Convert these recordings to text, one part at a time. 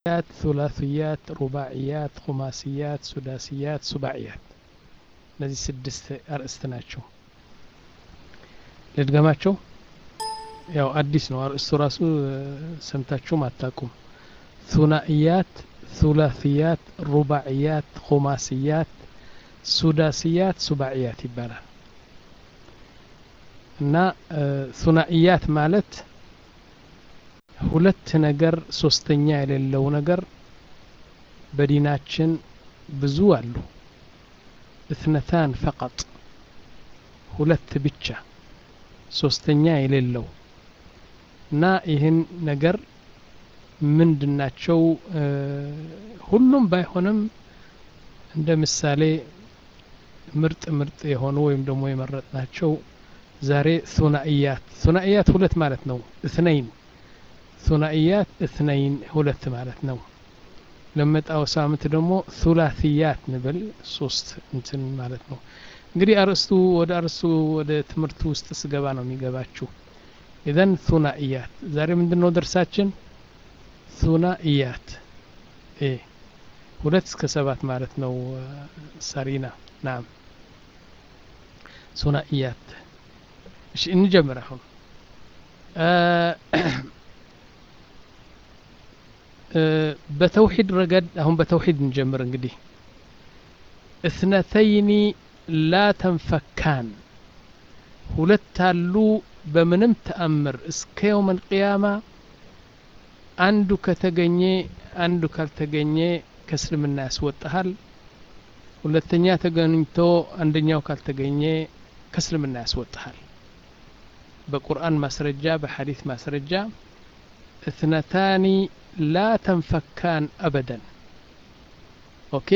ሩባዕያት ثላثያት ሩባዕያት ኹማስያት ሱዳስያት ሱባዕያት እነዚህ ስድስት አርእስት ናቸው ልድገማቸው ያው አዲስ ነው አርእስቱ ራሱ ሰምታችሁም አታቁም ثናእያት ثላثያት ሩባዕያት ኹማስያት ሱዳስያት ሱባዕያት ይባላል እና ثናእያት ማለት ሁለት ነገር ሶስተኛ የሌለው ነገር በዲናችን ብዙ አሉ እትነታን ፈቀጥ ሁለት ብቻ ሶስተኛ የሌለው እና ይህን ነገር ምንድናቸው ሁሉም ባይሆንም እንደ ምሳሌ ምርጥ ምርጥ የሆኑ ወይም ደግሞ የመረጥናቸው ዛሬ ثናእያት ثናእያት ሁለት ማለት ነው እትነይን ثናእያት እትነይን ሁለት ማለት ነው ለመጣው ሳምንት ደግሞ ثላثያት ንብል ሶስት እንትን ማለት ነው እንግዲህ አርእስቱ ወደ አርእስቱ ወደ ትምህርቱ ውስጥ ስገባ ነው የሚገባችሁ ኢዘን ثናእያት ዛሬ ምንድን ነው ደርሳችን ثናእያት ኤ ሁለት እስከ ሰባት ማለት ነው ሰሪና ናም ثናእያት እሺ እንጀምር አሁን በተውሂድ ረገድ አሁን በተውሂድ እንጀምር እንግዲህ እትነተይኒ ላ ተንፈካን ሁለት አሉ በምንም ተአምር እስከ የውም አልቅያማ አንዱ ከተገኘ አንዱ ካልተገኘ ከእስልምና ያስወጣሃል ሁለተኛ ተገኝቶ አንደኛው ካልተገኘ ከእስልምና ያስወጣሃል በቁርአን ማስረጃ በሐዲስ ማስረጃ እትነታኒ ላ ተንፈካን አበደን ኦኬ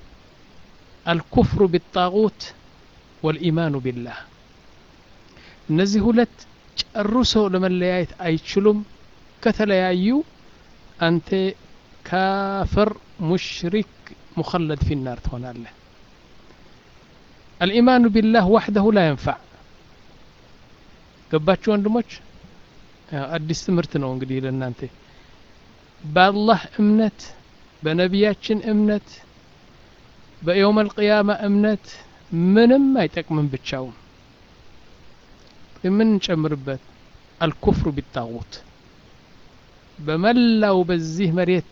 አልኩፍሩ ቢጣጉት ወልኢማኑ ቢላህ እነዚህ ሁለት ጨርሶ ለመለያየት አይችሉም ከተለያዩ አንተ ካፍር ሙሽሪክ ሙኸለድ ፊ ናር ትሆናለህ አልኢማኑ ቢላህ ዋሕደሁ ላ የንፋዕ ገባችሁ ወንድሞች አዲስ ትምህርት ነው እንግዲህ ለእናንተ በአላህ እምነት በነቢያችን እምነት በየውም አልቅያማ እምነት ምንም አይጠቅምም ብቻውን የምንጨምርበት አልኩፍሩ ቢጣጉት በመላው በዚህ መሬት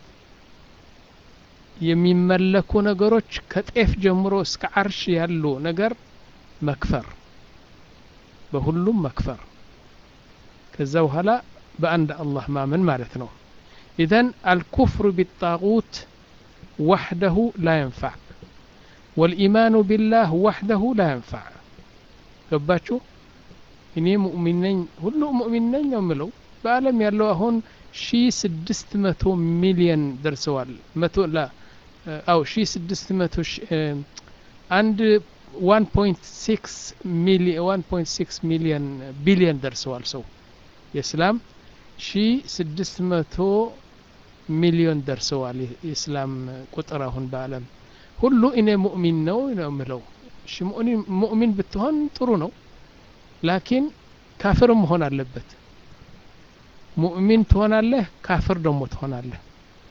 የሚመለኩ ነገሮች ከጤፍ ጀምሮ እስከ አርሽ ያሉ ነገር መክፈር በሁሉም መክፈር ከዛ በኋላ በአንድ አላህ ማመን ማለት ነው ኢዘን አልኩፍሩ ቢጣጉት ወሕደሁ ላ የንፋዕ ወልኢማኑ ቢላህ ወሕደሁ ላ የንፋዕ ገባችሁ እኔ ሙእሚን ነኝ ሁሉ ሙእሚን ነኝ ነው የምለው በአለም ያለው አሁን ሺ ስድስት መቶ ሚሊየን ደርሰዋል መቶ ላ አው ሺ ስድስት መቶ አንድ ዋን ፖይንት ሲክስ ዋን ፖይንት ሲክስ ሚሊየን ቢሊየን ደርሰዋል ሰው የእስላም ሺ ስድስት መቶ ሚሊዮን ደርሰዋል የእስላም ቁጥር አሁን በአለም ሁሉ እኔ ሙእሚን ነው ነው የምለው እሺ ሙእሚን ብትሆን ጥሩ ነው ላኪን ካፍር መሆን አለበት ሙእሚን ትሆናለህ ካፍር ደግሞ ትሆናለህ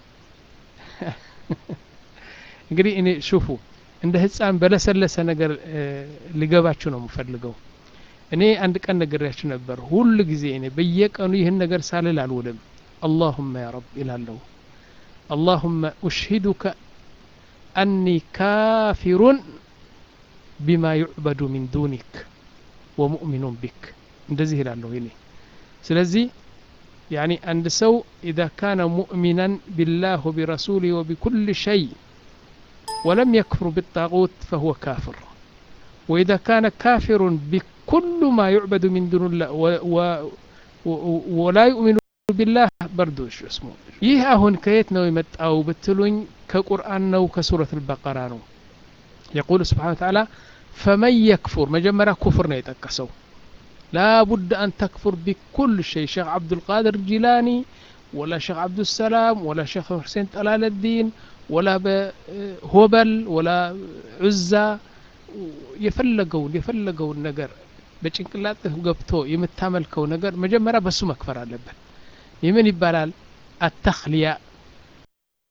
እንግዲህ እኔ ሹፉ እንደ ህፃን በለሰለሰ ነገር ሊገባችሁ ነው የምፈልገው እኔ አንድ ቀን ነግሬያችሁ ነበር ሁል ጊዜ እኔ በየቀኑ ይህን ነገር ሳልል አልውልም اللهم يا رب إلى اللهم أشهدك أني كافر بما يعبد من دونك ومؤمن بك እንደዚህ ይላለሁ እኔ ስለዚህ يعني عند سو إذا كان مؤمنا بالله وبرسوله وبكل شيء ولم يكفر بالطاغوت فهو كافر وإذا كان كافر بكل ما يعبد من دون الله و و ولا يؤمن ቢላህ በርዶሽ እስሙ ይህ አሁን ከየት ነው የመጣው ብትሉኝ ከቁርአን ነው ከሱረት አልበቀራ ነው የቁል ስብሓን ተዓላ ፈመን የክፉር መጀመሪያ ኩፍር ነው የጠቀሰው ላቡድ አን ተክፉር ቢኩል ሸይ ሼክ ዓብዱልቃድር ጂላኒ ወላ ሼክ ዓብዱሰላም ወላ ሼክ ሁሴን ጠላለዲን ወላ በሆበል ወላ ዑዛ የፈለገውን የፈለገውን ነገር በጭንቅላትህ ገብቶ የምታመልከው ነገር መጀመሪያ በሱ መክፈር አለበት ይህ ምን ይባላል አተክሊያ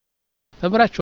ተምራችኋል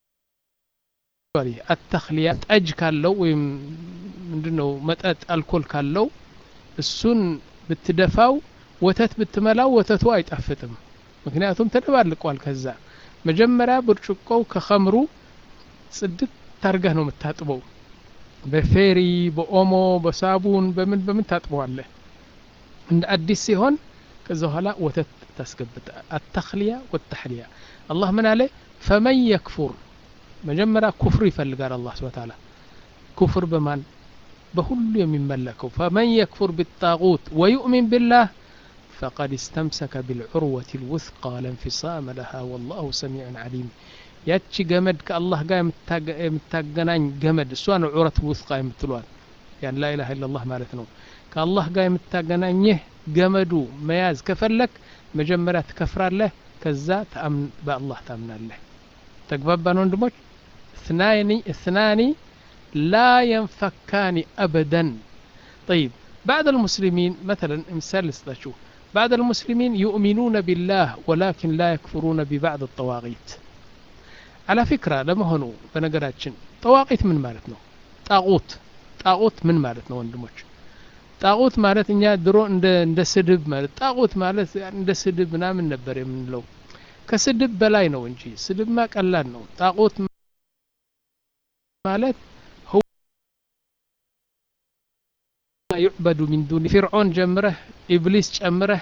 አተክሊያ ጠጅ ካለው ወይም ምንድነው መጠጥ አልኮል ካለው እሱን ብትደፋው ወተት ብትመላው ወተቱ አይጣፍጥም ምክንያቱም ተደባልቋል ከዛ መጀመሪያ ብርጭቆው ከኸምሩ ጽድት ታርገህ ነው የምታጥበው በፌሪ በኦሞ በሳቡን በምን በምን ታጥበዋለህ እንደ አዲስ ሲሆን ከዛ በኋላ ወተት ታስገብታ አተክሊያ ወተሕሊያ አላህ ምን አለ ፈመን የክፉር መጀመሪያ ኩፍር ይፈልጋል አላህ ስብሐ ተዓላ ኩፍር በማን በሁሉ የሚመለከው ፈመን የክፉር ቢጣጉት ወዩእሚን ቢላህ فقد استمسك بالعروة الوثقى لا انفصام لها والله سميع عليم ያቺ ገመድ ከአላህ ጋር የምታገናኝ ገመድ እሷ ነው ዑረት ውስቃ የምትሏል ያን ላኢላha ኢላላህ ማለት ነው ከአላህ ጋር የምታገናኝህ ገመዱ መያዝ ከፈለክ መጀመሪያ ትከፍራለህ ከዛ በአላህ ታምናለህ ተግባባን ወንድሞች اثنان اثنان لا ينفكان ابدا طيب بعد المسلمين مثلا مثال لسطاችሁ بعد المسلمين يؤمنون بالله ولكن لا يكفرون ببعض الطواغيت على فكرة ለመሆኑ በነገራችን ጠዋቂት ምን ማለት ነው ጣቁት ጣቁት ምን ማለት ነው ወንድሞች ጣቁት ማለት እኛ ድሮ እንደ እንደ ስድብ ማለት ጣቁት ማለት እንደ ስድብ ምናምን ነበር የምንለው ከስድብ በላይ ነው እንጂ ስድብማ ቀላል ነው ጣቁት ማለት ዩዕበዱ ሚን ዱኒ ፊርዖን ጀምረህ ኢብሊስ ጨምረህ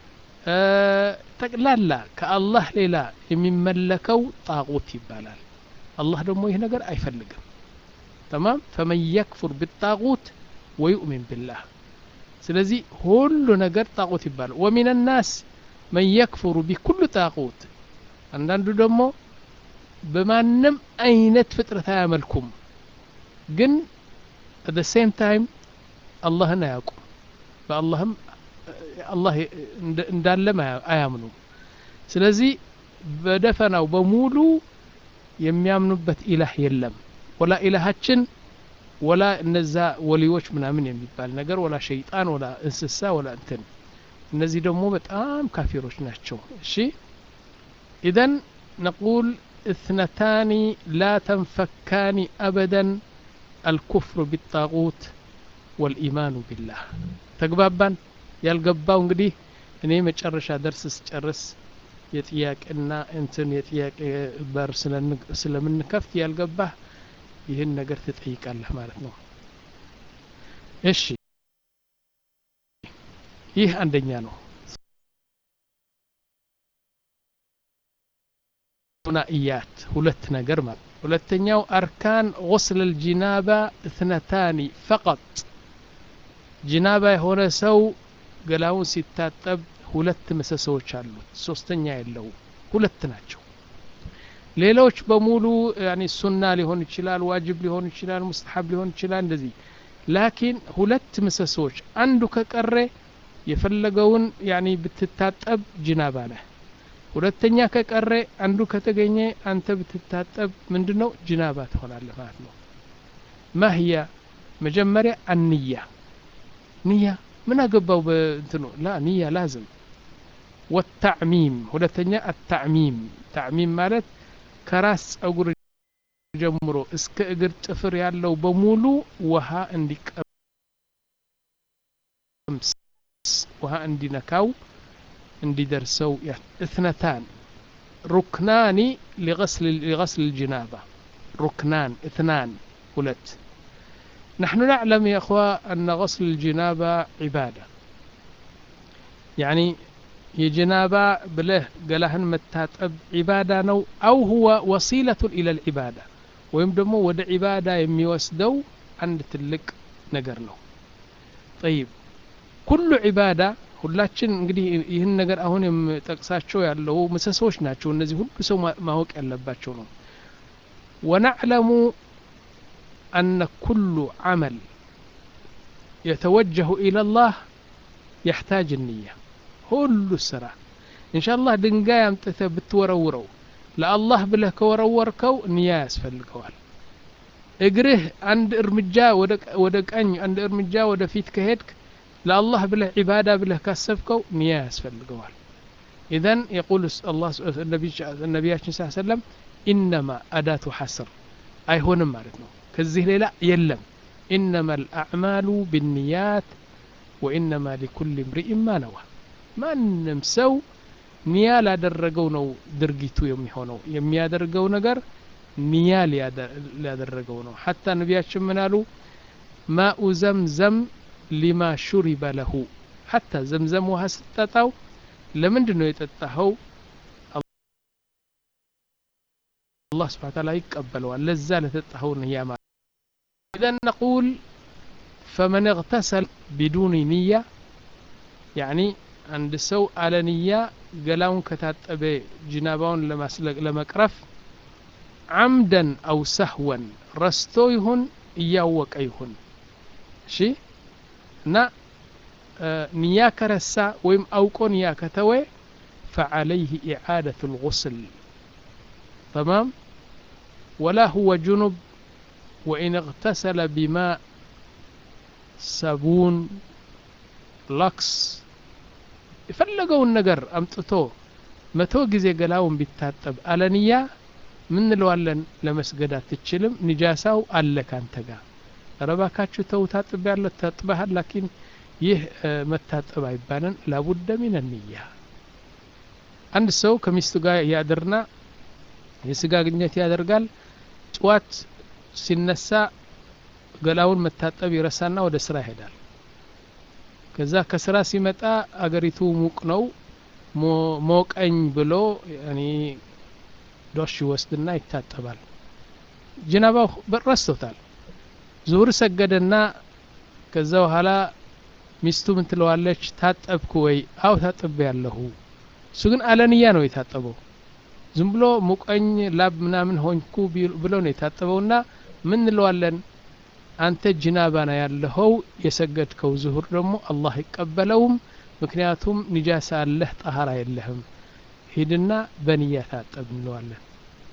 ጠቅላላ ከአላህ ሌላ የሚመለከው ጣቁት ይባላል አላህ ደግሞ ይህ ነገር አይፈልግም ተማም ፈመን የክፉር ብጣቁት ወዩእሚን ብላህ ስለዚህ ሁሉ ነገር ጣቁት ይባላል ወሚን ናስ መን የክፍሩ ቢኩሉ ጣቁት አንዳንዱ ደግሞ በማንም አይነት ፍጥረት አያመልኩም ግን አት ሴም ታይም አላህን አያውቁም በአላህም አላህ እንዳለም አያምኑም ስለዚህ በደፈናው በሙሉ የሚያምኑበት ኢላህ የለም ወላ ኢላሃችን ወላ እነዛ ወሊዎች ምናምን የሚባል ነገር ወላ ሸይጣን ወላ እንስሳ ወላ እንትን እነዚህ ደግሞ በጣም ካፊሮች ናቸው እሺ ኢዘን ነቁል اثنتان لا تنفكان أبدا الكفر بالطاغوت والإيمان بالله تقبابان ያልገባው እንግዲህ እኔ መጨረሻ ደርስ ስጨርስ የጥያቄና እንትን የጥያቄ በር ስለምንከፍት ያልገባህ ይህን ነገር ትጠይቃለህ ማለት ነው እሺ ይህ አንደኛ ነው ሱናኢያት ሁለት ነገር ማለት ሁለተኛው አርካን غسل الجنابة اثنتان فقط ጅናባ የሆነ ሰው ገላውን ሲታጠብ ሁለት ምሰሶዎች አሉት ሶስተኛ የለው ሁለት ናቸው ሌሎች በሙሉ ያኒ ሱና ሊሆን ይችላል ዋጅብ ሊሆን ይችላል ሙስተሐብ ሊሆን ይችላል እንደዚህ ላኪን ሁለት ምሰሶዎች አንዱ ከቀረ የፈለገውን ያኒ ብትታጠብ ጅናባ ነህ ሁለተኛ ከቀረ አንዱ ከተገኘ አንተ ብትታጠብ ምንድነው ጅናባ ትሆናለህ ማለት ነው ማህያ መጀመሪያ አንያ ንያ ምን አገባው በእንትኑ ላ ንያ ላዝም ወታዕሚም ሁለተኛ አታዕሚም ታዕሚም ማለት ከራስ ጸጉር ጀምሮ እስከ እግር ጥፍር ያለው በሙሉ ውሃ እንዲቀምስ ውሃ እንዲነካው እንዲደርሰው እትነታን ሩክናኒ ሊغስል الجنابة ሩክናን እትናን ሁለት نحن نعلم يا أخوة أن غسل الجنابة عبادة يعني የጀናባ ብለህ ገላህን መታጠብ ዒባዳ ነው አው ሁወ ወሲለቱን ኢለ ልዒባዳ ወይም ደግሞ ወደ ዒባዳ የሚወስደው አንድ ትልቅ ነገር ነው ጠይብ ኩሉ ዒባዳ ሁላችን እንግዲህ ይህን ነገር አሁን የምጠቅሳቸው ያለው ምሰሶች ናቸው እነዚህ ሁሉ ሰው ማወቅ ያለባቸው ነው ወናዕለሙ أن كل عمل يتوجه إلى الله يحتاج النية ሁሉ ስራ ኢንሻአላህ ድንጋይ አምጥተህ ብትወረውረው ለአላህ ብለህ ከወረወርከው ንያ ያስፈልገዋል እግርህ አንድ እርምጃ ወደ ቀኝ አንድ እርምጃ ወደ ፊት ከሄድክ ለአላህ ብለህ ዒባዳ ብለህ ካሰብከው ንያ ያስፈልገዋል ኢዘን የቁል ነቢያችን ስ ሰለም ኢነማ አዳቱ ሐስር አይሆንም ማለት ነው ከዚህ ሌላ የለም ኢነማ ልአዕማሉ ብንያት ወኢነማ ሊኩል እምርኢን ማ ነዋ ማንም ሰው ኒያ ላደረገው ነው ድርጊቱ የሚሆነው የሚያደርገው ነገር ኒያ ሊያደረገው ነው ሐታ ነቢያችን ምን አሉ ማኡ ዘምዘም ሊማ ሹሪበ ለሁ ሐታ ዘምዘም ውሃ ስትጠጣው ለምንድን ነው የጠጣኸው አላህ ስብሓን ታላ ይቀበለዋል ለዛ ለተጣኸው ንያ ማለት ኢዘን ነቁል ፈመን እግተሰል ቢዱኒ ንያ ያኒ አንድ ሰው አለ ንያ ገላውን ከታጠበ ጅናባውን ለመቅረፍ ዓምደን አው ሰህወን ረስቶ ይሁን እያወቀ ይሁን እሺ እና ንያ ከረሳ ወይም አውቆ ንያ ከተወ فعليه إعادة الغسل تمام ولا هو جنب وإن اغتسل بماء صابون لكس የፈለገውን ነገር አምጥቶ መቶ ጊዜ ገላውን ቢታጠብ አለንያ ምን እንለዋለን ለመስገድ አትችልም ንጃሳው አለ ካንተ ጋር ረባካችሁ ተው ታጥብ ያለ ታጥበሃል ላኪን ይህ መታጠብ አይባልን ላቡደ ሚን ንያ አንድ ሰው ከሚስቱ ጋር ያድርና የስጋ ግንኙነት ያደርጋል ጥዋት ሲነሳ ገላውን መታጠብ ይረሳና ወደ ስራ ይሄዳል ከዛ ከስራ ሲመጣ አገሪቱ ሙቅ ነው ሞቀኝ ብሎ እኔ ዶሽ ይወስድና ይታጠባል ጅናባው ረስቶታል ዙሁር ሰገደና ከዛ በኋላ ሚስቱ ምን ትለዋለች ታጠብኩ ወይ አው ታጥቤ ያለሁ እሱ ግን አለንያ ነው የታጠበው ዝም ብሎ ሙቀኝ ላብ ምናምን ሆንኩ ብሎ ነው የታጠበውና ምን እንለዋለን አንተ ጅናባና ያለኸው የሰገድከው ዙሁር ደግሞ አላህ ይቀበለውም ምክንያቱም ንጃሳ አለህ ጠሃራ የለህም ሂድና በንያ ታጠብ እንለዋለን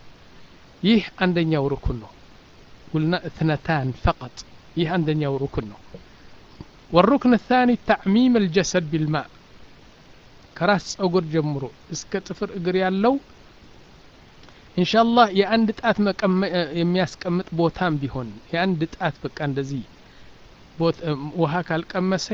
ይህ አንደኛው ሩኩን ነው ቁልና እትነታን ፈቀጥ ይህ አንደኛው ሩኩን ነው والركن الثاني تعميم الجسد بالماء ከራስ ጸጉር ጀምሮ እስከ ጥፍር እግር ያለው ኢንሻአላህ የአንድ ጣት የሚያስቀምጥ ቦታም ቢሆን የአንድ ጣት በቃ እንደዚህ ውሃ ካልቀመሰ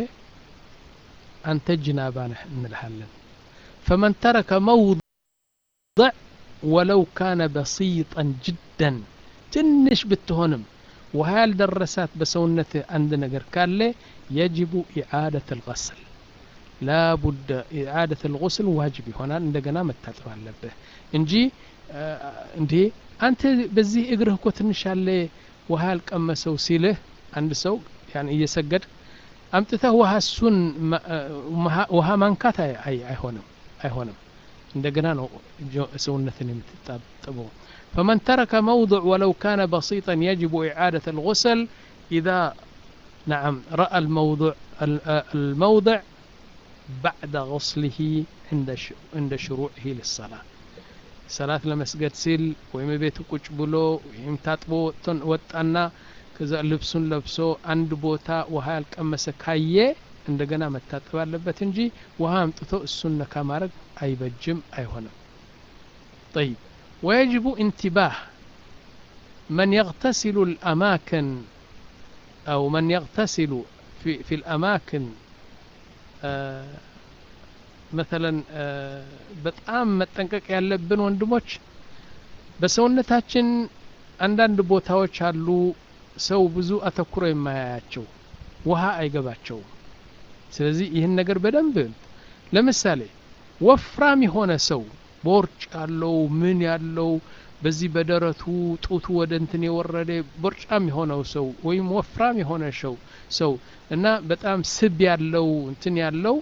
አንተ ጅናባ ነህ እንልሃለን ፈመን ተረከ መውضዕ ወለው ካነ በሲጠን ጅደን ትንሽ ብትሆንም ውሃ ያልደረሳት በሰውነት አንድ ነገር ካለ የጅቡ ኢዓደት ልغስል ላቡደ ኢዓደት ልغስል ዋጅብ ይሆናል እንደገና መታጠብ አለብህ እንጂ እንዴ አንተ በዚህ እግርህ እኮ ትንሽ ያለ ውሃ ያልቀመሰው ሲልህ አንድ ሰው ያን እየሰገድ አምጥተህ ውሃ እሱን ውሃ ማንካት አይሆንም አይሆንም እንደገና ነው ሰውነትን የምትጣጥበው فمن ترك موضع ولو كان بسيطا يجب إعادة الغسل إذا نعم رأى الموضع الموضع بعد غسله عند عند شروعه للصلاة ሰላት ለመስገድ ሲል ወይም ቤቱ ቁጭ ብሎ ወይም ታጥቦ ወጣና ከዛ ልብሱን ለብሶ አንድ ቦታ ውሃ ያልቀመሰ ካየ እንደገና መታጠብ አለበት እንጂ ውሃ አምጥቶ እሱን ነካ ማድረግ አይበጅም አይሆንም طيب ويجب انتباه من يغتسل الأماكن أو من يغتسل في, في الأماكن آه مثلا በጣም መጠንቀቅ ያለብን ወንድሞች በሰውነታችን አንዳንድ ቦታዎች አሉ ሰው ብዙ አተኩሮ የማያያቸው ውሃ አይገባቸውም ስለዚህ ይህን ነገር በደንብ ለምሳሌ ወፍራም የሆነ ሰው ቦርጭ ያለው ምን ያለው በዚህ በደረቱ ጡቱ ወደ እንትን የወረደ ቦርጫም የሆነው ሰው ወይም ወፍራም የሆነ ሰው ሰው እና በጣም ስብ ያለው እንትን ያለው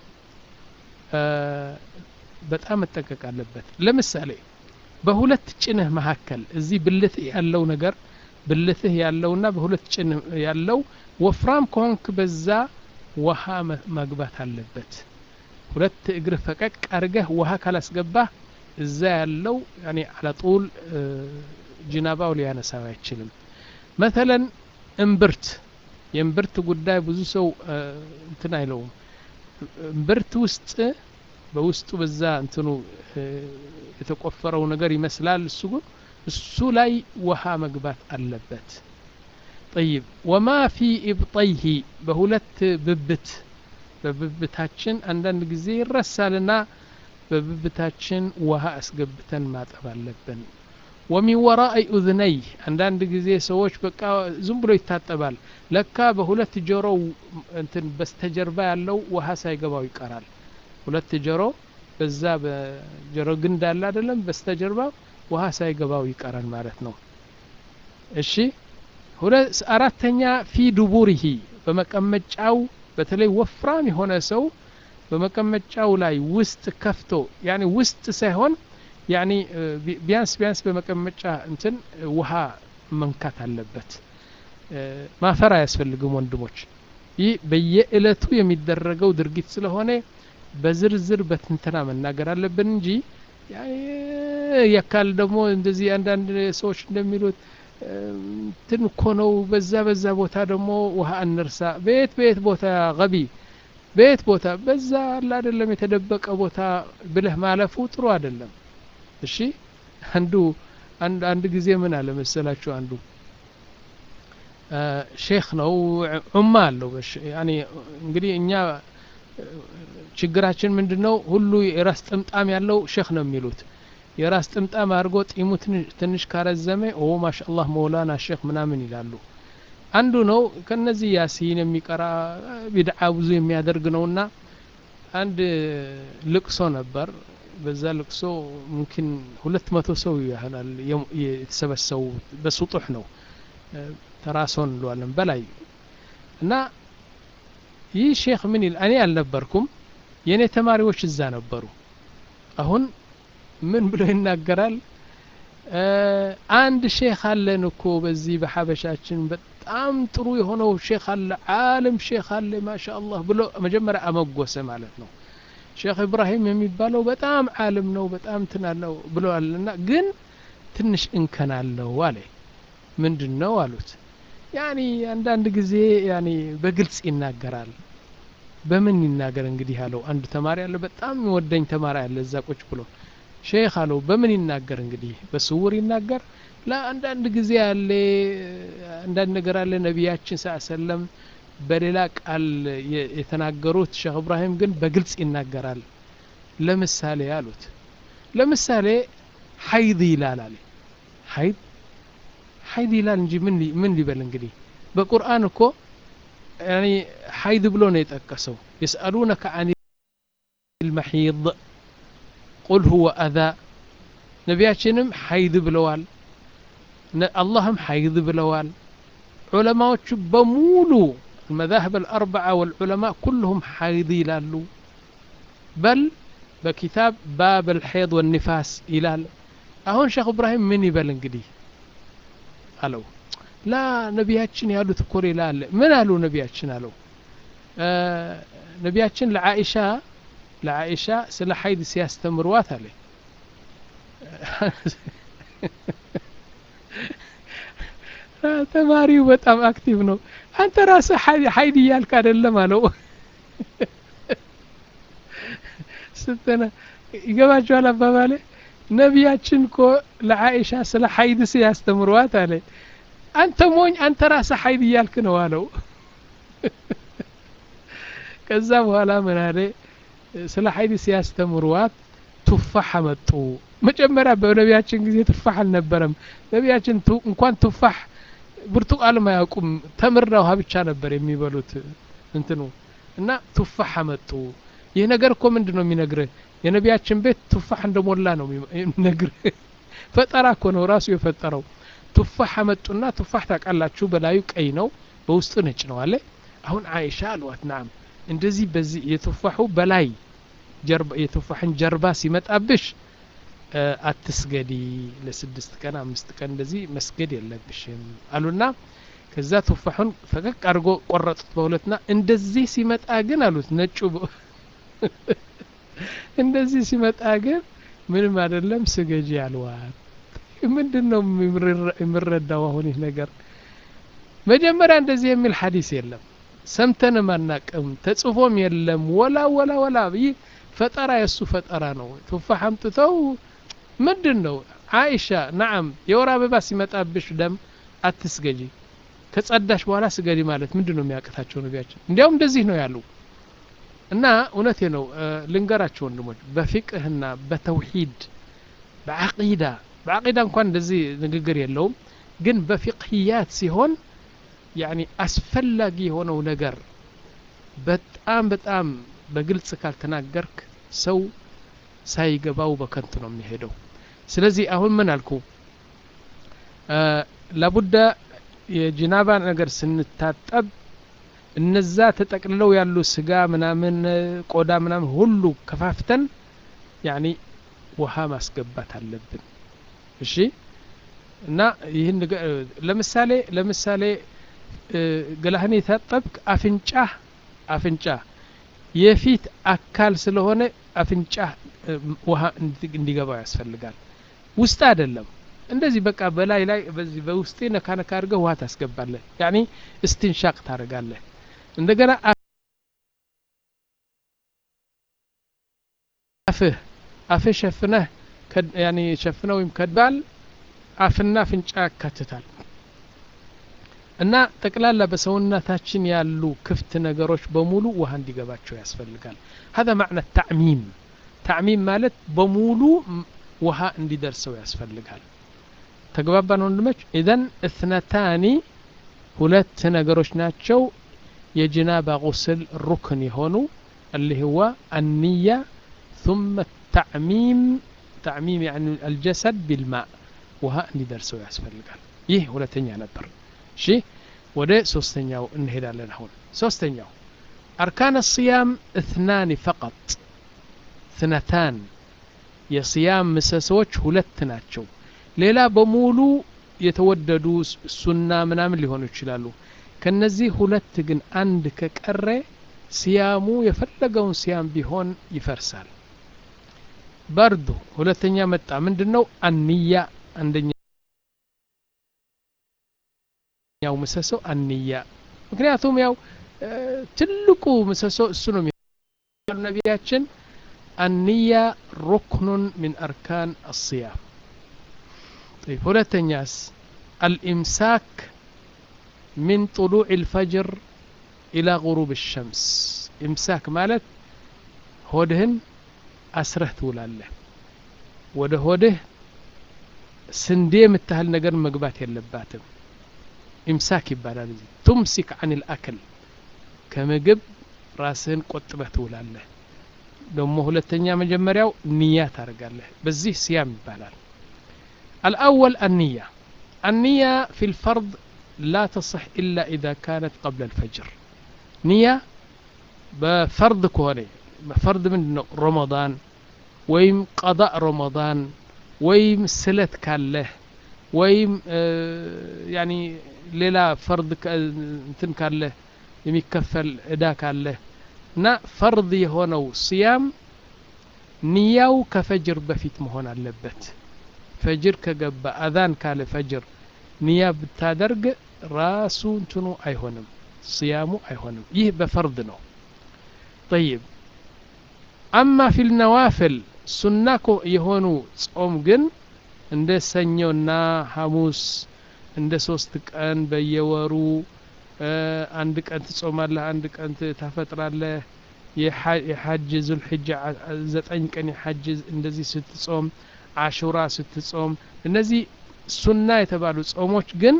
በጣም መጠንቀቅ አለበት ለምሳሌ በሁለት ጭንህ መካከል እዚህ ብልትህ ያለው ነገር ብልትህ ያለውና በሁለት ጭንህ ያለው ወፍራም ከሆንክ በዛ ውሃ መግባት አለበት ሁለት እግር ፈቀቅ አድርገህ ውሃ ካላስገባህ እዛ ያለው ያኔ አለጡል ጅናባው ሊያነሳው አይችልም መተለን እምብርት የእምብርት ጉዳይ ብዙ ሰው እንትን አይለውም እምብርት ውስጥ በውስጡ በዛ እንትኑ የተቆፈረው ነገር ይመስላል እሱ ግን እሱ ላይ ውሃ መግባት አለበት ጠይብ ወማ ፊ ኢብጠይሂ በሁለት ብብት በብብታችን አንዳንድ ጊዜ ይረሳልና በብብታችን ውሃ አስገብተን ማጠብ አለብን ወሚን ወራኢ ኡዝነይህ አንዳንድ ጊዜ ሰዎች በቃ ዝም ብሎ ይታጠባል ለካ በሁለት ጆሮው እንትን በስተጀርባ ያለው ውሃ ሳይገባው ይቀራል ሁለት ጆሮ በዛ በጆሮ ግንድ አለ አይደለም በስተጀርባ ውሃ ሳይገባው ይቀራል ማለት ነው እሺ አራተኛ ፊ ዱቡሪሂ በመቀመጫው በተለይ ወፍራም የሆነ ሰው በመቀመጫው ላይ ውስጥ ከፍቶ ያኒ ውስጥ ሳይሆን ያኒ ቢያንስ ቢያንስ በመቀመጫ እንትን ውሃ መንካት አለበት ማፈር አያስፈልግም ወንድሞች ይህ በየእለቱ የሚደረገው ድርጊት ስለሆነ በዝርዝር በትንተና መናገር አለብን እንጂ ያካል ደግሞ እንደዚህ አንዳንድ ሰዎች እንደሚሉት እንትን እኮ ነው በዛ በዛ ቦታ ደግሞ ውሃ እንርሳ በየት በየት ቦታ ገቢ በየት ቦታ በዛ አለ አይደለም የተደበቀ ቦታ ብለህ ማለፉ ጥሩ አይደለም እሺ አንዱ አንድ አንድ ጊዜ ምን አለ መሰላችሁ አንዱ ሼክ ነው ዑማ አለው ያኔ እንግዲህ እኛ ችግራችን ምንድነው ሁሉ የራስ ጥምጣም ያለው ሼክ ነው የሚሉት የራስ ጥምጣም አድርጎ ጢሙ ትንሽ ካረዘመ ኦ ማሻአላህ መውላና ሼክ ምናምን ይላሉ አንዱ ነው ከነዚህ ያሲን የሚቀራ ቢድዓ ብዙ የሚያደርግ ነውና አንድ ልቅሶ ነበር በዛ ልቅሶ ሙምኪን ሁለት መቶ ሰው ያህላል የተሰበሰቡ በስጡሕ ነው ተራሶን እንለዋለን በላይ እና ይህ ሼክ ምን ይል እኔ አልነበርኩም የእኔ ተማሪዎች እዛ ነበሩ አሁን ምን ብሎ ይናገራል አንድ ሼክ አለን እኮ በዚህ በሐበሻችን በጣም ጥሩ የሆነው ሼክ አለ ዓለም ሼክ አለ ማሻ አላህ ብሎ መጀመሪያ አመጎሰ ማለት ነው ሼክ ኢብራሂም የሚባለው በጣም ዓለም ነው በጣም ትናለው ብለዋልና ግን ትንሽ እንከን አለው አለ ምንድን ነው አሉት ያኒ አንዳንድ ጊዜ ያኒ በግልጽ ይናገራል በምን ይናገር እንግዲህ አለው አንድ ተማሪ አለ በጣም የሚወደኝ ተማሪ አለ እዛ ቁጭ ብሎ ሼክ አለው በምን ይናገር እንግዲህ በስውር ይናገር ለአንዳንድ ጊዜ አለ አንዳንድ ነገር አለ ነቢያችን ስ ሰለም በሌላ ቃል የተናገሩት ሼክ እብራሂም ግን በግልጽ ይናገራል ለምሳሌ አሉት ለምሳሌ ሀይድ ይላል አለ ሀይድ ሀይድ ይላል እንጂ ምን ሊበል እንግዲህ በቁርአን እኮ ያኒ ሀይድ ብሎ ነው የጠቀሰው የስአሉነከ አን ልመሒድ ቁል ሁወ አዛ ነቢያችንም ሀይድ ብለዋል አላህም ሀይድ ብለዋል ዑለማዎቹ በሙሉ المذاهب الأربعة والعلماء كلهم حيض يلالو بل بكتاب باب الحيض والنفاس يلال أهون شيخ إبراهيم من يبل انقدي አለው ላ ነቢያችን ያሉት እኮ ሌላ አለ ምን አሉ ነቢያችን አለው ነቢያችን ለአኢሻ ለአኢሻ ስለ ሀይድ ሲያስተምርዋት አለ ተማሪው በጣም አክቲቭ ነው አንተ ራስህ ሀይድ እያልክ አይደለም አለው ስትነ ይገባችኋል አባባሌ ነቢያችን እኮ ለአኢሻ ስለ ሀይድ ሲያስተምሯት አለ አንተ ሞኝ አንተ ራስህ ሀይድ እያልክ ነው አለው ከዛ በኋላ ምን አለ ስለ ሀይድ ሲያስተምሯት ቱፋሕ አመጡ መጀመሪያ በነቢያችን ጊዜ ቱፋሕ አልነበረም ነቢያችን እንኳን ቱፋሕ ብርቱቃልም አያውቁም ተምርና ውሃ ብቻ ነበር የሚበሉት እንትኑ እና ቱፋሕ አመጡ ይህ ነገር እኮ ምንድን ነው የሚነግርህ የነቢያችን ቤት ቱፋሕ እንደሞላ ነው የሚነግርህ ፈጠራ እኮ ነው ራሱ የፈጠረው ቱፋሕ አመጡና ቱፋሕ ታውቃላችሁ በላዩ ቀይ ነው በውስጡ ነጭ ነው አለ አሁን አይሻ አልዋት ናም እንደዚህ በዚህ የቱፋሑ በላይ የቱፋሕን ጀርባ ሲመጣብሽ አትስገዲ ለስድስት ቀን አምስት ቀን እንደዚህ መስገድ የለብሽም አሉና ከዛ ቱፋሑን ፈቀቅ አድርጎ ቆረጡት በሁለትና እንደዚህ ሲመጣ ግን አሉት ነጩ እንደዚህ ሲመጣ ግን ምንም አይደለም ስገጂ አልዋት ምንድን ነው የምረዳው አሁን ይህ ነገር መጀመሪያ እንደዚህ የሚል ሀዲስ የለም ሰምተንም አናቅም ተጽፎም የለም ወላ ወላ ወላ ይህ ፈጠራ የእሱ ፈጠራ ነው ቱፋሕ አምጥተው ምንድን ነው አይሻ ናዓም የወር አበባ ሲመጣብሽ ደም አትስገጂ ከጸዳሽ በኋላ ስገዲ ማለት ምንድን ነው የሚያቅታቸው ነቢያችን እንዲያውም እንደዚህ ነው ያሉ እና እውነቴ ነው ልንገራቸው ወንድሞች በፊቅህና በተውሂድ በዓቂዳ በዓቂዳ እንኳን እንደዚህ ንግግር የለውም ግን በፊቅህያት ሲሆን ያኒ አስፈላጊ የሆነው ነገር በጣም በጣም በግልጽ ካልተናገርክ ሰው ሳይገባው በከንቱ ነው የሚሄደው ስለዚህ አሁን ምን አልኩ ላቡዳ የጅናባ ነገር ስንታጠብ እነዛ ተጠቅልለው ያሉ ስጋ ምናምን ቆዳ ምናምን ሁሉ ከፋፍተን ያኒ ውሃ ማስገባት አለብን እሺ እና ይህን ለምሳሌ ለምሳሌ ገላህን የታጠብክ አፍንጫ አፍንጫ የፊት አካል ስለሆነ አፍንጫ ውሃ እንዲገባው ያስፈልጋል ውስጥ አይደለም እንደዚህ በቃ በላይ ላይ በዚህ በውስጤ ነካ ነካ አድርገህ ውሃ ታስገባለህ ያኒ እስትንሻቅ ታደርጋለህ እንደገና አፍህ አፍህ ሸፍነህ ያኒ ሸፍነህ ወይም ከድባል አፍና አፍንጫ ያካትታል እና ጠቅላላ በሰውነታችን ያሉ ክፍት ነገሮች በሙሉ ውሃ እንዲገባቸው ያስፈልጋል هذا معنى التعميم تعميم ማለት በሙሉ ውሃ እንዲደርሰው ያስፈልጋል ተግባባን ወንድሞች ኢዘን እትነታኒ ሁለት ነገሮች ናቸው የጅናባ ጉስል ሩክን የሆኑ اللي هو النية ثم التعميم تعميم يعني الجسد بالماء ውሃ እንዲደርሰው ያስፈልጋል ይህ ሁለተኛ ነበር እሺ ወደ ሶስተኛው እንሄዳለን አሁን ሶስተኛው አርካን الصيام اثنان فقط اثنتان የصيام ምሰሶች ሁለት ናቸው ሌላ በሙሉ የተወደዱ ሱና ምናምን ሊሆኑ ይችላሉ ከነዚህ ሁለት ግን አንድ ከቀረ ሲያሙ የፈለገውን ሲያም ቢሆን ይፈርሳል በርዱ ሁለተኛ መጣ ምንድን ነው አንያ አንደኛው ምሰሶ አንያ ምክንያቱም ያው ትልቁ ምሰሶ እሱ ነው ነቢያችን አንያ ሩክኑን ሚን አርካን አስያም طيب ሁለተኛስ الإمساك من طلوع الفجر إلى غروب الشمس إمساك ማለት ሆድህን አስረህ ትውላለህ ወደ ሆድህ ስንዴ የምታህል ነገር መግባት የለባትም ኢምሳክ ይባላል እዚህ ቱምሲክ አን ልአክል ከምግብ ራስህን ቆጥበህ ትውላለህ ደግሞ ሁለተኛ መጀመሪያው ንያ ታደርጋለህ በዚህ ሲያም ይባላል الأول النية النية في الفرض لا تصح إلا إذا كانت قبل الفجر نية بفرض كوني فرض من رمضان ويم قضاء رمضان ويم سلت كاله ويم آه يعني ليلة فرض انتن كاله የሚከፈል እዳ ካለህ እና ፈርድ የሆነው ስያም ንያው ከፈጅር በፊት መሆን አለበት ፈጅር ከገባ አዛን ካለ ፈጅር ንያ ብታደርግ ራሱ እንትኑ አይሆንም ስያሙ አይሆንም ይህ በፈርድ ነው ጠይብ አማ ፊል ነዋፍል ሱና የሆኑ ጾም ግን እንደ ሰኞና ሐሙስ እንደ ሶስት ቀን በየወሩ አንድ ቀን ትጾማለህ አንድ ቀን ታፈጥራለህ የሐጅ ዙልሕጃ ዘጠኝ ቀን የሐጅ እንደዚህ ስትጾም አሹራ ስትጾም እነዚህ ሱና የተባሉ ጾሞች ግን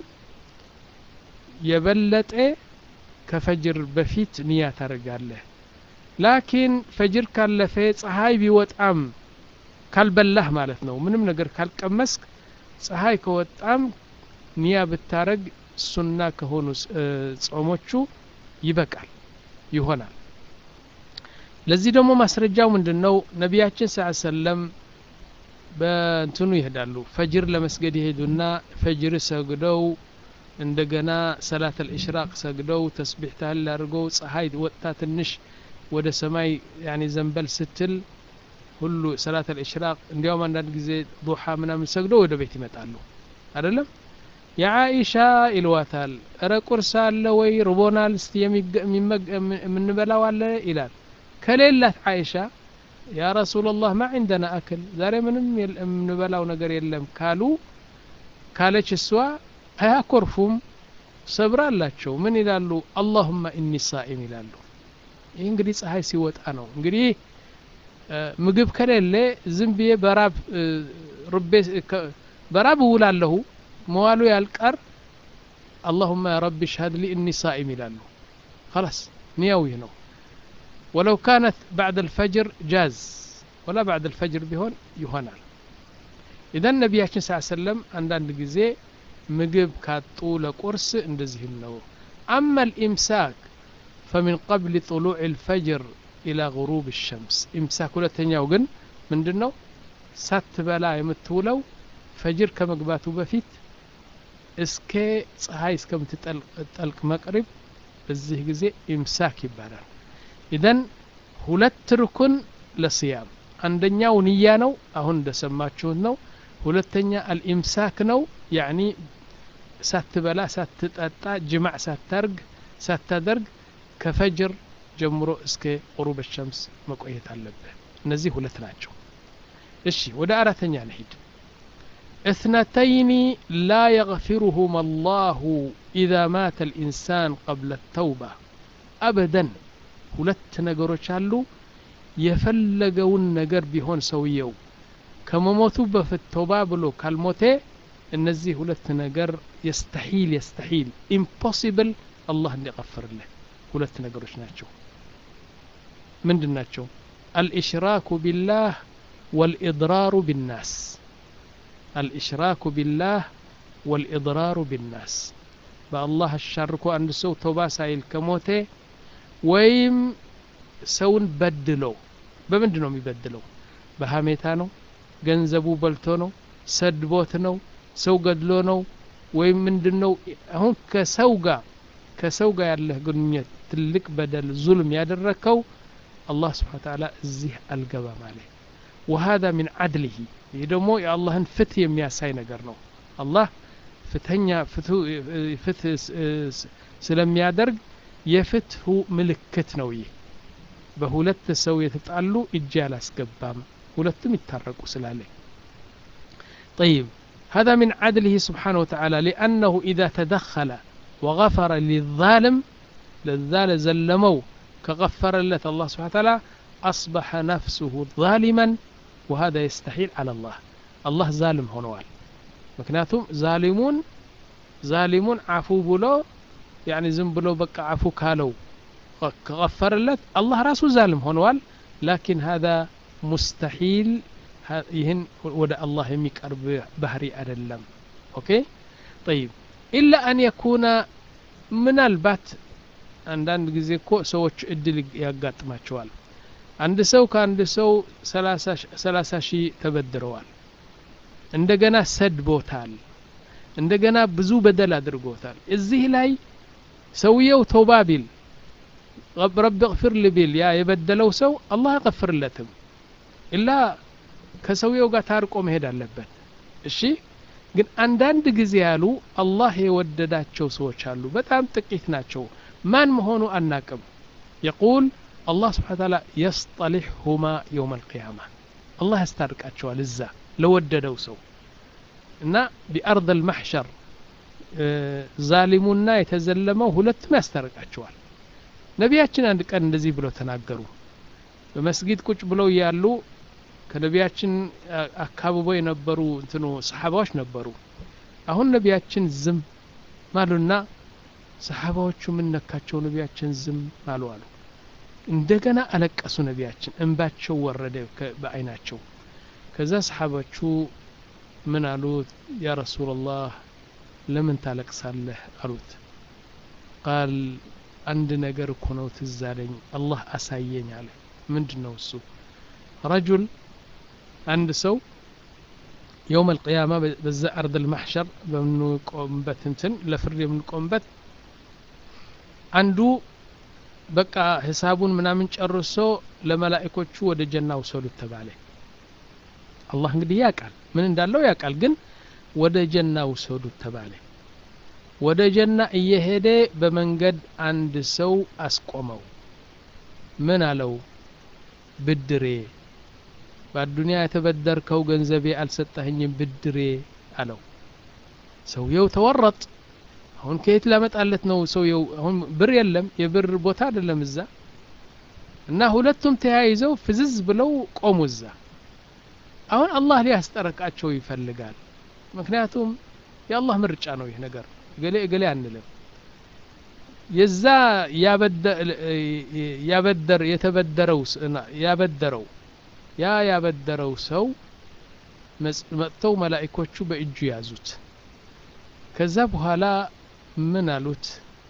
የበለጠ ከፈጅር በፊት ንያ ታደርጋለህ ላኪን ፈጅር ካለፈ ፀሐይ ቢወጣም ካልበላህ ማለት ነው ምንም ነገር ካልቀመስክ ፀሐይ ከወጣም ንያ ብታረግ ሱና ከሆኑ ጾሞቹ ይበቃል ይሆናል ለዚህ ደግሞ ማስረጃው ምንድን ነው ነቢያችን ስ ሰለም በእንትኑ ይሄዳሉ ፈጅር ለመስገድ ይሄዱና ፈጅር ሰግደው እንደገና ሰላት አልእሽራቅ ሰግደው ተስቢሕ ታህል አድርገው ፀሐይ ወጥታ ትንሽ ወደ ሰማይ ያኒ ዘንበል ስትል ሁሉ ሰላት አልእሽራቅ እንዲያውም አንዳንድ ጊዜ ዱሓ ምናምን ሰግደው ወደ ቤት ይመጣሉ አይደለም የአኢሻ ይልዋታል እረ ቁርስ አለ ወይ ርቦናል እስቲ የምንበላው አለ ይላል ከሌላት አይሻ ያ ረሱላላህ ማ ዒንደና አክል ዛሬ ምንም የምንበላው ነገር የለም ካሉ ካለች እሷ አያኮርፉም ሰብር አላቸው ምን ይላሉ አላሁማ ኢኒ ሳኢም ይላሉ ይህ እንግዲህ ፀሐይ ሲወጣ ነው እንግዲህ ምግብ ከሌለ ዝም ብዬ በራብ ርቤ በራብ እውላለሁ መዋሉ ያልቀር አላሁማ ያ ረቢ ሽሀድ ሊ እኒ ሳኢም ይላሉ خلاص نياو ነው ولو كانت بعد الفجر جاز ولا بعد الفجر ቢሆን ይሆናል ኢዘን ነቢያችን ስ ሰለም አንዳንድ ጊዜ ምግብ ካጡ ለቁርስ እንደዚህም ነው አማ الإمساك فمن قبل طلوع الفجر إلى غروب الشمس إمساك ሁለተኛው ግን ምንድን ነው ሳትበላ የምትውለው ፈጅር ከመግባቱ በፊት እስከ ፀሐይ እስከምትጠልቅ መቅሪብ በዚህ ጊዜ ኢምሳክ ይባላል ኢዘን ሁለት ርኩን ለስያም አንደኛው ንያ ነው አሁን እንደሰማችሁት ነው ሁለተኛ አልኢምሳክ ነው ያኒ ሳትበላ ሳትጠጣ ጅማዕ ሳታርግ ሳታደርግ ከፈጅር ጀምሮ እስከ ቁሩብ ሸምስ መቆየት አለብህ እነዚህ ሁለት ናቸው እሺ ወደ አራተኛ ነሂድ اثنتين لا يغفرهما الله إذا مات الإنسان قبل التوبة أبدا ሁለት ነገሮች አሉ የፈለገውን ነገር ቢሆን ሰውየው ከመሞቱ በፊት ተውባ ብሎ ካልሞቴ እነዚህ ሁለት ነገር የስተሒል የስተሒል ኢምፖሲብል አላህ እንዲቀፍርልህ ሁለት ነገሮች ናቸው ምንድን ናቸው አልኢሽራኩ ቢላህ ወልኢድራሩ ቢናስ الإشراك بالله والإضرار بالناس بالله الشرك أن سو توبا سايل كموتي ويم سون بدلو بمنድን ነው የሚበድለው በሀሜታ ነው ገንዘቡ በልቶ ነው ሰድቦት ነው ሰው ገድሎ ነው ወይም ምንድን ነው አሁን ከሰው ጋር ከሰው ጋር ያለህ ግንኙነት ትልቅ በደል ዙልም ያደረግከው አላህ ስብሓን ተዓላ እዚህ አልገባም አለ وهذا من عدله ይህ ደግሞ የአላህን ፍትህ የሚያሳይ ነገር ነው አላህ ፍትኛ ፍትህ ስለሚያደርግ የፍትሁ ምልክት ነው ይህ በሁለት ሰው የተጣሉ እጅ አላስገባም ሁለቱም ይታረቁ ስላለ طيب هذا من عدله سبحانه وتعالى لأنه إذا تدخل وغفر للظالم للذال زلمو كغفر لت الله سبحانه وتعالى أصبح نفسه ظالما وهذا يستحيل على الله الله ظالم هنوال مكناتهم ظالمون ظالمون عفو بلو يعني زم بلو بقى عفو كالو غفر لت الله راسه ظالم هنوال لكن هذا مستحيل يهن ودا الله يميقرب بهري أدلم أوكي طيب إلا أن يكون من البات አንዳንድ ጊዜ እኮ ሰዎች እድል ያጋጥማቸዋል አንድ ሰው ከአንድ ሰው ሰላሳ ሺህ ተበድረዋል እንደገና ሰድቦታል እንደገና ብዙ በደል አድርጎታል እዚህ ላይ ሰውየው ተውባ ቢል ረቢ እግፊር ቢል ያ የበደለው ሰው አላህ አይቀፍርለትም ኢላ ከሰውየው ጋር ታርቆ መሄድ አለበት እሺ ግን አንዳንድ ጊዜ ያሉ አላህ የወደዳቸው ሰዎች አሉ በጣም ጥቂት ናቸው ማን መሆኑ አናቅም የቁል الله سبحانه وتعالى يصطلحهما يوم القيامة الله يسترقاتشوا لزا لوددوا سو እና ቢአርض المحشر ዛሊሙና የተዘለመው ሁለቱም ያስታርቃቸዋል ነቢያችን አንድ ቀን እንደዚህ ብለው ተናገሩ በመስጊድ ቁጭ ብለው ያሉ ከነቢያችን አካብበው የነበሩ እንትኑ ሰሓባዎች ነበሩ አሁን ነቢያችን ዝም ማሉና ሰሓባዎቹ ምን ነካቸው ነቢያችን ዝም አሉ አሉ እንደገና አለቀሱ ነቢያችን እንባቸው ወረደ በአይናቸው ከዛ ሰሓባቹ ምን አሉት ያ ረሱላላህ ለምን ታለቅሳለህ አሉት ቃል አንድ ነገር እኮ ነው ትዝ አለኝ አላህ አሳየኝ አለ ምንድን ነው እሱ ረጁል አንድ ሰው የውም አልቅያማ በዛ አርድ ልማሕሸር በምንቆምበት እንትን ለፍርድ የምንቆምበት አንዱ በቃ ሂሳቡን ምናምን ጨርሶ ለመላእኮቹ ወደ ጀና ውሰዱት ተባለ አላህ እንግዲህ ያውቃል ምን እንዳለው ያውቃል ግን ወደ ጀና ውሰዱት ተባለ ወደ ጀና እየሄደ በመንገድ አንድ ሰው አስቆመው ምን አለው ብድሬ በአዱንያ የተበደርከው ገንዘቤ አልሰጠኸኝም ብድሬ አለው ሰውየው ተወረጥ አሁን ከየት ላመጣለት ነው ሰውየው አሁን ብር የለም የብር ቦታ አይደለም እዛ እና ሁለቱም ተያይዘው ፍዝዝ ብለው ቆሙ እዛ አሁን አላህ ሊያስጠረቃቸው ይፈልጋል ምክንያቱም የአላህ ምርጫ ነው ይህ ነገር እገሌ እገሌ አንልም የዛ ያበደር የተበደረው ያበደረው ያ ያበደረው ሰው መጥተው መላኢኮቹ በእጁ ያዙት ከዛ በኋላ ምን አሉት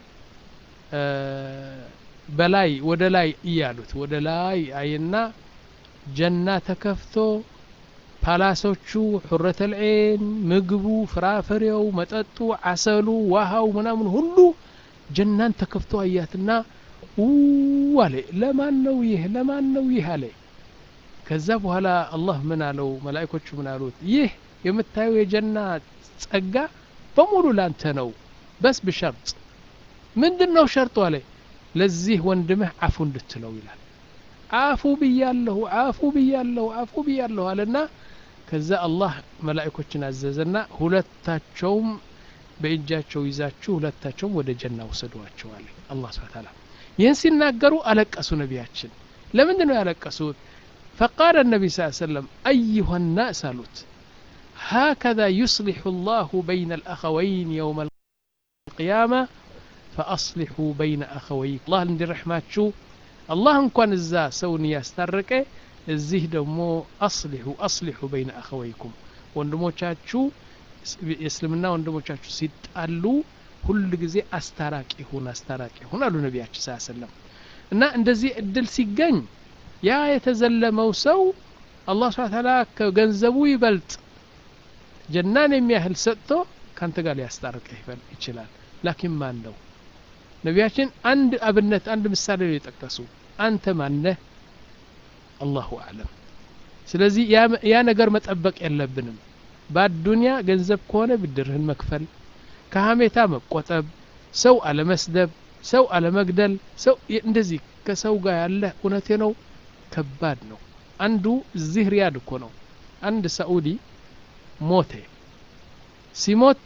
በላይ ወደ ላይ እያሉት ወደ ላይ አይና ጀና ተከፍቶ ፓላሶቹ ሑረተል ዒን ምግቡ ፍራፍሬው መጠጡ አሰሉ ውሃው ምናምን ሁሉ ጀናን ተከፍቶ አያትና አለ ለማን ነው ይህ ለማን ነው ይህ አለ ከዛ በኋላ አላህ ምን አለው መላእኮቹ ምን አሉት ይህ የምታየው የጀና ጸጋ በሙሉ ላንተ ነው በስ ብሸርጥ ምንድን ነው ሸርጡ አለ ለዚህ ወንድምህ አፉ እንድትለው ይላል አፉ ብያለሁ አፉ ብያለሁ አፉ ብያለሁ አለና ከዛ አላህ መላእኮችን አዘዘና ሁለታቸውም በእጃቸው ይዛችሁ ሁለታቸውም ወደ ጀና ውሰዷቸው አለ አላህ ስብሐ ተዓላ ይህን ሲናገሩ አለቀሱ ነቢያችን ለምንድን ነው ያለቀሱት فقال النبي صلى الله عليه وسلم أيها الناس አሉት هكذا يصلح الله بين الأخوين يوم القيامة فأصلحوا بين أخويكم الله عند رحماتشو الله እንኳን እዛ ሰውን ያስታረቀ እዚህ ደግሞ አስሊሑ አስሊሑ በይነ አኸወይኩም ወንድሞቻችሁ የእስልምና ወንድሞቻችሁ ሲጣሉ ሁል ጊዜ አስታራቂ ሁን አስታራቂ ሁን አሉ ነቢያችን ስ ሰለም እና እንደዚህ እድል ሲገኝ ያ የተዘለመው ሰው አላህ ስብሐ ተዓላ ከገንዘቡ ይበልጥ ጀናን የሚያህል ሰጥቶ ካንተ ጋር ሊያስታርቅህ ይችላል ላኪን ማን ነው ነቢያችን አንድ አብነት አንድ ምሳሌ ነው የጠቀሱ አንተ ማነህ አላሁ አዕለም ስለዚህ ያ ነገር መጠበቅ የለብንም በአዱንያ ገንዘብ ከሆነ ብድርህን መክፈል ከሀሜታ መቆጠብ ሰው አለመስደብ ሰው አለመግደል ሰው እንደዚህ ከሰው ጋር ያለ እውነቴ ነው ከባድ ነው አንዱ እዚህ ሪያድ እኮ ነው አንድ ሳኡዲ ሞተ ሲሞት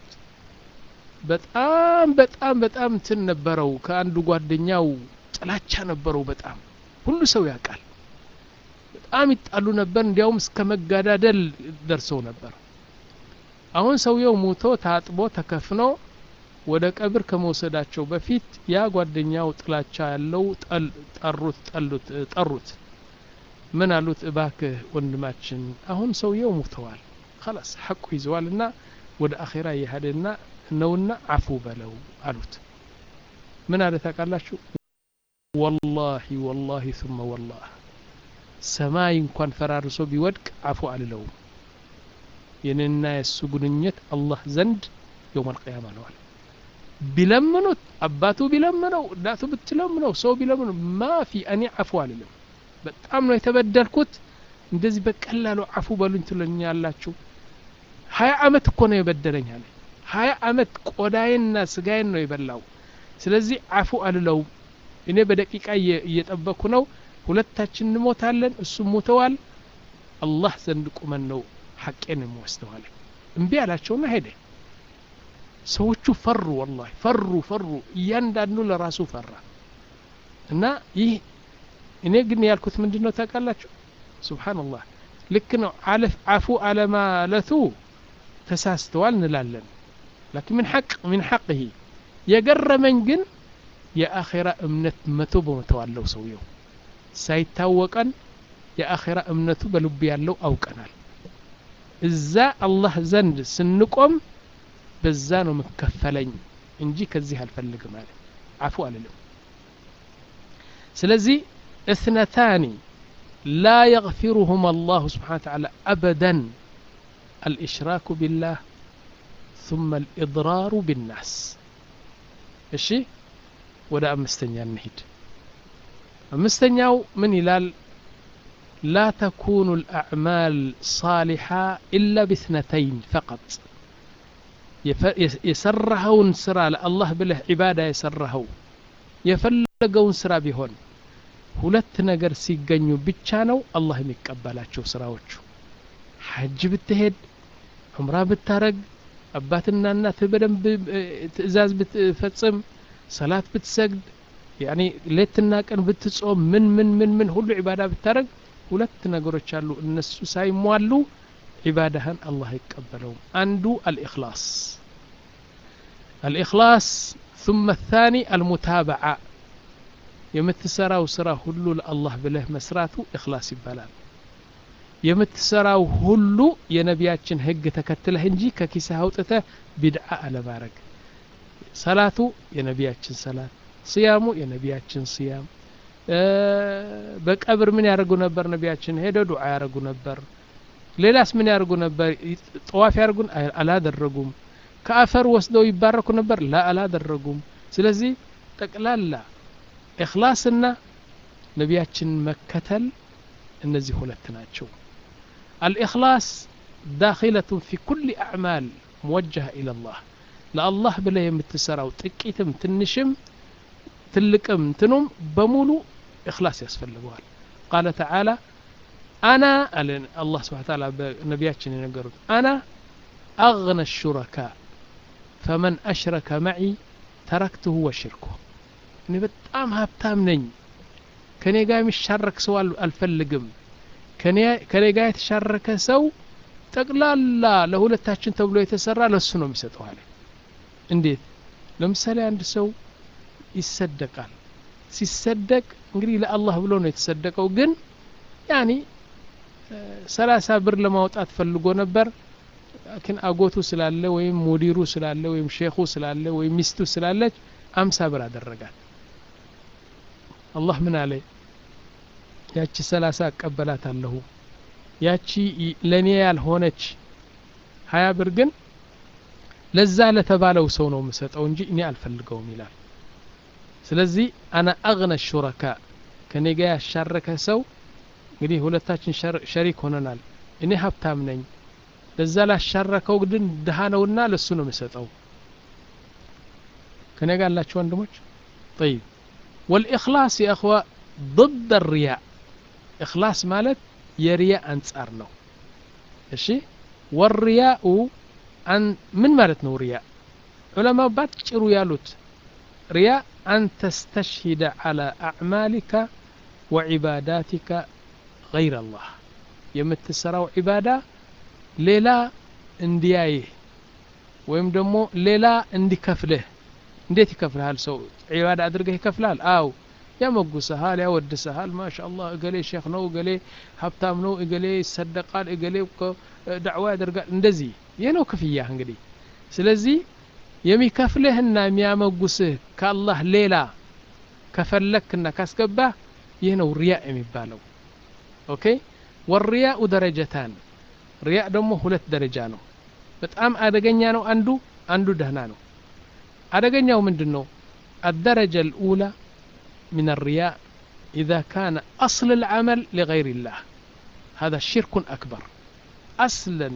በጣም በጣም በጣም እንትን ነበረው ከአንዱ ጓደኛው ጥላቻ ነበረው በጣም ሁሉ ሰው ያውቃል በጣም ይጣሉ ነበር እንዲያውም እስከ መጋዳደል ደርሰው ነበር አሁን ሰውየው ሙቶ ታጥቦ ተከፍኖ ወደ ቀብር ከመውሰዳቸው በፊት ያ ጓደኛው ጥላቻ ያለው ጠሩት ጠሉት ጠሩት ምን አሉት እባክህ ወንድማችን አሁን ሰውየው ሙተዋል خلاص ሐቁ ይዘዋልና ወደ አኼራ እየሄደና ነውና አፉ በለው አሉት ምን አለ ታውቃላችሁ ወላሂ ወላሂ ثم ወላህ ሰማይ እንኳን ፈራርሶ ቢወድቅ አፉ አልለውም የኔና የእሱ ግንኙነት አላህ ዘንድ የውም አልቅያማ ነዋል ቢለምኑት አባቱ ቢለምነው እናቱ ብትለምነው ሰው ቢለምነው ማፊ እኔ አፉ አልልም በጣም ነው የተበደልኩት እንደዚህ በቀላሉ አፉ በሉኝ ትለኛላችሁ ሀያ አመት እኮ ነው የበደለኝ አለ ሀያ አመት ቆዳዬንና ስጋዬን ነው የበላው ስለዚህ አፉ አልለውም እኔ በደቂቃ እየጠበኩ ነው ሁለታችን እንሞታለን እሱ ሞተዋል አላህ ዘንድ ቁመን ነው ሐቄን የሚወስደዋል እምቢ አላቸውና ሄደ ሰዎቹ ፈሩ ወላሂ ፈሩ ፈሩ እያንዳንዱ ለራሱ ፈራ እና ይህ እኔ ግን ያልኩት ምንድን ነው ታውቃላችሁ ሱብሓንላህ ልክ ነው አፉ አለማለቱ ተሳስተዋል እንላለን ላኪን ምን ሐቅ ምን ሐቅህ የገረመኝ ግን የአኼራ እምነት መቶ በመቶ አለው ሰውየው ሳይታወቀን የአኼራ እምነቱ በልቡ ያለው አውቀናል እዛ አላህ ዘንድ ስንቆም በዛ ነው መከፈለኝ እንጂ ከዚህ አልፈልግም አለ አፉ አልልም ስለዚህ اثنتان لا يغفرهما الله سبحانه وتعالى أبدا الإشراك بالله ثم الإضرار بالناس እሺ ወደ አምስተኛ እንሂድ አምስተኛው ምን ይላል لا تكون الأعمال صالحة إلا باثنتين فقط የሰራኸውን ስራ ለአላህ ብለህ ዒባዳ የሰራኸው የፈለገውን ስራ ቢሆን ሁለት ነገር ሲገኙ ብቻ ነው አላህ የሚቀበላቸው ስራዎቹ ሐጅ ብትሄድ ዑምራ ብታረግ አባትና እናትህ በደንብ ትእዛዝ ብትፈጽም ሰላት ብትሰግድ ያኒ ሌትና ቀን ብትጾም ምን ምን ምን ምን ሁሉ ዒባዳ ብታረግ ሁለት ነገሮች አሉ እነሱ ሳይሟሉ ዒባዳህን አላህ አይቀበለውም አንዱ አልኢኽላስ አልኢኽላስ ثم الثاني المتابعة የምትሰራው ስራ ሁሉ ለአላህ ብለህ መስራቱ ኢኽላስ ይባላል የምትሰራው ሁሉ የነቢያችን ህግ ተከትለህ እንጂ ከኪስህ አውጥተህ ቢድዓ አለማድረግ ሰላቱ የነቢያችን ሰላት ስያሙ የነቢያችን ስያም በቀብር ምን ያደርጉ ነበር ነቢያችን ሄደ ዱዓ ያደርጉ ነበር ሌላስ ምን ያደርጉ ነበር ጠዋፍ ያደርጉን አላደረጉም ከአፈር ወስደው ይባረኩ ነበር ላ አላደረጉም ስለዚህ ጠቅላላ ኢኽላስና ነቢያችንን መከተል እነዚህ ሁለት ናቸው الإخلاص داخلة في كل أعمال موجهة إلى الله لله بلا يمتسراو تكيتم تنشم تلقم تنم بمولو إخلاص يسفلقوال قال تعالى أنا الله سبحانه وتعالى نبياتنا ينقرون أنا أغنى الشركاء فمن أشرك معي تركته وشركه እኔ በጣም ሀብታም ነኝ ከኔ ጋር የሚሻረክ ሰው አልፈልግም ከኔ ጋር የተሻረከ ሰው ጠቅላላ ለሁለታችን ተብሎ የተሰራ ለሱ ነው የሚሰጠው አለ እንዴት ለምሳሌ አንድ ሰው ይሰደቃል ሲሰደቅ እንግዲህ ለአላህ ብሎ ነው የተሰደቀው ግን ያኒ ሰላሳ ብር ለማውጣት ፈልጎ ነበር ግን አጎቱ ስላለ ወይም ሙዲሩ ስላለ ወይም ሼኹ ስላለ ወይም ሚስቱ ስላለች አምሳ ብር አደረጋት አላህ ምን አለ ያቺ ሰላሳ እቀበላት አለሁ ያቺ ለእኔ ያልሆነች ሀያ ብር ግን ለዛ ለተባለው ሰው ነው የምሰጠው እንጂ እኔ አልፈልገውም ይላል ስለዚህ አና አግነ ሹረካ ከኔ ጋር ያሻረከ ሰው እንግዲህ ሁለታችን ሸሪክ ሆነናል እኔ ሀብታም ነኝ ለዛ ላሻረከው ግን ድሃ ነውና ለሱ ነው የምሰጠው ከኔ ጋር ያላችሁ ወንድሞች طيب والإخلاص يا أخوة ضد الرياء إخلاص مالت يرياء أنصار ነው እሺ والرياء أن من مالت ነው رياء علماء ባጭሩ ያሉት رياء أن تستشهد على أعمالك وعباداتك غير الله የምትሰራው ዒባዳ ሌላ እንዲያይህ ወይም ደግሞ ሌላ እንዲከፍልህ እንዴት ይከፍልሃል ሰው ዒባዳ አድርገህ ይከፍልሃል አው ያመጉሰሃል ያወድሰሃል ማሻ አላህ እገሌ ሼክ ነው እገሌ ሀብታም ነው እገሌ ይሰደቃል እገሌ ዳዕዋ ያደርጋል እንደዚህ ይህ ነው ክፍያ እንግዲህ ስለዚህ የሚከፍልህና የሚያመጉስህ ከአላህ ሌላ ከፈለክና ካስገባህ ይህ ነው ሪያ የሚባለው ኦኬ ወሪያኡ ደረጀታን ሪያ ደግሞ ሁለት ደረጃ ነው በጣም አደገኛ ነው አንዱ አንዱ ደህና ነው አደገኛው ምንድን ነው الدرجة الأولى من الرياء إذا كان أصل العمل لغير الله هذا شرك أكبر أصلا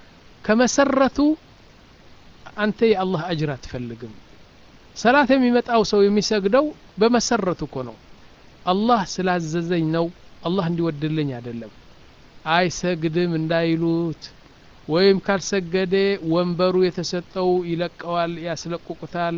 كمسرة أنت يا الله أجر تفلقم صلاة يمتأو سو يمسجدو بمسرة كونو الله سلاززኝ ነው አላህ እንዲወድልኝ አይደለም አይሰግድም እንዳይሉት ወይም ካልሰገደ ወንበሩ የተሰጠው ይለቀዋል ያስለቁቁታል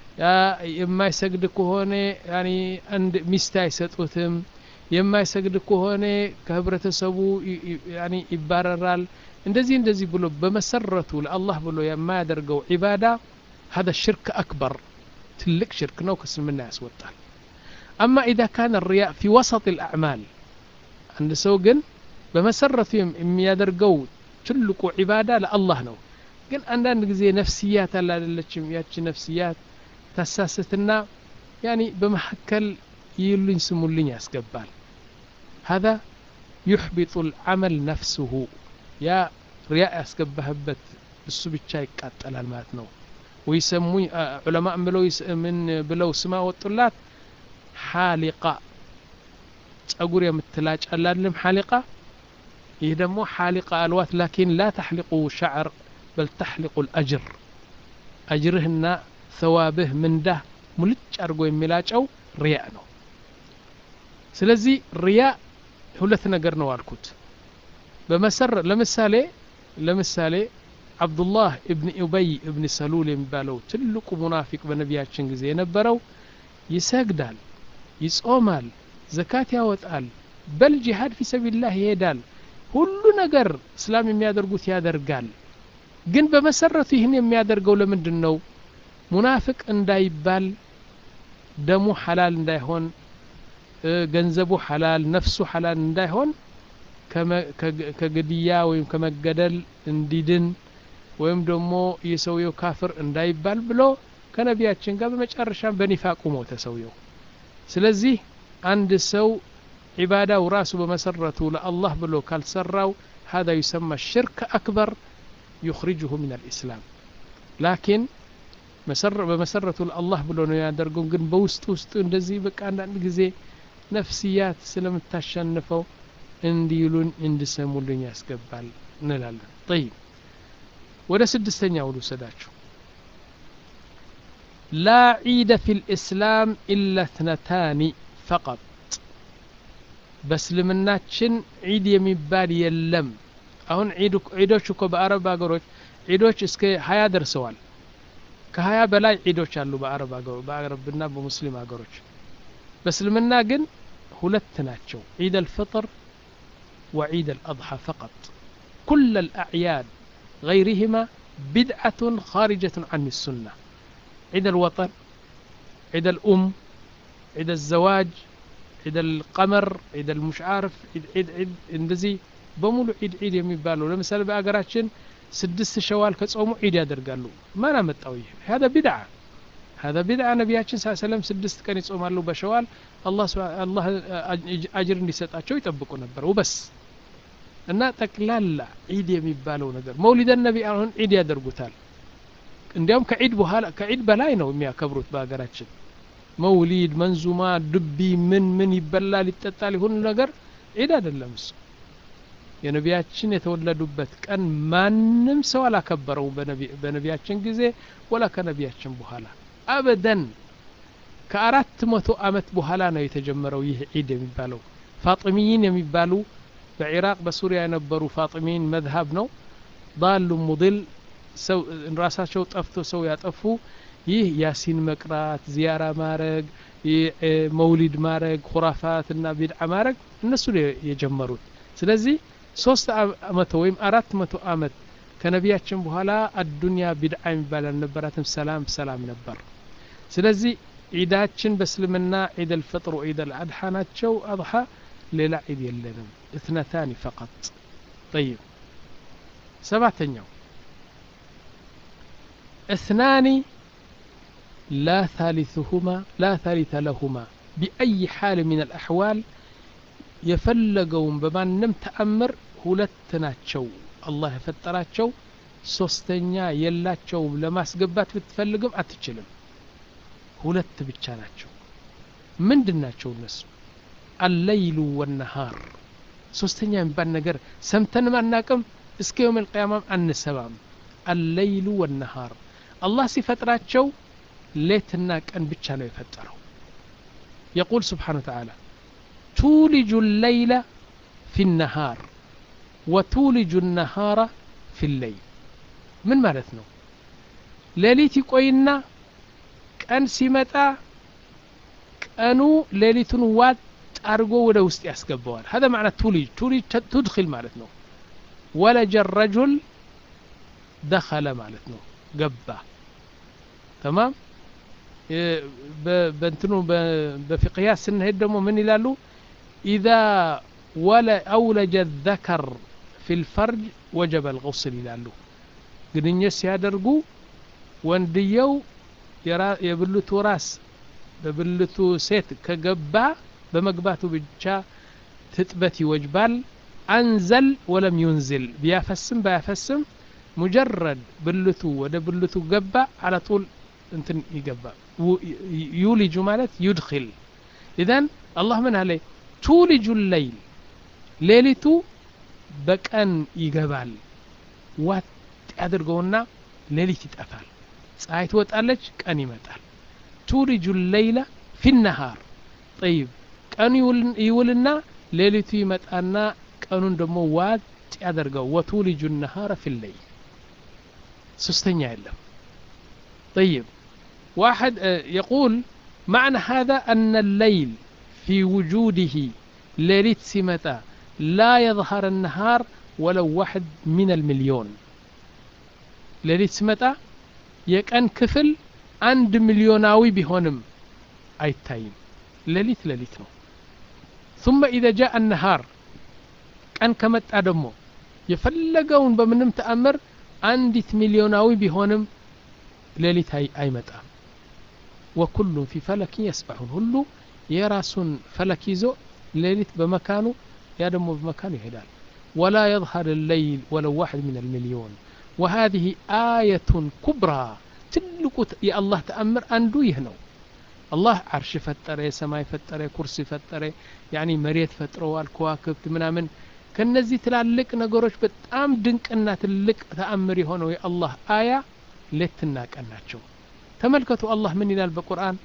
የማይሰግድ ከሆነ ያኒ አንድ ሚስት አይሰጡትም የማይሰግድ ከሆነ ከህብረተሰቡ ያኒ ይባረራል እንደዚህ እንደዚህ ብሎ በመሰረቱ ለአላህ ብሎ የማያደርገው ዒባዳ هذا الشرك أكبر تلك شرك نو كسلمنا يسوطال أما إذا كان الرياء في وسط الأعمال عند سوقن በመሰረቱ የሚያደርገው ትልቁ ዒባዳ ለአላህ ነው ግን አንዳንድ ጊዜ ነፍስያት አለ አይደለችም ያቺ ነፍስያት ታሳስትና ያኒ በመካከል ይሉኝ ስሙልኝ ያስገባል هذا يحبط العمل نفسه ያ ሪያ ያስገባህበት እሱ ብቻ ይቃጠላል ማለት ነው ወይሰሙኝ ዑለማ ብለው ምን ብለው ስማ ወጡላት ሓሊቃ ጸጉር የምትላጭ አላለም ሓሊቃ ይህ ደግሞ ሓሊቃ አልዋት ላኪን ላ ተሕሊቁ ሸዕር በል ተሕሊቁ ልአጅር አጅርህና ሰዋብህ ምንዳህ ሙልጭ አድርጎ የሚላጨው ሪያ ነው ስለዚህ ሪያ ሁለት ነገር ነው አልኩት በመሰረ ለምሳሌ ለምሳሌ አብዱላህ እብን ኡበይ እብን ሰሉል የሚባለው ትልቁ ሙናፊቅ በነቢያችን ጊዜ የነበረው ይሰግዳል ይጾማል ዘካት ያወጣል በል ጂሃድ ፊ ሰቢልላህ ይሄዳል ሁሉ ነገር እስላም የሚያደርጉት ያደርጋል ግን በመሰረቱ ይህን የሚያደርገው ለምንድን ነው ሙናፍቅ እንዳይባል ደሙ ሐላል እንዳይሆን ገንዘቡ ሐላል ነፍሱ ሐላል እንዳይሆን ከግድያ ወይም ከመገደል እንዲድን ወይም ደግሞ የሰውየው ካፍር እንዳይባል ብሎ ከነቢያችን ጋር በመጨረሻም በኒፋቁ ሞተ ሰውየው ስለዚህ አንድ ሰው ዒባዳው ራሱ በመሰረቱ ለአላህ ብሎ ካልሰራው هذا يسمى الشرك أكبر يخرجه من الإسلام لكن በመሰረቱ ለአላህ ብሎ ነው ያደርገው ግን በውስጥ ውስጥ እንደዚህ በቃ አንዳንድ ጊዜ ነፍስያት ስለምታሸንፈው እንዲሉን እንድሰሙልኝ ያስገባል እንላለን ጠይብ ወደ ስድስተኛው ልውሰዳችሁ ላ ዒደ ፊ ልእስላም ኢላ እትነታኒ ፈቀጥ በእስልምናችን ዒድ የሚባል የለም አሁን ዒዶች እኮ በአረብ ሀገሮች ዒዶች እስከ ሀያ ደርሰዋል ከሀያ በላይ ዒዶች አሉ በአረብ በአረብና በሙስሊም ሀገሮች በእስልምና ግን ሁለት ናቸው ዒድ አልፍጥር وعيد الأضحى فقط كل الأعياد غيرهما بدعة خارجة عن السنة عيد الوطن عيد الأم عيد الزواج عيد القمر عيد المش عارف عيد عيد عيد اندزي بمولو عيد عيد يميبالو لمثال بأقراتشن سدست شوال كتصومو عيد يدرقالو ما نمتقوي هذا بدعة هذا بدعة نبياتشن صلى الله عليه وسلم سدست كان يصومالو بشوال الله سبحانه الله أجر እንዲሰጣቸው ይጠብቁ ነበር ወበስ እና ጠቅላላ ዒድ የሚባለው ነገር መውሊደ ነቢ አሁን ዒድ ያደርጉታል እንዲያውም ከዒድ በኋላ ከዒድ በላይ ነው የሚያከብሩት በሀገራችን መውሊድ መንዙማ ድቢ ምን ምን ይበላል ይጠጣል ይሁን ነገር ዒድ አይደለም እሱ የነቢያችን የተወለዱበት ቀን ማንም ሰው አላከበረው በነቢያችን ጊዜ ወላ ከነቢያችን በኋላ አበደን ከአራት መቶ አመት በኋላ ነው የተጀመረው ይህ ዒድ የሚባለው ፋጥሚይን የሚባሉ በኢራቅ በሱሪያ የነበሩ ፋጥሚን መዝሀብ ነው ዳሉ ሙድል ሰው ራሳቸው ጠፍቶ ሰው ያጠፉ ይህ ያሲን መቅራት ዚያራ ማረግ መውሊድ ማረግ ኩራፋት እና ቢድዓ ማረግ እነሱ የጀመሩት ስለዚህ ሶስት መቶ ወይም አራት መቶ አመት ከነቢያችን በኋላ አዱንያ ቢድዓ የሚባል አልነበራትም ሰላም ሰላም ነበር ስለዚህ ዒዳችን በእስልምና ዒድ አልፍጥር ወዒድ አልአድሓ ናቸው አድሓ ሌላ ዒድ የለንም اثنتان فقط طيب سبعتኛው اثنان لا ثالثهما لا ثالث لهما بأي حال من الأحوال የፈለገውን በማንም ተአምር ሁለት ናቸው አላህ የፈጠራቸው ሶስተኛ የላቸውም ለማስገባት ብትፈልግም አትችልም ሁለት ብቻ ናቸው ምንድን ናቸው እነሱ አለይሉ ወነሃር ሶስተኛ የሚባል ነገር ሰምተንም አናቅም እስከ የውም ልቅያማም አንሰማም አለይሉ ወነሃር አላህ ሲፈጥራቸው ሌትና ቀን ብቻ ነው የፈጠረው የቁል ስብሓን ተዓላ ቱልጁ ለይለ ፊ ነሃር ወቱልጁ ነሃራ ፊ ለይል ምን ማለት ነው ሌሊት ይቆይና ቀን ሲመጣ ቀኑ ሌሊቱን ዋጥ አድርጎ ወደ ውስጥ ያስገባዋል هذا معنى تولج تولج تدخل ማለት ነው ወለጀ الرجل دخل ማለት ነው ገባ تمام በእንትኑ በፍቅያት ስንሄድ ደግሞ ምን ይላሉ إذا ወለ أولج الذكر في الفرج وجب الغسل ይላሉ ግንኙነት ሲያደርጉ ወንድየው የብልቱ ራስ በብልቱ ሴት ከገባ በመግባቱ ብቻ ትጥበት ይወጅባል አንዘል ወለም ዩንዝል ቢያፈስም ባያፈስም ሙጀረድ ብልቱ ወደ ብልቱ ገባ አለጡል እንትን ይገባ ዩሊጁ ማለት ዩድኪል ኢዘን አላህ ምን አለ ቱሊጁ ለይል ሌሊቱ በቀን ይገባል ዋጥ ያድርገውና ሌሊት ይጠፋል ፀሐይ ትወጣለች ቀን ይመጣል ቱሊጁ ለይለ ፊ ነሃር ጠይብ ቀኑ ይውልና ሌሊቱ ይመጣና ቀኑን ደግሞ ዋጥ ያደርገው ወቱልጁ ነሃረ ፊ ለይል ሶስተኛ የለም طيب واحد يقول معنى هذا أن الليل في وجوده ليلة سمتا لا يظهر النهار ولو واحد من المليون ليلة سمتا يكن كفل عند مليوناوي بهونم أي تايم ليلة ليلة نو ثم إذا جاء النهار كان كمت أدمو يفلقون بمنم تأمر عندت مليوناوي بهونم ሌሊት አይመጣም ወኩሉም ፊ ፈለኪን የስበሑን ሁሉ የራሱን ፈለክ ይዞ ሌሊት በመካኑ ያ ደግሞ በመካኑ ይሄዳል ወላ የظهር الليل ولو واحد من المليون وهذه آية كبرى ትልቁ የአላህ ተአምር አንዱ ይህ ነው አላህ አርሽ ፈጠረ የሰማይ ፈጠረ ኩርሲ ፈጠረ ያኒ መሬት ፈጥረዋል ከዋክብት ምናምን ከነዚህ ትላልቅ ነገሮች በጣም ድንቅና ትልቅ ተአምር የሆነው የአላህ አያ ሌትና ቀን ናቸው ተመልከቱ አላህ ምን ይላል በቁርአን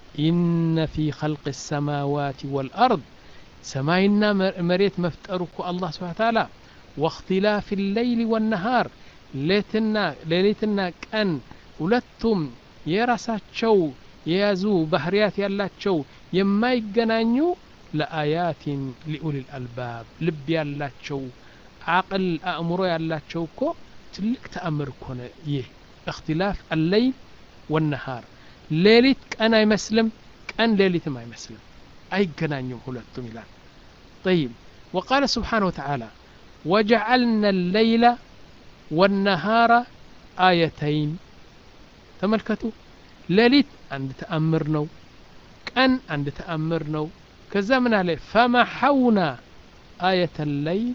ኢነ ፊ ኸልቅ ሰማዋት ወልአርድ ሰማይና መሬት መፍጠሩ እኮ አላህ ስብሓን ታላ ወእክትላፍ ሌይል ወነሃር ሌትና ሌሊትና ቀን ሁለቱም የራሳቸው የያዙ ባህርያት ያላቸው የማይገናኙ ለአያትን ሊኡል አልባብ ልብ ያላቸው አቅል አእምሮ ያላቸው እኮ ትልቅ ተአምር እኮ ነው ይህ اختلاف الليل والنهار ليلت كان يمسلم كان ليلت ما يمسلم أي جنانيوم هلتم إلان طيب وقال سبحانه وتعالى وجعلنا الليل والنهار آيتين تملكتوا ليلت عند تأمرنا كان عند تأمرنا كذا من عليه فمحونا آية الليل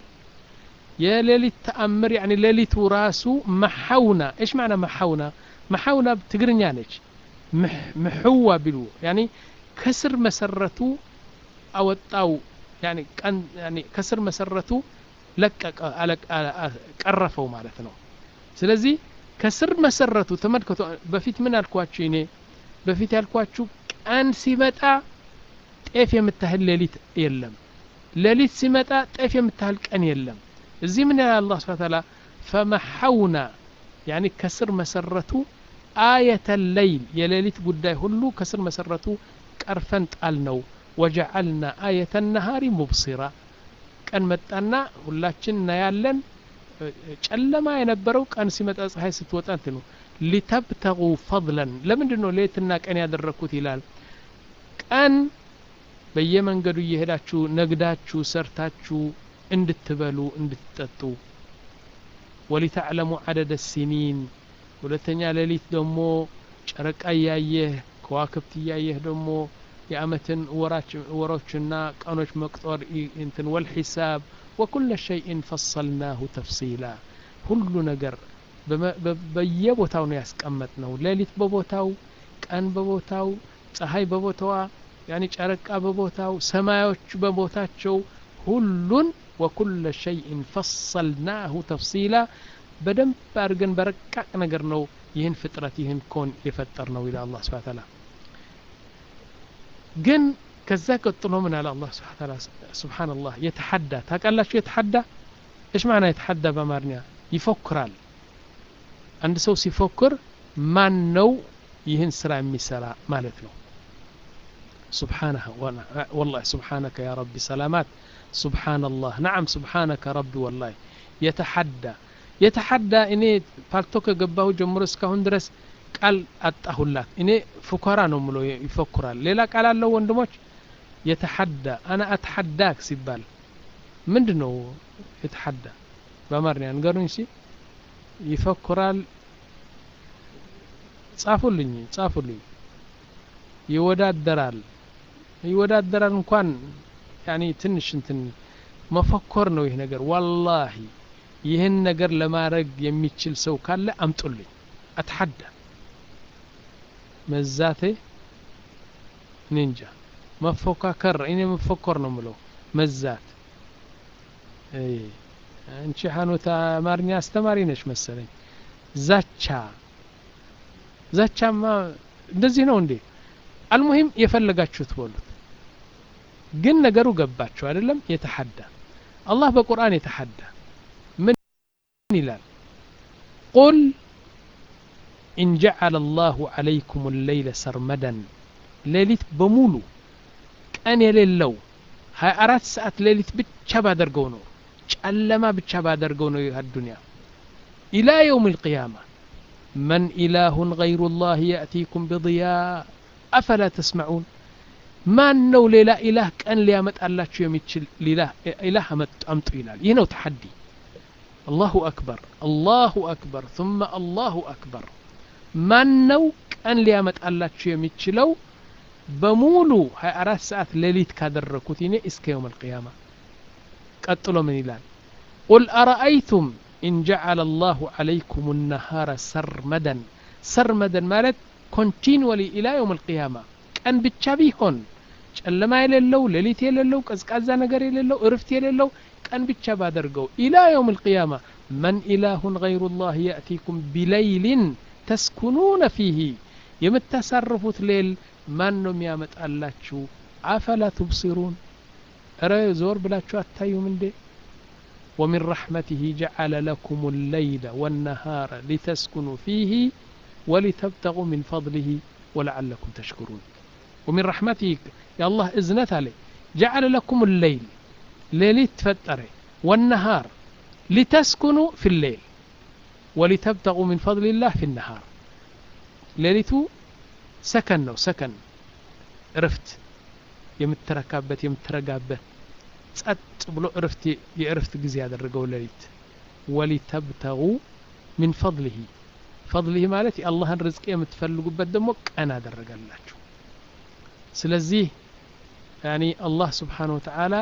يا ليلة تأمر يعني ليلة راسو محونا إيش معنى محونا محونا بتقرن يعني مح محوة بلو يعني كسر مسرته أو الطاو يعني كان يعني كسر مسرته لك على قرفوا معناتنا ስለዚህ ከስር መሰረቱ ተመልከቱ በፊት ምን አልኳችሁ እኔ በፊት ያልኳችሁ ቀን ሲመጣ ጤፍ የምታህል ሌሊት የለም ሌሊት ሲመጣ ጤፍ የምታህል ቀን የለም እዚህ ምን ያህል አላህ ስብሐ ተዓላ ፈመሐውና ያኒ ከስር መሰረቱ አየተ ለይል የሌሊት ጉዳይ ሁሉ ከስር መሰረቱ ቀርፈን ጣል ነው ወጀዐልና አየተ ነሃሪ ሙብሲራ ቀን መጣና ሁላችን እናያለን ጨለማ የነበረው ቀን ሲመጣ ፀሐይ ስትወጣ እንትኑ ሊተብተጉ ፈضለን ለምንድን ነው ሌትና ቀን ያደረግኩት ይላል ቀን በየመንገዱ እየሄዳችሁ ነግዳችሁ ሰርታችሁ እንድትበሉ እንድትጠጡ ወሊተዕለሙ ዓደደ ሲኒን ሁለተኛ ሌሊት ደግሞ ጨረቃ እያየህ ከዋክብት እያየህ ደግሞ የአመትን ወሮችና ቀኖች መቅጦር እንትን ወልሒሳብ ወኩለ ሸይእን ፈሰልናሁ ተፍሲላ ሁሉ ነገር በየቦታው ነው ያስቀመጥ ነው ሌሊት በቦታው ቀን በቦታው ፀሐይ በቦታዋ ያኒ ጨረቃ በቦታው ሰማዮች በቦታቸው ሁሉን ወኩለ ሸይእን ፈሰልናሁ ተፍሲላ በደንብ አድርገን በረቃቅ ነገር ነው ይህን ፍጥረት ይህን ኮን የፈጠር ነው ይላል አላህ ስብሐ ተዓላ ግን ከዛ ቀጥሎ ምን አለ አላህ ስብሐ ተዓላ ሱብሓነላህ የተሐዳ ታውቃላችሁ የተሐዳ እሽ ማና የተሐዳ በአማርኛ ይፎክራል አንድ ሰው ሲፎክር ማን ነው ይህን ስራ የሚሰራ ማለት ነው سبحانه والله سبحانك يا ربي سلامات سبحان الله نعم سبحانك ربي والله يتحدى يتحدى እኔ ፓልቶ ከገባሁ ጀምሮ እስካሁን ድረስ ቃል አጣሁላት እኔ ፉከራ ነው ምሎ ይፎክራል ሌላ ቃል አለው ወንድሞች የተሐዳ አና አትሐዳክ ሲባል ምንድ ነው የተሐዳ በአማርኛ ንገሩኝ ሲ ይፎክራል ጻፉልኝ ጻፉልኝ ይወዳደራል ይወዳደራል እንኳን ያኒ ትንሽ እንትን መፈኮር ነው ይህ ነገር ዋላሂ ይህን ነገር ለማድረግ የሚችል ሰው ካለ አምጡልኝ አትሐዳ መዛቴ እኔ እንጃ መፎካከር እኔ መፎኮር ነው ምለው መዛት አንቺ ሀኖታ አማርኛ አስተማሪ ነች መሰለኝ ዛቻ ዛቻማ እንደዚህ ነው እንዴ አልሙሂም የፈለጋችሁት በሉት ግን ነገሩ ገባቸው አይደለም የተሐዳ አላህ በቁርአን የተሐዳ ምን ይላል ቁል ኢን ጀዓለ አላሁ ዓለይኩም ለይለ ሰርመደን ሌሊት በሙሉ ቀን የሌለው 24 ሰዓት ሌሊት ብቻ ባደርገው ነው ጨለማ ብቻ ባደርገው ነው ይህ ዱንያ ኢላ የውም ልቅያማ መን ኢላሁን ገይሩ ላህ የእቲኩም ብضያ አፈላ ተስመዑን ማን ነው ሌላ ኢላህ ቀን ሊያመጣላችሁ የሚችል ኢላህ አምጡ ይላል ይህ ነው ተሐዲ አላሁ አክበር አላሁ አክበር ثم አላሁ አክበር ማን ነው ቀን ሊያመጣላችሁ የሚችለው በሙሉ 24 ሰዓት ሌሊት ካደረኩት እኔ እስከ የውም አልቅያማ ቀጥሎ ምን ይላል ቁል አረአይቱም ኢን ጀዓለ አላሁ ዓለይኩም ነሃረ ሰርመደን ሰርመደን ማለት ኮንቲኒወሊ ኢላ የውም አልቅያማ ቀን ብቻ ቢሆን ጨለማ የሌለው ሌሊት የሌለው ቀዝቃዛ ነገር የሌለው እርፍት የሌለው ቀን ብቻ ባደርገው ኢላ የውም አልቅያማ መን ኢላሁን ገይሩ ላህ የእቲኩም ቢለይልን ተስኩኑነ ፊህ የምታሳርፉት ሌል ማን ነው የሚያመጣላችሁ አፈላ ትብሲሩን እረ ዞር ብላችሁ አታዩም እንዴ ومن رحمته جعل لكم الليل والنهار لتسكنوا فيه ولتبتغوا من فضله ولعلكم تشكرون ومن رحمته يا الله إذنت عليه جعل لكم الليل ليلت تفتره والنهار لتسكنوا في الليل ولتبتغوا من فضل الله في النهار ሌሊቱ ሰከን ነው ሰከን እርፍት የምትረካበት የምትረጋበት ጸጥ ብሎ እርፍት የእርፍት ጊዜ ያደረገው ሌሊት ወሊተብተጉ ሚን ፈضሊህ ፈضሊህ ማለት የአላህን ርዝቅ የምትፈልጉበት ደግሞ ቀን አደረገላችሁ ስለዚህ ያኒ አላህ ስብሓን ወተዓላ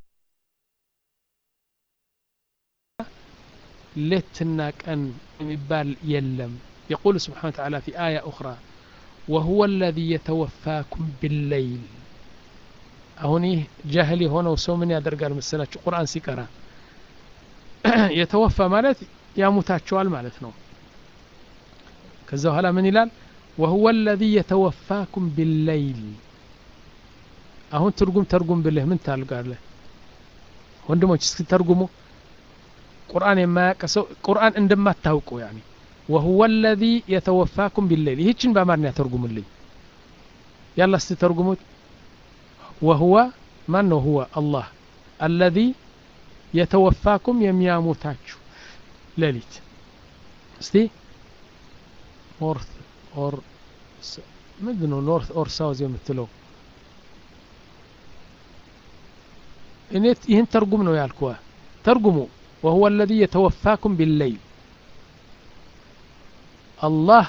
ሌትና ቀን የሚባል የለም يقول سبحانه وتعالى في آية أخرى وهو الذي يتوفاكم بالليل አሁን ይህ ጃህል የሆነው ሰው ምን ያደርጋል መሰላችሁ ቁርአን ሲቀራ የተወፋ ማለት ያሙታቸዋል ማለት ነው ከዛ በኋላ ምን ይላል ወሁወ ለዚ የተወፋኩም ቢለይል አሁን ትርጉም ተርጉም ብልህ ምን ታልጋለህ ወንድሞች እስኪ ተርጉሙ ቁርአን የማያውቅ ሰው ቁርአን እንደማታውቁ ያኒ وهو الذي يتوفاكم بالليل ይህችን በአማርኛ ተርጉምልኝ ያላ እስቲ ተርጉሙት وهو ማን ነው هو الله الذي يتوفاكم የሚያሞታችሁ ሌሊት እስቲ ኖርት ኦር ምንድን ነው ኖርት ኦር ሳውዝ የምትለው እኔ ይህን ተርጉም ነው ያልኩዋ ተርጉሙ وهو الذي يتوفاكم بالليل አላህ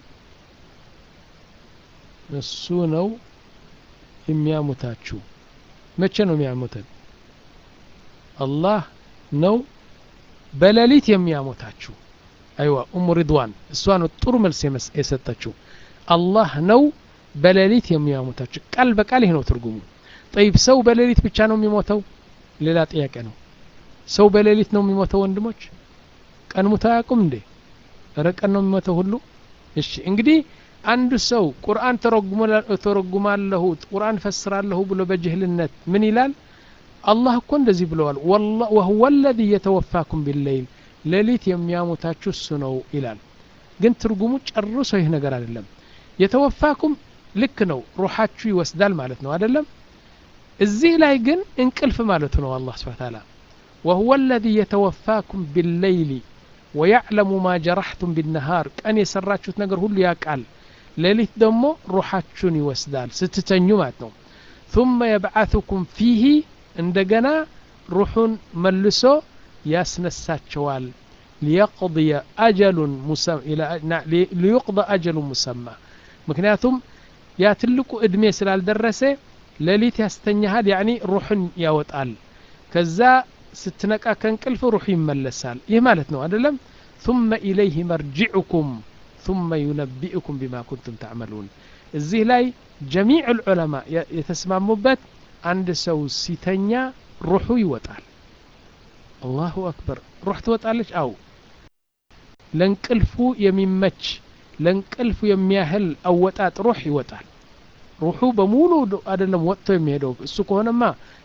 እሱ ነው የሚያሙታችሁ መቼ ነው የሚያሙተን አላህ ነው በሌሊት የሚያሞታችሁ አይዋ ኡሙ ሪድዋን እሷ ነው ጥሩ መልስ የሰጠችው አላህ ነው በሌሊት የሚያሞታችሁ ቃል በቃል ይህ ነው ትርጉሙ ጠይብ ሰው በሌሊት ብቻ ነው የሚሞተው ሌላ ጥያቄ ነው ሰው በሌሊት ነው የሚሞተው ወንድሞች ቀን ሙቶ አያውቁም እንዴ ረቀን ነው የሚሞተው ሁሉ እሺ እንግዲህ አንድ ሰው ቁርአን ተረጉማለሁ ቁርአን ፈስራለሁ ብሎ በጅህልነት ምን ይላል አላህ እኮ እንደዚህ ብለዋል ወሁወ ለዚ የተወፋኩም ቢለይል ሌሊት የሚያሞታችሁ እሱ ነው ይላል ግን ትርጉሙ ጨርሶ ይህ ነገር አይደለም የተወፋኩም ልክ ነው ሩሓችሁ ይወስዳል ማለት ነው አይደለም እዚህ ላይ ግን እንቅልፍ ማለቱ ነው አላህ ስብሓ ታላ ወሁወ ለዚ የተወፋኩም ቢለይሊ ወያዕለሙ ማ ጀራሕቱም ቢነሃር ቀን የሰራችሁት ነገር ሁሉ ያውቃል ሌሊት ደግሞ ሩሓችሁን ይወስዳል ስትተኙ ማለት ነው ثم يبعثكم فيه እንደገና ሩሑን መልሶ ያስነሳቸዋል ሊየቅضي አጀሉን ሊዩቅضى አጀሉ ሙሰማ ምክንያቱም ያ ትልቁ እድሜ ስላልደረሰ ሌሊት ያስተኛሃል ያኒ ሩሕን ያወጣል ከዛ ስትነቃ ከእንቅልፍ ሩሕ ይመለሳል ይህ ማለት ነው አይደለም ثم إليه مرجعكم ثم ينبئكم بما كنتم تعملون እዚህ ላይ ጀሚዕ الዑለማ የተስማሙበት አንድ ሰው ሲተኛ ሩሑ ይወጣል አላሁ አክበር ሩሕ ትወጣለች አው ለእንቅልፉ የሚመች ለእንቅልፉ የሚያህል አወጣጥ ሩሕ ይወጣል ሩሑ በሙሉ አይደለም ወጥቶ የሚሄደው እሱ ከሆነማ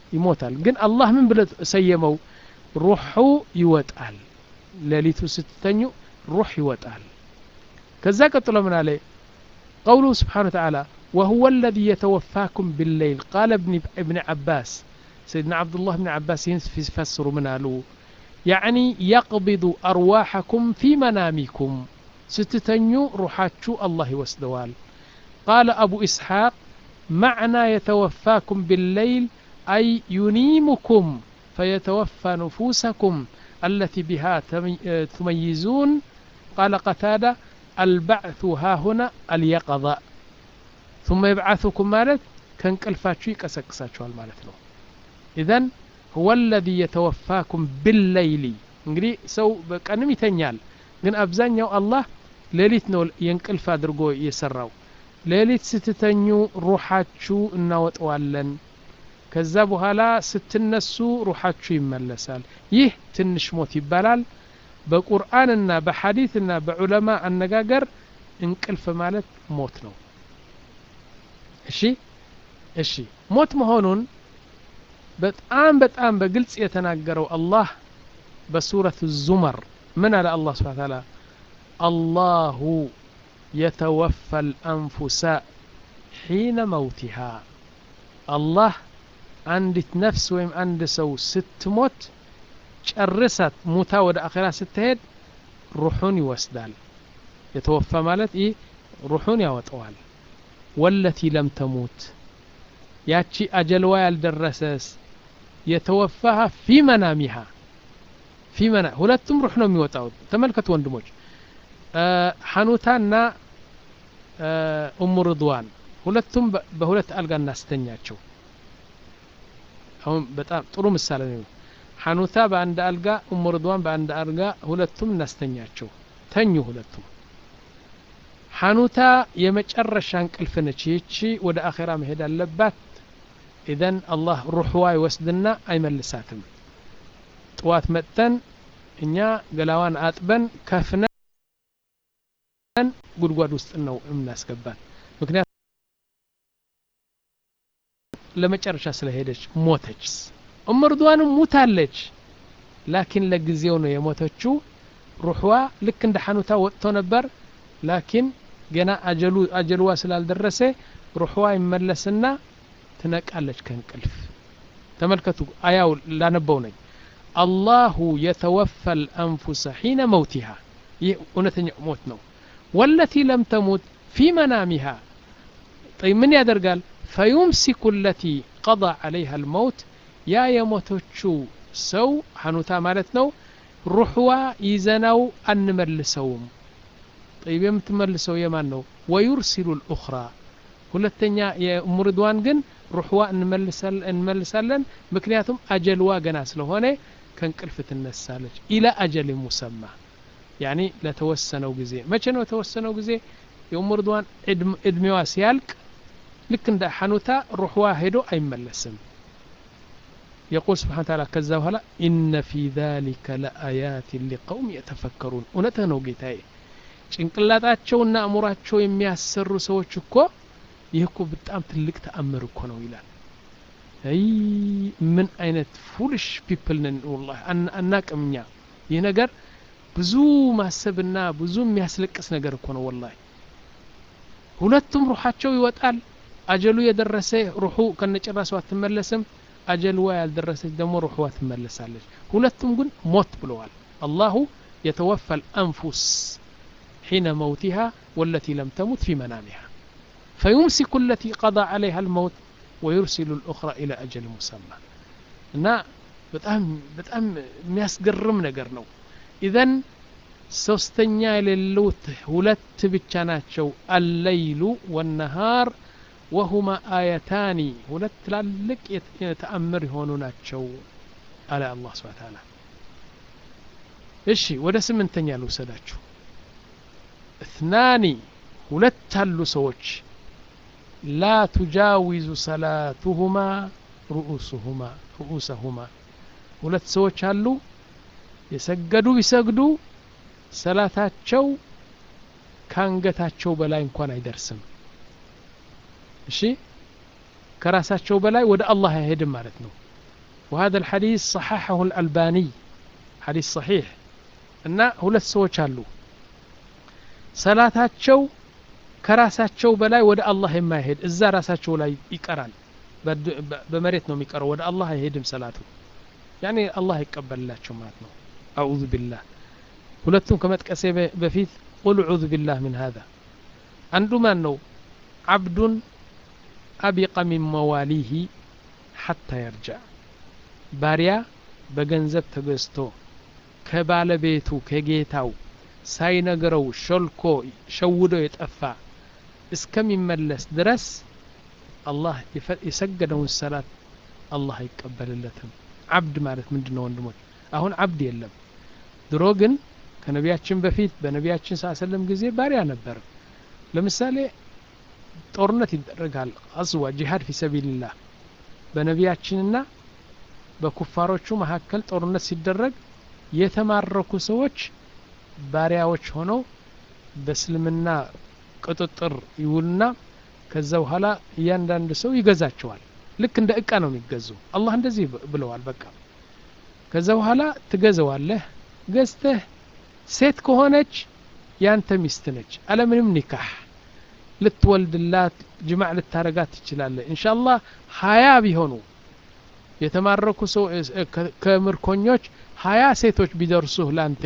ይሞታል ግን አላህ ምን ብለ ሰየመው ሩሑ ይወጣል ሌሊቱ ስትተኙ ሩሕ ይወጣል ከዛ ቀጥሎ ምን አለ قوله سبحانه وتعالى وهو الذي يتوفاكم بالليل قال ابن, ابن عباس سيدنا عبد الله بن عباس يفسر من قالوا يعني يقبض أرواحكم في منامكم ستتنيو روحاتشو الله يوسدوال قال أبو إسحاق معنى يتوفاكم بالليل أي ينيمكم فيتوفى نفوسكم التي بها تميزون قال قتادة البعث ها هنا اليقظة ثم يبعثكم مالت كنقلفاتشو يقسقساችኋል ማለት ነው إذن هو الذي يتوفاكم بالليل እንግዲህ ሰው በቀንም ይተኛል ግን አብዛኛው አላህ ሌሊት ነው የእንቅልፍ አድርጎ የሰራው ሌሊት ስትተኙ ሩሓችሁ እናወጠዋለን ከዛ በኋላ ስትነሱ ሩሓችሁ ይመለሳል ይህ ትንሽ ሞት ይባላል በቁርአንና በሐዲትና በዑለማ አነጋገር እንቅልፍ ማለት ሞት ነው እሺ እሺ ሞት መሆኑን በጣም በጣም በግልጽ የተናገረው አላህ በሱረት ዙመር ምን አለ አላህ ስብሓን ታላ አላሁ የተወፋ ልአንፉሳ ሒነ መውቲሃ አላህ አንዲት ነፍስ ወይም አንድ ሰው ስትሞት ጨርሳት ሙታ ወደ አኼራ ስትሄድ ሩሑን ይወስዳል የተወፋ ማለት ይህ ሩሑን ያወጠዋል ወለቲ ለም ተሙት ያቺ አጀልዋ ያልደረሰስ የተወፋሃ ፊ መናሚሃ ፊ መና ሁለቱም ሩሕ ነው የሚወጣው ተመልከቱ ወንድሞች ሐኑታና ኡሙ ርድዋን ሁለቱም በሁለት አልጋ እናስተኛቸው አሁን በጣም ጥሩ ምሳሌ ነው ሐኑታ በአንድ አልጋ ኡሙ ርድዋን በአንድ አልጋ ሁለቱም እናስተኛቸው ተኙ ሁለቱም ሐኑታ የመጨረሻ እንቅልፍ ነች ይቺ ወደ አኼራ መሄድ አለባት ኢዘን አላህ ሩሕዋ ይወስድና አይመልሳትም ጥዋት መጥተን እኛ ገላዋን አጥበን ከፍነን ጉድጓድ ውስጥ ነው የምናስገባት ምክንያት ለመጨረሻ ስለሄደች ሞተች ኡም ርድዋንም ሙታለች ላኪን ለጊዜው ነው የሞተችው ሩሕዋ ልክ እንደ ሐኑታ ወጥቶ ነበር ላኪን ገና አጀሉ አጀልዋ ስላልደረሰ ሩሕዋ ይመለስና ትነቃለች ከእንቅልፍ ተመልከቱ አያው ላነበው ነኝ አላሁ የተወፋ ልአንፉሰ ሒነ መውቲሃ ይህ እውነተኛ ሞት ነው ወለቲ ለም ተሙት ፊ መናሚሃ ጠይ ምን ያደርጋል ፈዩምሲኩ ለቲ ቀضى ዓለይሃ ልመውት ያ የሞቶቹ ሰው ሐኑታ ማለት ነው ሩሕዋ ይዘናው አንመልሰውም ጠይብ የምትመልሰው የማን ነው ወዩርሲሉ ልኡኽራ ሁለተኛ የሙርድዋን ግን ሩሕዋ እንመልሳለን ምክንያቱም አጀልዋ ገና ስለሆነ ከእንቅልፍ ትነሳለች ኢላ አጀል ሙሰማ ያኒ ለተወሰነው ጊዜ መቼ ነው የተወሰነው ጊዜ የኡሙርድዋን እድሜዋ ሲያልቅ ልክ እንደ ሐኑታ ሩሕዋ ሄዶ አይመለስም يقول سبحانه وتعالى كذا وهلا إن في ذلك لآيات لقوم يتفكرون እውነትህ ነው ጌታዬ ጭንቅላታቸውና አእምሯቸው የሚያሰሩ ሰዎች እኮ ይህ እኮ በጣም ትልቅ ተአምር እኮ ነው ይላል አይ ምን አይነት ፉልሽ ፒፕል ነን ወላ አናቅም እኛ ይህ ነገር ብዙ ማሰብና ብዙ የሚያስለቅስ ነገር እኮ ነው ወላ ሁለቱም ሩሓቸው ይወጣል አጀሉ የደረሰ ሩሑ ከነጭራሱ አትመለስም አጀልዋ ያልደረሰች ደግሞ ሩሕዋ ትመለሳለች ሁለቱም ግን ሞት ብለዋል አላሁ የተወፋ ልአንፉስ حين موتها والتي لم تمت في منامها فيمسك التي قضى عليها الموت ويرسل الأخرى إلى أجل مسمى እና በጣም በጣም የሚያስገርም ነገር ነው ኢዘን ሶስተኛ የሌሉት ሁለት ብቻ ናቸው አለይሉ ወነሃር ወሁማ አያታኒ ሁለት ትላልቅ የተአምር የሆኑ ናቸው አለ አላህ ስብን ታላ እሺ ወደ ስምንተኛ ልውሰዳችሁ اثنان ሁለት አሉ ሰዎች ላ ቱጃዊዙ ሰላቱሁማ ሩኡሱሁማ ሩኡሰሁማ ሁለት ሰዎች አሉ የሰገዱ ቢሰግዱ ሰላታቸው ከአንገታቸው በላይ እንኳን አይደርስም እሺ ከራሳቸው በላይ ወደ አላህ አይሄድም ማለት ነው وهذا الحديث صححه الألباني حديث صحيح እና ሁለት ሰዎች አሉ ሰላታቸው ከራሳቸው በላይ ወደ አላህ የማይሄድ እዛ ራሳቸው ላይ ይቀራል በመሬት ነው የሚቀረው ወደ አላህ አይሄድም ሰላቱ ያኔ አላህ ይቀበልላቸው ማለት ነው አዑዙ ቢላህ ሁለቱም ከመጥቀሴ በፊት ቁል ዑዙ ቢላህ ምን ሀዛ አንዱ ማን ነው አብዱን አቢቀ ሚን መዋሊሂ ሐታ የርጃዕ ባሪያ በገንዘብ ተገዝቶ ከባለቤቱ ከጌታው ሳይነግረው ሾልኮ ሸውዶ የጠፋ እስከሚመለስ ድረስ አላህ የሰገደውን ሰላት አላህ አይቀበልለትም አብድ ማለት ምንድን ነው ወንድሞች አሁን አብድ የለም ድሮ ግን ከነቢያችን በፊት በነቢያችን ሳሰለም ጊዜ ባሪያ ነበር ለምሳሌ ጦርነት ይደረጋል አዝዋ ጂሃድ ፊ ሰቢልላህ በነቢያችንና በኩፋሮቹ መካከል ጦርነት ሲደረግ የተማረኩ ሰዎች ባሪያዎች ሆነው በእስልምና ቁጥጥር ይውልና ከዛ በኋላ እያንዳንዱ ሰው ይገዛቸዋል ልክ እንደ እቃ ነው የሚገዙ አላህ እንደዚህ ብለዋል በቃ ከዛ በኋላ ትገዘዋለህ ገዝተህ ሴት ከሆነች ያንተ ሚስት ነች አለምንም ኒካህ ልትወልድላት ጅማዕ ልታረጋት ትችላለህ እንሻላህ ሀያ ቢሆኑ የተማረኩ ሰው ከምርኮኞች ሀያ ሴቶች ቢደርሱህ ላንተ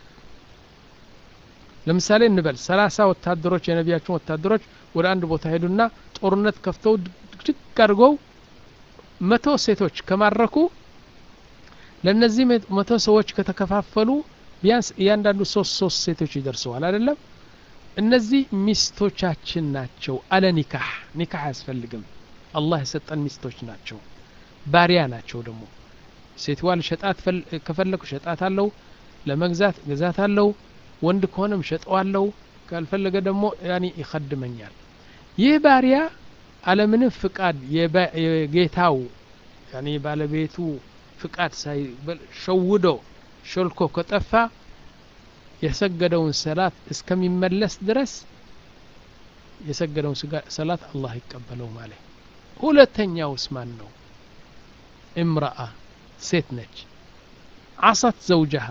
ለምሳሌ እንበል ሰላሳ ወታደሮች የነቢያችን ወታደሮች ወደ አንድ ቦታ ሄዱና ጦርነት ከፍተው ድግድግ አድርገው መቶ ሴቶች ከማረኩ ለእነዚህ መቶ ሰዎች ከተከፋፈሉ ቢያንስ እያንዳንዱ ሶስት ሶስት ሴቶች ይደርሰዋል አይደለም እነዚህ ሚስቶቻችን ናቸው አለ ኒካህ ኒካህ አያስፈልግም አላህ የሰጠን ሚስቶች ናቸው ባሪያ ናቸው ደግሞ ሴትዋ ልሸጣት ከፈለኩ ሸጣት አለው ለመግዛት ገዛት አለው ወንድ ከሆነም ሸጠዋለው ካልፈለገ ደግሞ ያኒ ይኸድመኛል ይህ ባሪያ አለምንም ፍቃድ የጌታው ያኒ ባለቤቱ ፍቃድ ሳይ ሸውዶ ሾልኮ ከጠፋ የሰገደውን ሰላት እስከሚመለስ ድረስ የሰገደውን ሰላት አላህ ይቀበለው ማለት ሁለተኛውስ ማን ነው እምረአ ሴት ነች አሰት ዘውጀሃ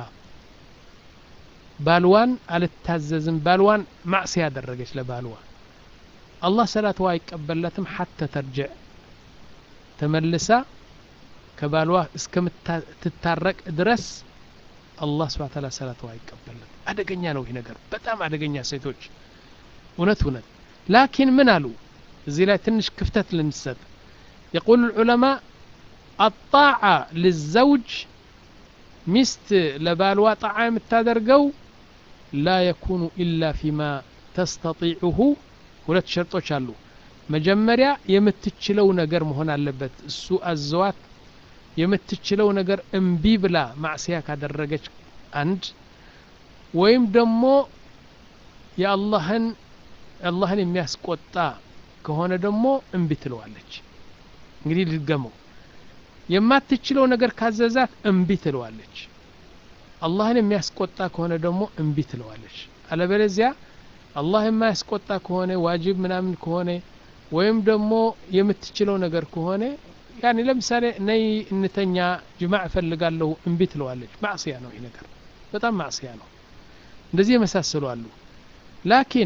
ባልዋን አልታዘዝም ባልዋን ማዕሲ ያደረገች ለባልዋ አላህ ሰላትዋ አይቀበለትም ሐተ ተርጅዕ ተመልሳ ከባልዋ እስከምትታረቅ ድረስ አላህ ስብሓ ታላ ሰላትዋ አይቀበልም አደገኛ ነው ይህ ነገር በጣም አደገኛ ሴቶች እውነት እውነት ላኪን ምን አሉ እዚህ ላይ ትንሽ ክፍተት ልንሰጥ የቁል ዑለማ አጣዓ ልዘውጅ ሚስት ለባልዋ ጣዓ የምታደርገው ላ የኩኑ ኢላ ፊማ ተስተጢዑሁ ሁለት ሸርጦች አሉ መጀመሪያ የምትችለው ነገር መሆን አለበት እሱ አዘዋት የምትችለው ነገር እምቢ ብላ ማዕስያ ካደረገች አንድ ወይም ደግሞ የአላህን አላህን የሚያስቆጣ ከሆነ ደግሞ እምቢ ትለዋለች እንግዲህ ልድገመው የማትችለው ነገር ካዘዛት እምቢ ትለዋለች አላህን የሚያስቆጣ ከሆነ ደግሞ እምቢ ትለዋለች አለበለዚያ አላህ የማያስቆጣ ከሆነ ዋጅብ ምናምን ከሆነ ወይም ደግሞ የምትችለው ነገር ከሆነ ያኔ ለምሳሌ ነይ እንተኛ ጅማዕ እፈልጋለሁ እምቢ ትለዋለች ማዕስያ ነው ይህ ነገር በጣም ማዕስያ ነው እንደዚህ የመሳሰሉ አሉ ላኪን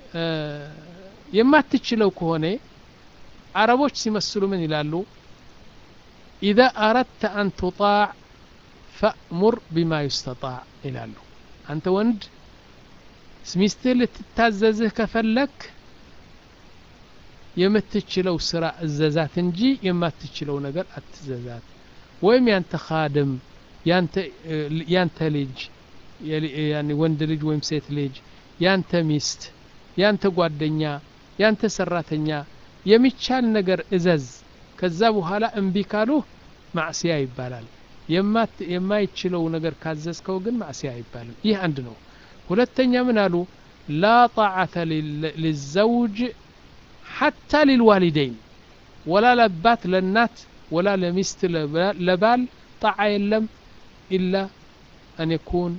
የማትችለው ከሆነ አረቦች ሲመስሉ ምን ይላሉ ኢዛ አረድተ አን ቱጣዕ ፈእሙር ቢማ ዩስተጣዕ ይላሉ አንተ ወንድ ሚስትህ ልትታዘዝህ ከፈለክ የምትችለው ስራ እዘዛት እንጂ የማትችለው ነገር አትዘዛት ወይም ያንተ ካድም ያንተ ልጅ ወንድ ልጅ ወይም ሴት ልጅ ያንተ ሚስት ያንተ ጓደኛ ያንተ ሰራተኛ የሚቻል ነገር እዘዝ ከዛ በኋላ እምቢ ካሉህ ማዕስያ ይባላል የማይችለው ነገር ካዘዝከው ግን ማዕስያ አይባልም ይህ አንድ ነው ሁለተኛ ምን አሉ ላ ጣዓተ ልዘውጅ ሐታ ሊልዋሊደይን ወላ ለባት ለናት ወላ ለሚስት ለባል ጣዓ የለም ኢላ አን የኩን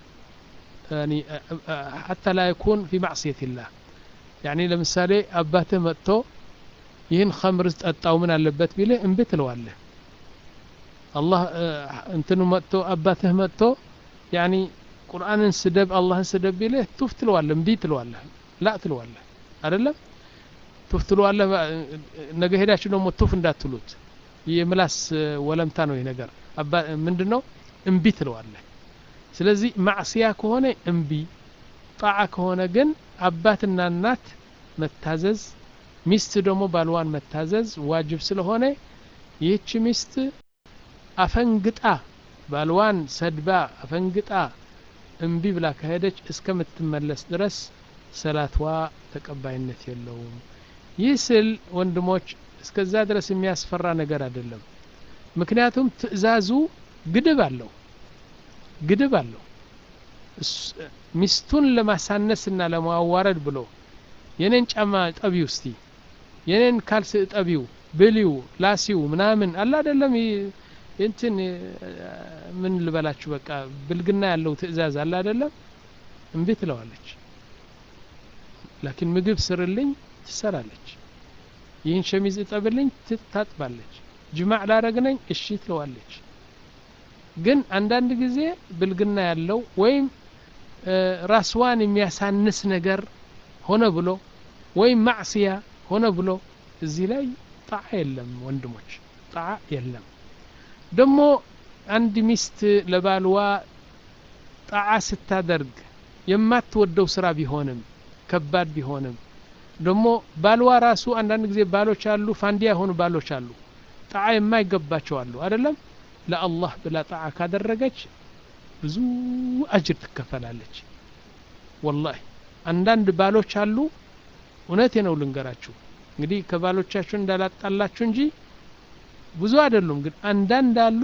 ሐታ ላ የኩን ፊ ማዕስየት ላህ ያኒ ለምሳሌ አባትህ መጥቶ ይህን ኸምር ጠጣው ምን አለበት ቢልህ እምቢ ትለዋለህ አላህ እንትኑ መጥቶ አባትህ መጥቶ ያኒ ቁርአንን ስደብ አላህን ስደብ ቢልህ ቱፍ ትለዋለህ እምቢ ትለዋለህ ላ ትለዋለህ አይደለም ቱፍ ትለዋለህ ነገ ሄዳችሁ ደግሞ ቱፍ እንዳትሉት የምላስ ወለምታ ነው ይህ ነገር ምንድን ነው እምቢ ትለዋለህ ስለዚህ ማዕስያ ከሆነ እምቢ ጣዓ ከሆነ ግን አባትና እናት መታዘዝ ሚስት ደግሞ ባልዋን መታዘዝ ዋጅብ ስለሆነ ይህች ሚስት አፈንግጣ ባልዋን ሰድባ አፈንግጣ እምቢ ብላ ከሄደች እስከምትመለስ ድረስ ሰላትዋ ተቀባይነት የለውም ይህ ስል ወንድሞች እስከዛ ድረስ የሚያስፈራ ነገር አይደለም ምክንያቱም ትእዛዙ ግድብ አለው ግድብ አለው ሚስቱን ለማሳነስና ለማዋረድ ብሎ የኔን ጫማ ጠቢው እስቲ የኔን ካልስ ጠቢው ብሊው ላሲው ምናምን አለ አይደለም እንትን ምን ልበላችሁ በቃ ብልግና ያለው ትእዛዝ አለ አይደለም እምቢ ትለዋለች ላኪን ምግብ ስርልኝ ትሰራለች ይህን ሸሚዝ እጠብልኝ ታጥባለች ጅማዕ ላረግነኝ እሺ ትለዋለች ግን አንዳንድ ጊዜ ብልግና ያለው ወይም ራስዋን የሚያሳንስ ነገር ሆነ ብሎ ወይም ማዕስያ ሆነ ብሎ እዚህ ላይ ጣዓ የለም ወንድሞች ጣዓ የለም ደግሞ አንድ ሚስት ለባልዋ ጣዓ ስታደርግ የማትወደው ስራ ቢሆንም ከባድ ቢሆንም ደግሞ ባልዋ ራሱ አንዳንድ ጊዜ ባሎች አሉ ፋንዲያ የሆኑ ባሎች አሉ ጣዓ የማይገባቸው አሉ አይደለም ለአላህ ብላ ጣዓ ካደረገች ብዙ አጅር ትከፈላለች ወላሂ አንዳንድ ባሎች አሉ እውነቴ ነው ልንገራችሁ እንግዲህ ከባሎቻችሁ እንዳላጣላችሁ እንጂ ብዙ አይደሉም ግን አንዳንድ አሉ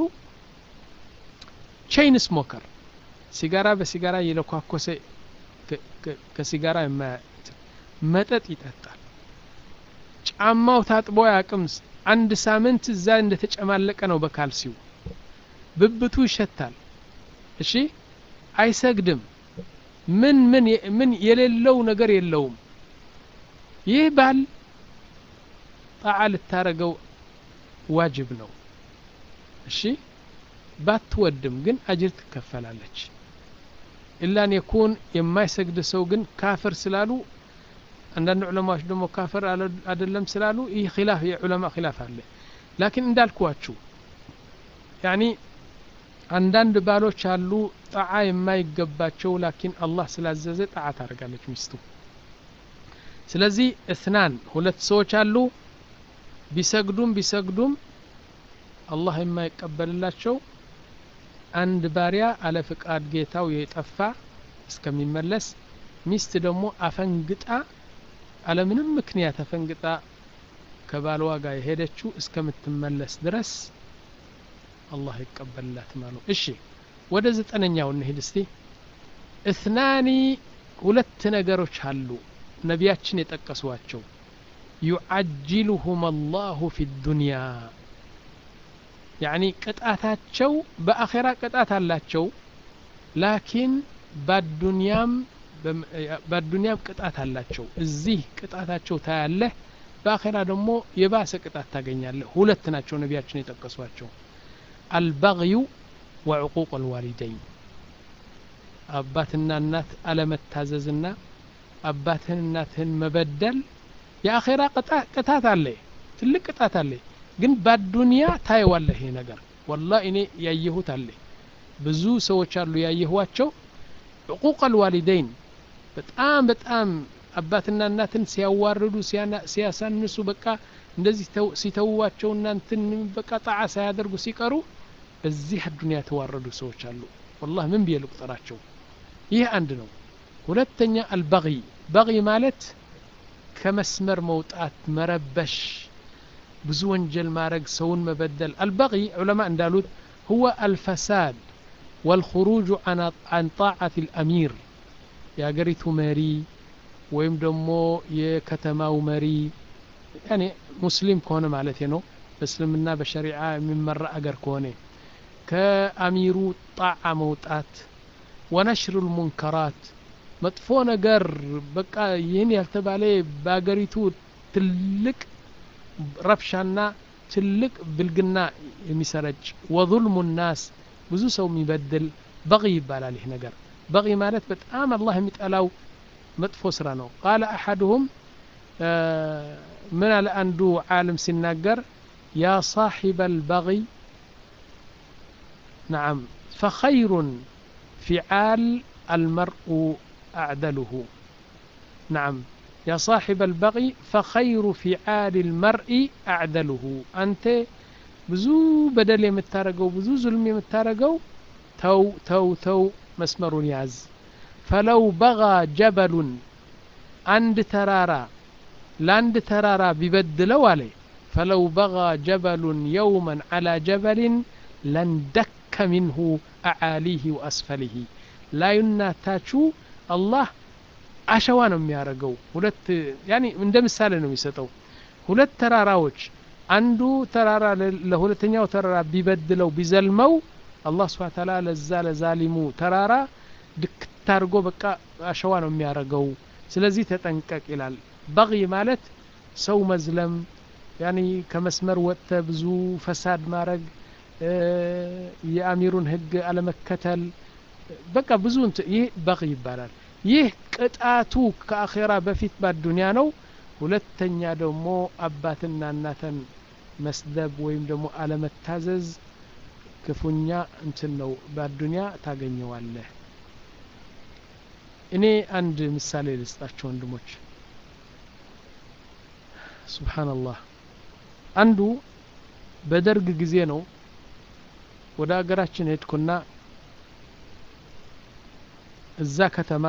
ቼይን ስሞከር ሲጋራ በሲጋራ እየለኳኮሰ ከሲጋራ መጠጥ ይጠጣል ጫማው ታጥቦ ያቅም አንድ ሳምንት እዛ እንደተጨማለቀ ነው በካልሲው ብብቱ ይሸታል እሺ አይሰግድም ምን ምን ምን የሌለው ነገር የለውም ይህ ባል ጣዓ ልታረገው ዋጅብ ነው እሺ ባትወድም ግን አጅር ትከፈላለች ኢላን የኩን የማይሰግድ ሰው ግን ካፍር ስላሉ አንዳንድ ዑለማዎች ደግሞ ካፍር አይደለም ስላሉ ይህ ኪላፍ የዑለማ ኪላፍ አለ ላኪን እንዳልኳችሁ ያኒ አንዳንድ ባሎች አሉ ጣዓ የማይገባቸው ላኪን አላህ ስላዘዘ ጣዓ ታደርጋለች ሚስቱ ስለዚህ እትናን ሁለት ሰዎች አሉ ቢሰግዱም ቢሰግዱም አላህ የማይቀበልላቸው አንድ ባሪያ አለ ፍቃድ ጌታው የጠፋ እስከሚመለስ ሚስት ደግሞ አፈንግጣ አለምንም ምክንያት አፈንግጣ ከባልዋ ጋር የሄደችው እስከምትመለስ ድረስ አላህ ይቀበልላት ማሉ እሺ ወደ ዘጠነኛው እንሂድ እስቲ እትናኒ ሁለት ነገሮች አሉ ነቢያችን የጠቀሷቸው ዩዓጅሉሁም አላሁ ፊ ዱንያ ያኒ ቅጣታቸው በአኼራ ቅጣት አላቸው ላኪን ባዱንያም በዱንያም ቅጣት አላቸው እዚህ ቅጣታቸው ታያለህ በአኼራ ደግሞ የባሰ ቅጣት ታገኛለህ ሁለት ናቸው ነቢያችን የጠቀሷቸው አልበግዩ ወዕቁቅ አልዋሊደይን አባትና እናት አለመታዘዝና አባትህን እናትህን መበደል የአኼራ ቅጣት አለ ትልቅ ቅጣት አለ ግን ባዱንያ ታየዋለህ ይሄ ነገር ወላ እኔ ያየሁት አለ ብዙ ሰዎች አሉ ያየኋቸው ዕቁቅ አልዋሊደይን በጣም በጣም አባትና እናትን ሲያዋርዱ ሲያሳንሱ በቃ እንደዚህ ሲተዋቸው እናንትን በቃ ጣዓ ሳያደርጉ ሲቀሩ በዚህ አዱንያ የተዋረዱ ሰዎች አሉ ወላህ ምን ብዬ ልቁጠራቸው ይህ አንድ ነው ሁለተኛ አልበغይ በغይ ማለት ከመስመር መውጣት መረበሽ ብዙ ወንጀል ማድረግ ሰውን መበደል አልበغይ ዑለማ እንዳሉት هو الفساد والخروج عن طاعة الأمير የአገሪቱ መሪ ወይም ደግሞ የከተማው መሪ ያኔ ሙስሊም ከሆነ ማለት ነው በእስልምና በሸሪዓ የሚመራ አገር ከሆነ ከአሚሩ ጣዓ መውጣት ወነሽር ልሙንከራት መጥፎ ነገር በቃ ይህን ያልተባለ በአገሪቱ ትልቅ ረብሻና ትልቅ ብልግና የሚሰረጭ ወظልሙ ናስ ብዙ ሰው የሚበድል በغ ይባላል ይህ ነገር በغ ማለት በጣም አላህ የሚጠላው መጥፎ ስራ ነው ቃለ አሐድሁም ምን አለ አንዱ ዓለም ሲናገር ያ صاحب البغي نعم فخير فعال المرء أعدله نعم يا صاحب البغي فخير فعال المرء أعدله أنت ብዙ በደል የምታረገው ብዙ ዙልም የምታረገው ተው ተው ተው መስመሩን ያዝ ፈለው በጋ ጀበሉን አንድ ተራራ ለአንድ ተራራ ቢበድለው አለ ፈለው በጋ ጀበሉን የውመን ዓላ ጀበልን ለንደከ ሚንሁ አዓሊህ ወአስፈሊህ ላዩና ታቹ አላህ አሸዋ ነው የሚያደርገው ሁለት ያኒ እንደ ምሳሌ ነው የሚሰጠው ሁለት ተራራዎች አንዱ ተራራ ለሁለተኛው ተራራ ቢበድለው ቢዘልመው አላህ ስብሓ ተላ ለዛ ለዛሊሙ ተራራ ድክት አድርጎ በቃ አሸዋ ነው የሚያደርገው ስለዚህ ተጠንቀቅ ይላል በغይ ማለት ሰው መዝለም ያኒ ከመስመር ወጥተ ብዙ ፈሳድ ማድረግ የአሚሩን ህግ አለመከተል በቃ ብዙ ይህ በغይ ይባላል ይህ ቅጣቱ ከአኼራ በፊት ባዱንያ ነው ሁለተኛ ደግሞ አባትና እናተን መስደብ ወይም ደግሞ አለመታዘዝ ክፉኛ እንትን ነው በአዱንያ ታገኘዋለህ እኔ አንድ ምሳሌ ልስጣቸው ወንድሞች ሱብሓነላህ አንዱ በደርግ ጊዜ ነው ወደ ሀገራችን ሄድኩና እዛ ከተማ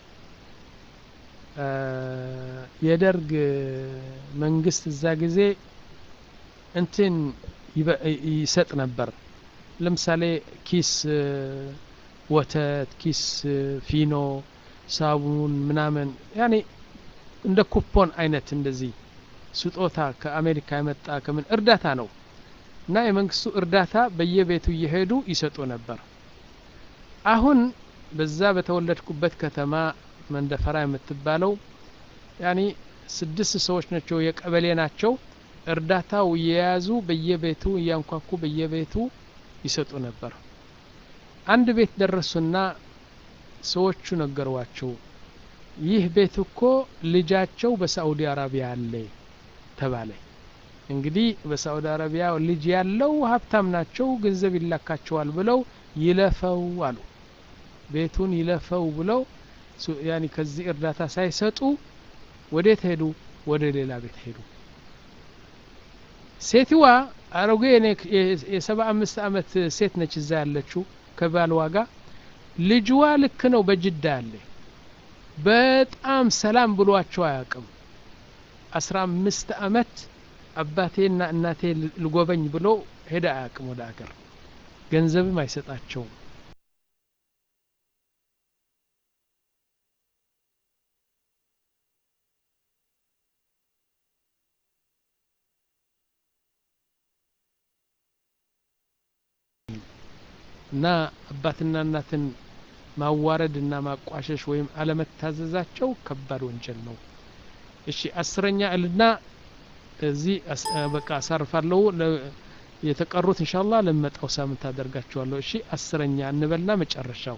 የደርግ መንግስት እዛ ጊዜ እንትን ይሰጥ ነበር ለምሳሌ ኪስ ወተት ኪስ ፊኖ ሳቡን ምናምን ያኔ እንደ ኩፖን አይነት እንደዚህ ስጦታ ከአሜሪካ የመጣ ከምን እርዳታ ነው እና የመንግስቱ እርዳታ በየቤቱ እየሄዱ ይሰጡ ነበር አሁን በዛ በተወለድኩበት ከተማ መንደፈራ የምትባለው ያኒ ስድስት ሰዎች ናቸው የቀበሌ ናቸው እርዳታው እየያዙ በየቤቱ እያንኳኩ በየቤቱ ይሰጡ ነበር አንድ ቤት ደረሱና ሰዎቹ ነገሯቸው ይህ ቤት እኮ ልጃቸው በሳዑዲ አረቢያ አለ ተባለ እንግዲህ በሳዑዲ አረቢያ ልጅ ያለው ሀብታም ናቸው ገንዘብ ይላካቸዋል ብለው ይለፈው አሉ ቤቱን ይለፈው ብለው ያኒ ከዚህ እርዳታ ሳይሰጡ ወዴት ሄዱ ወደ ሌላ ቤት ሄዱ ሴትዋ አሮጌ የሰባ አምስት አመት ሴት ነች እዛ ያለችው ከባልዋ ጋር ልጅዋ ልክ ነው በጅዳ ያለ በጣም ሰላም ብሏቸው አያውቅም አስራ አምስት አመት አባቴና እናቴ ልጎበኝ ብሎ ሄደ አያውቅም ወደ አገር ገንዘብም አይሰጣቸውም እና አባትና እናትን ማዋረድ እና ማቋሸሽ ወይም አለመታዘዛቸው ከባድ ወንጀል ነው እሺ አስረኛ እልና እዚህ በቃ አሳርፋለሁ የተቀሩት እንሻላ ለመጣው ሳምንት አደርጋቸዋለሁ እሺ አስረኛ እንበልና መጨረሻው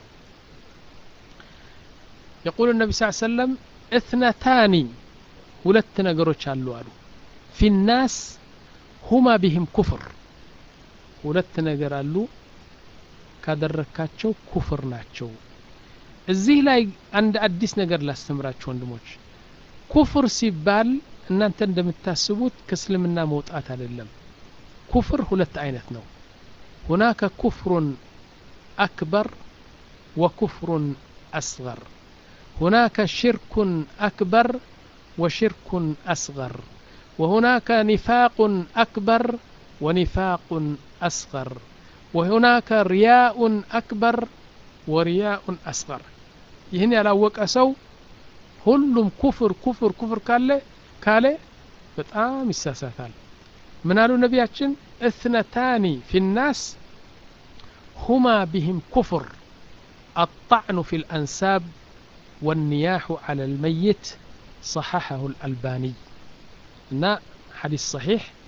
يقول النبي صلى الله عليه وسلم اثنتان ሁለት ነገሮች አሉ አሉ ፊ الناس هما بهم كفر ሁለት ነገር አሉ ካደረካቸው ኩፍር ናቸው እዚህ ላይ አንድ አዲስ ነገር ላስተምራችሁ ወንድሞች ኩፍር ሲባል እናንተ እንደምታስቡት ከእስልምና መውጣት አይደለም ኩፍር ሁለት አይነት ነው ሁናከ ኩፍሩን አክበር ወኩፍሩን አስገር ሁናከ ሽርኩን አክበር ወሽርኩን አስገር وهناك نفاق أكبر ونفاق أصغر وهناك رياء أكبر ورياء أصغر ይህን ያላወቀ ሰው ሁሉም ኩፍር ኩፍር ኩፍር ካለ ካለ በጣም ይሳሳታል ምን አሉ ነቢያችን እትነታኒ ፊ ናስ ሁማ ቢህም ኩፍር الطعن في الأنساب والنياح على الميت صححه الألباني እና حديث صحيح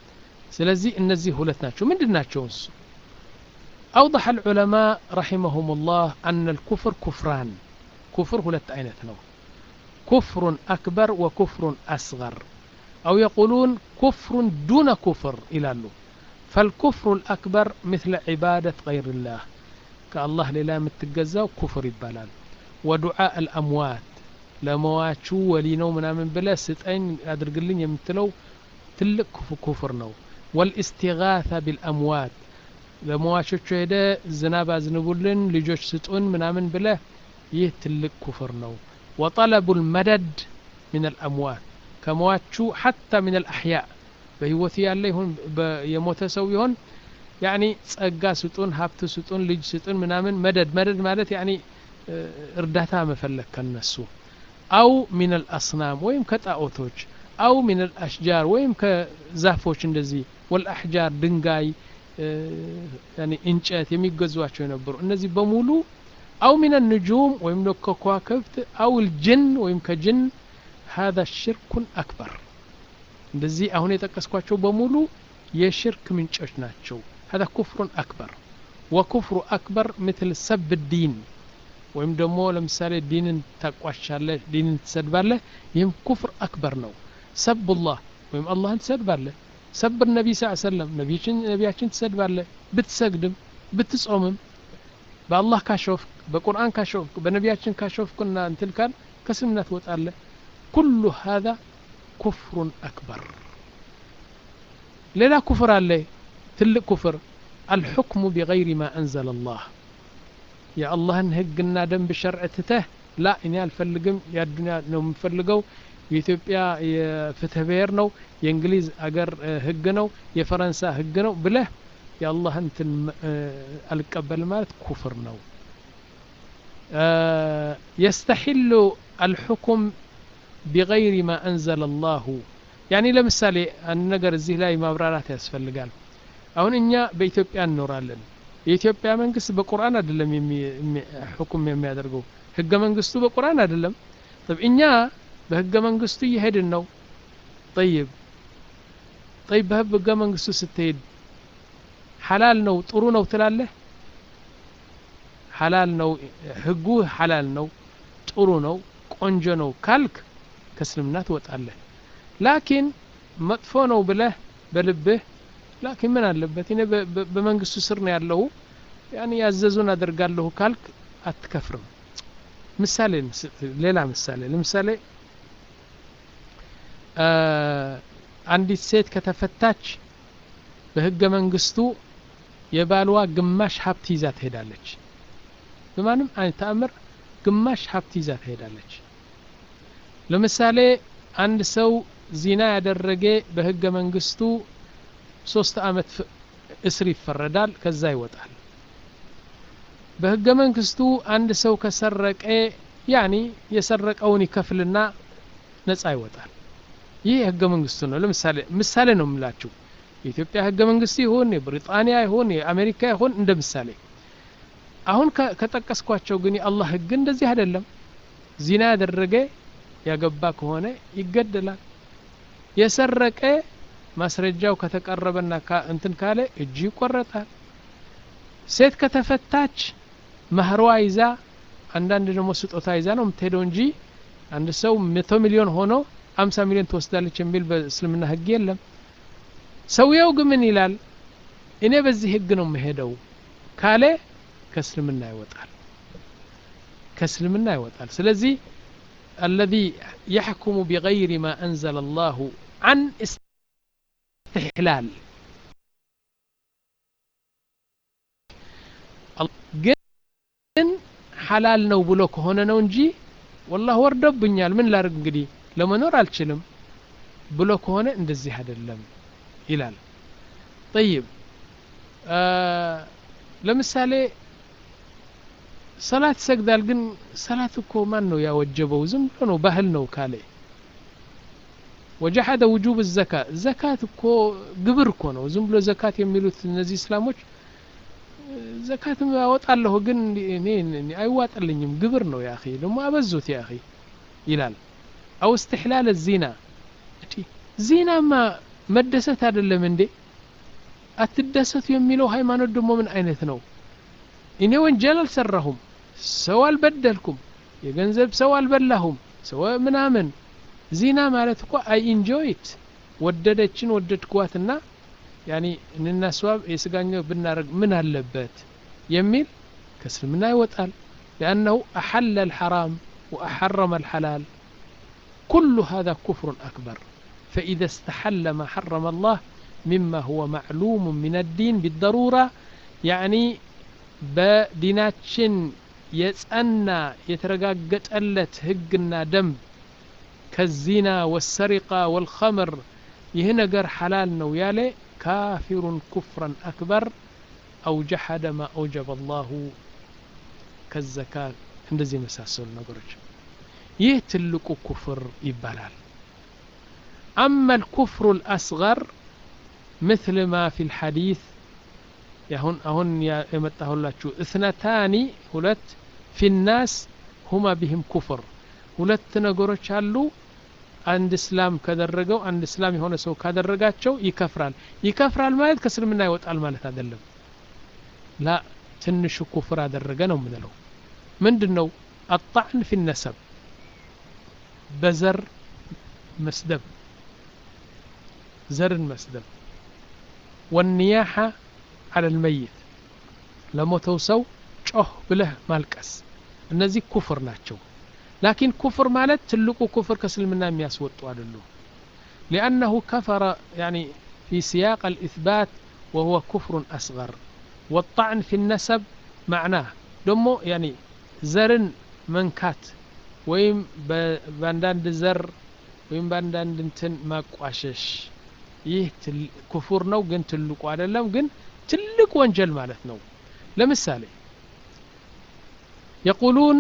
ስለዚህ እነዚህ ሁለት ናቸው ምንድን ናቸው እሱ أوضح العلماء رحمهم الله أن الكفر كفران كفر هلت أينتنا كفر أكبر وكفر أصغر أو يقولون كفر دون كفر إلى له فالكفر الأكبر مثل عبادة غير الله كالله للا متجزاو كفر يبالال ودعاء الأموات ለመዋቹ ወሊ ነው ምናምን ብለ ስጠኝ አድርግልኝ የምትለው ትልቅ ኩፍር ነው ወልእስቲጋታ ቢልአምዋት ለመዋቾቹ ሄደ ዝናብ አዝንቡልን ልጆች ስጡን ምናምን ብለ ይህ ትልቅ ኩፍር ነው ወጠለቡ ልመደድ ምን አልአምዋት ከመዋቹ ሐታ ምን አልአሕያ በህይወት ያለ ይሁን የሞተ ሰው ይሆን ያኒ ጸጋ ስጡን ሀብት ስጡን ልጅ ስጡን ምናምን መደድ መደድ ማለት ያኒ እርዳታ መፈለግ ከነሱ አው ሚን አልአስናም ወይም ከጣዖቶች አው ሚን አልአሽጃር ወይም ከዛፎች እንደዚህ ወልአሕጃር ድንጋይ እንጨት የሚገዟቸው የነበሩ እነዚህ በሙሉ አው ሚን ንጁም ወይም ከከዋክብት አው ልጅን ወይም ከጅን هذا شرك أكبر እንደዚህ አሁን የጠቀስኳቸው በሙሉ የሽርክ ምንጮች ናቸው هذا كفر أكبر وكفر أكبر مثل سب الدين ወይም ደግሞ ለምሳሌ ዲንን ታቋሻለህ ዲንን ትሰድባለህ ይህም ኩፍር አክበር ነው ሰብላህ ወይም አላህን ትሰድባለህ ሰብ ነቢ ስ ሰለም ነቢያችን ትሰድባለህ ብትሰግድም ብትጾምም በአላህ ካሾፍክ በቁርአን ካሾፍክ በነቢያችን ካሾፍክና እንትል ካል ከስምና ትወጣለህ ኩሉ ሀذا ኩፍሩን አክበር ሌላ ኩፍር አለ ትልቅ ኩፍር አልሑክሙ ቢገይሪ ማ አንዘለ አላህ የአላህን ህግና ደንብ ሸርዕ ትተህ ላ እኔ አልፈልግም የአዱኒያ ነው የምፈልገው የኢትዮጵያ የፍትህ ብሔር ነው የእንግሊዝ አገር ህግ ነው የፈረንሳ ህግ ነው ብለህ የአላህን እንትን አልቀበል ማለት ኩፍር ነው የስተሒሉ አልሑኩም ቢገይሪ ማ አንዘለ አላሁ ያኒ ለምሳሌ አንድ ነገር እዚህ ላይ ማብራራት ያስፈልጋል አሁን እኛ በኢትዮጵያ እንኖራለን የኢትዮጵያ መንግስት በቁርአን አይደለም ሁኩም የሚያደርገው ህገ መንግስቱ በቁርአን አይደለም طيب እኛ በህገ መንግስቱ እየሄድን ነው طيب طيب በህገ መንግስቱ ስትሄድ ሐላል ነው ጥሩ ነው ትላለህ ሐላል ነው ህጉ ሐላል ነው ጥሩ ነው ቆንጆ ነው ካልክ ከእስልምና ትወጣለህ ላኪን መጥፎ ነው ብለህ በልብህ ላኪን ምን አለበት እኔ በመንግስቱ ስር ነው ያለሁ ያኔ ያዘዙን አደርጋለሁ ካልክ አትከፍርም ምሳሌ ሌላ ምሳሌ ለምሳሌ አንዲት ሴት ከተፈታች በህገ መንግስቱ የባልዋ ግማሽ ሀብት ይዛ ትሄዳለች በማንም አይነት ተአምር ግማሽ ሀብት ይዛ ትሄዳለች ለምሳሌ አንድ ሰው ዚና ያደረገ በህገ መንግስቱ ሶስት አመት እስር ይፈረዳል ከዛ ይወጣል በህገ መንግስቱ አንድ ሰው ከሰረቀ ያኒ የሰረቀውን ይከፍልና ነጻ ይወጣል ይህ ህገ መንግስቱ ነው ለምሳሌ ምሳሌ ነው የምላችሁ የኢትዮጵያ ህገ መንግስት ይሁን የብሪጣንያ ይሁን የአሜሪካ ይሁን እንደ ምሳሌ አሁን ከጠቀስኳቸው ግን የአላህ ህግ እንደዚህ አይደለም ዚና ያደረገ ያገባ ከሆነ ይገደላል የሰረቀ ማስረጃው ከተቀረበና እንትን ካለ እጁ ይቆረጣል ሴት ከተፈታች መህሯ ይዛ አንዳንድ ደግሞ ስጦታ ይዛ ነው የምትሄደው እንጂ አንድ ሰው መቶ ሚሊዮን ሆኖ አምሳ ሚሊዮን ትወስዳለች የሚል በእስልምና ህግ የለም ሰውየው ግን ምን ይላል እኔ በዚህ ህግ ነው የምሄደው ካለ ከእስልምና ይወጣል ከእስልምና ይወጣል ስለዚህ الذي يحكم بغير ما أنزل الله عن استحلال ግን ሐላል ነው ብሎ ከሆነ ነው እንጂ ወላህ ወርዶብኛል ምን ላርግ እንግዲህ ለመኖር አልችልም ብሎ ከሆነ እንደዚህ አይደለም ይላል ጠይብ ለምሳሌ ሰላት ይሰግዳል ግን ሰላት እኮ ማን ነው ያወጀበው ዝም ብሎ ነው ባህል ነው ካለ ወጀሐደ ውጁብ ዘካ ዘካት እኮ ግብር እኮ ነው ዝም ብሎ ዘካት የሚሉት እነዚህ እስላሞች ዘካት አወጣለሁ ግን እኔ አይዋጥልኝም ግብር ነው ያ ደግሞ አበዙት ያ ይላል አው እስትሕላል ዚና ዚናማ መደሰት አይደለም እንዴ አትደሰቱ የሚለው ሃይማኖት ደግሞ ምን አይነት ነው እኔ ወንጀል አልሰራሁም ሰው አልበደልኩም የገንዘብ ሰው አልበላሁም ሰው ምናምን ዚና ማለት እኮ አይ ኢንጆይት ወደደችን ወደድኳትና ያኒ እንናስዋብ የስጋኛው ብናደረግ ምን አለበት የሚል ከእስልምና ይወጣል لأنه أحل الحرام وأحرم الحلال كل هذا كفر أكبر فإذا استحل ما حرم الله مما هو معلوم من الدين بالضرورة يعني بديناتشن يسأنا يترقاقت ألت هقنا دم كالزنا والسرقة والخمر يهنقر حلال نويالي كافر كفرا أكبر أو جحد ما أوجب الله كالزكاة እንደዚህ የመሳሰሉ ነገሮች ይህ ትልቁ ኩፍር ይባላል أما الكفر الأصغر مثل ما في الحديث يهون أهون يمتهلاችሁ اثنتان ሁለት في الناس هما بهم كفر ሁለት ነገሮች አሉ አንድ እስላም ከደረገው አንድ እስላም የሆነ ሰው ካደረጋቸው ይከፍራል ይከፍራል ማለት ከእስልምና ይወጣል ማለት አይደለም ላ ትንሹ ኩፍር አደረገ ነው የምንለው ምንድን ነው አጣዕን ፊ ነሰብ በዘር መስደብ ዘርን መስደብ ወኒያሓ አለ ልመይት ለሞተው ሰው ጮህ ብለህ ማልቀስ እነዚህ ኩፍር ናቸው ላኪን ኩፍር ማለት ትልቁ ኩፍር ከእስልምና የሚያስወጡ አይደሉም لأنه كفر يعني في سياق الإثبات وهو كفر أصغر والطعن في النسب معناه دمو يعني زرن منكات ويم باندان زر ወይም በአንዳንድ እንትን ማቋሸሽ ይህ ኩፉር ነው ግን ትልቁ አይደለም ግን ትልቅ ወንጀል ማለት ነው ለምሳሌ የቁሉን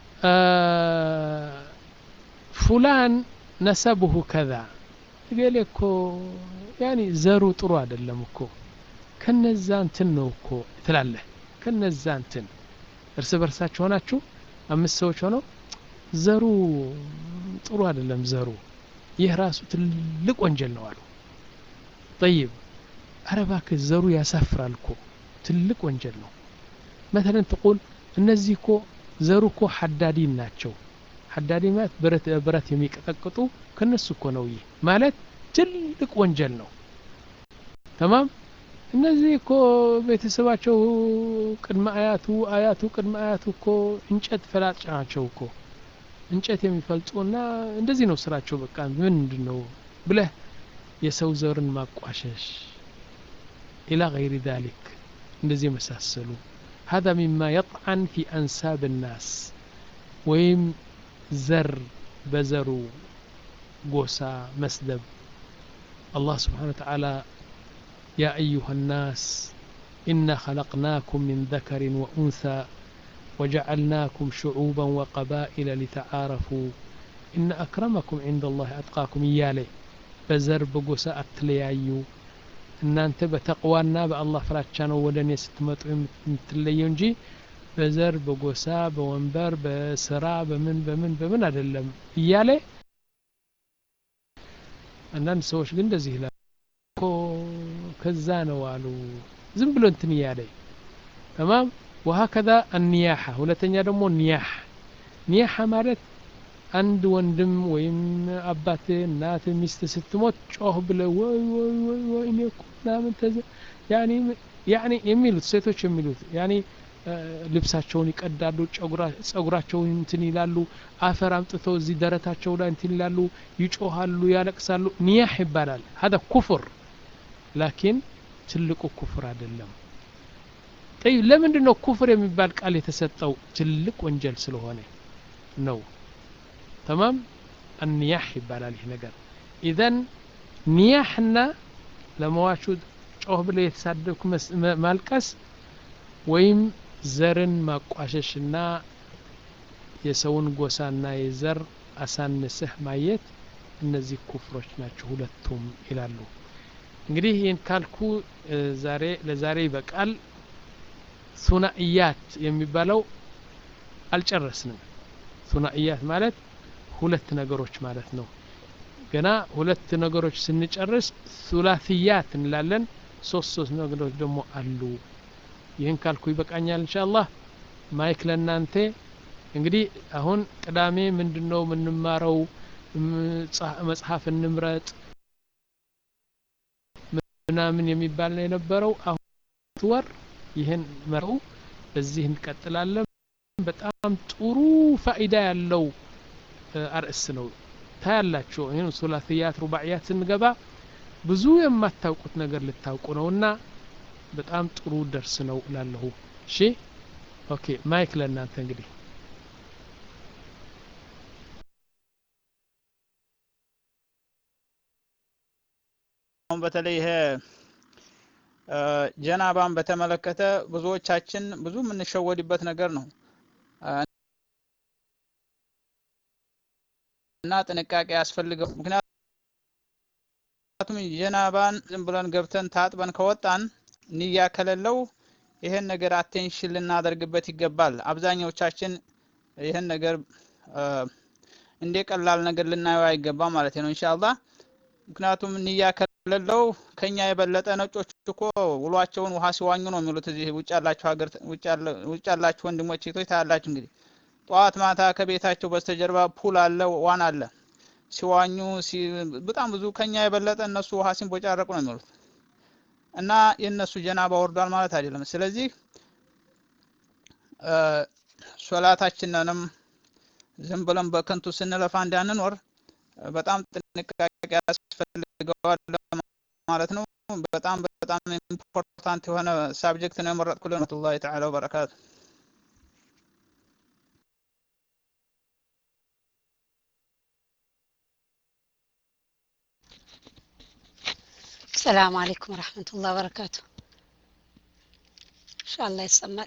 ፉላን ነሰብሁ ከዛ እገሌ እኮ ያኒ ዘሩ ጥሩ አይደለም እኮ ከነዛ እንትን ነው እኮ ትላለህ ከነዛ እንትን እርስ በርሳችሁ ሆናችሁ አምስት ሰዎች ሆነው ዘሩ ጥሩ አይደለም ዘሩ ይህ ራሱ ትልቅ ወንጀል ነው አሉ ጠይብ አረባክ ዘሩ ያሳፍራል እኮ ትልቅ ወንጀል ነው መተለን ትቁል እነዚህ እኮ ዘሩ እኮ ሐዳዲን ናቸው ሐዳዲ ማለት ብረት ብረት የሚቀጠቅጡ ከነሱ እኮ ነው ይህ ማለት ትልቅ ወንጀል ነው ተማም እነዚህ እኮ ቤተሰባቸው ቅድመ አያቱ አያቱ ቅድመ አያቱ እኮ እንጨት ፈላጭ ናቸው እኮ እንጨት የሚፈልጡና እንደዚህ ነው ስራቸው በቃ ምንድን ነው ብለህ የሰው ዘርን ማቋሸሽ ኢላ ገይሪ ذلك እንደዚህ የመሳሰሉ هذا مما يطعن في أنساب الناس ወይም ዘር በዘሩ ጎሳ መስደብ الله سبحانه وتعالى يا أيها الناس إنا خلقناكم من ذكر وأنثى وجعلناكم شعوبا وقبائل لتعارفوا إن أكرمكم عند الله أتقاكم إيالي بزر بقوسا أتليايو እናንተ በተቅዋና በአላህ ፍራቻ ነው ወደ እኔ ስትመጡ የምትለየው እንጂ በዘር በጎሳ በወንበር በስራ በምን በምን በምን አይደለም እያለ አንዳንድ ሰዎች ግን እንደዚህ ይላል እኮ ከዛ ነው አሉ ዝም ብሎ እንትን እያለ ተማም وهكذا النياحة ሁለተኛ ደግሞ ኒያህ ኒያህ ማለት አንድ ወንድም ወይም አባት እናት ሚስት ስትሞት ጮህ ብለ ወይ ወይ ወይ ወይ እኔ እኮ ምናምን ተዘ ያኒ ያኒ የሚሉት ሴቶች የሚሉት ያኒ ልብሳቸውን ይቀዳሉ ጸጉራቸውን እንትን ይላሉ አፈር አምጥተው እዚህ ደረታቸው ላይ እንትን ይላሉ ይጮሃሉ ያለቅሳሉ ኒያህ ይባላል هذا ኩፍር ላኪን ትልቁ ኩፍር አይደለም ጠይ ለምንድን ነው ኩፍር የሚባል ቃል የተሰጠው ትልቅ ወንጀል ስለሆነ ነው ተማም አንያህ ይባላል ይህ ነገር ኢዘን ኒያህና ለመዋቹ ጮህ ብለ የተሳደብኩ ማልቀስ ወይም ዘርን ማቋሸሽና የሰውን ጎሳና የዘር አሳንስህ ማየት እነዚህ ኩፍሮች ናቸው ሁለቱም ይላሉ እንግዲህ ይህን ካልኩ ዛሬ ለዛሬ ይበቃል ሱናእያት የሚባለው አልጨረስንም ሱናእያት ማለት ሁለት ነገሮች ማለት ነው ገና ሁለት ነገሮች ስንጨርስ ሱላትያት እንላለን ሶስት ሶስት ነገሮች ደግሞ አሉ ይህን ካልኩ ይበቃኛል ኢንሻአላህ ማይክ ለእናንተ እንግዲህ አሁን ቅዳሜ ምንድን ነው የምንማረው መጽሐፍ እንምረጥ ምናምን የሚባል ነው የነበረው አሁን ወር ይህን መረው በዚህ እንቀጥላለን በጣም ጥሩ ፋኢዳ ያለው አርእስ ነው ታያላችሁ ይህን ሱላትያት ሩባዕያት ስንገባ ብዙ የማታውቁት ነገር ልታውቁ ነውና በጣም ጥሩ ደርስ ነው እላለሁ እሺ ኦኬ ማይክ ለእናንተ እንግዲህ አሁን በተለይ ይሄ ጀናባን በተመለከተ ብዙዎቻችን ብዙ የምንሸወድበት ነገር ነው እና ጥንቃቄ ያስፈልገው ምክንያቱም ጀናባን ዝም ብለን ገብተን ታጥበን ከወጣን ንያ ከሌለው ይሄን ነገር አቴንሽን ልናደርግበት ይገባል አብዛኛዎቻችን ይህን ነገር እንደ ቀላል ነገር ልናየው አይገባ ማለት ነው ኢንሻአላህ ምክንያቱም ንያ ከሌለው ከኛ የበለጠ ነጮች እኮ ውሏቸውን ውሃ ሲዋኙ ነው የሚሉት እዚህ ውጭ ያላችሁ ሀገር ውጭ ያላችሁ ወንድሞች ሴቶች ታያላችሁ እንግዲህ ጠዋት ማታ ከቤታቸው በስተጀርባ ፑል አለ ዋን አለ ሲዋኙ በጣም ብዙ ከኛ የበለጠ እነሱ ውሃ ሲንቦጫረቁ ነው የሚሉት እና የእነሱ ጀናባ ወርዷል ማለት አይደለም ስለዚህ ሶላታችንንም ዝም ብለን በከንቱ ስንለፋ እንዳንኖር በጣም ጥንቃቄ ያስፈልገዋል ማለት ነው በጣም በጣም ኢምፖርታንት የሆነ ሳብጀክት ነው የመረጥኩልን ረህመቱላሂ ተዓላ ወበረካቱ السلام عليكم ورحمة الله وبركاته إن شاء الله يسمع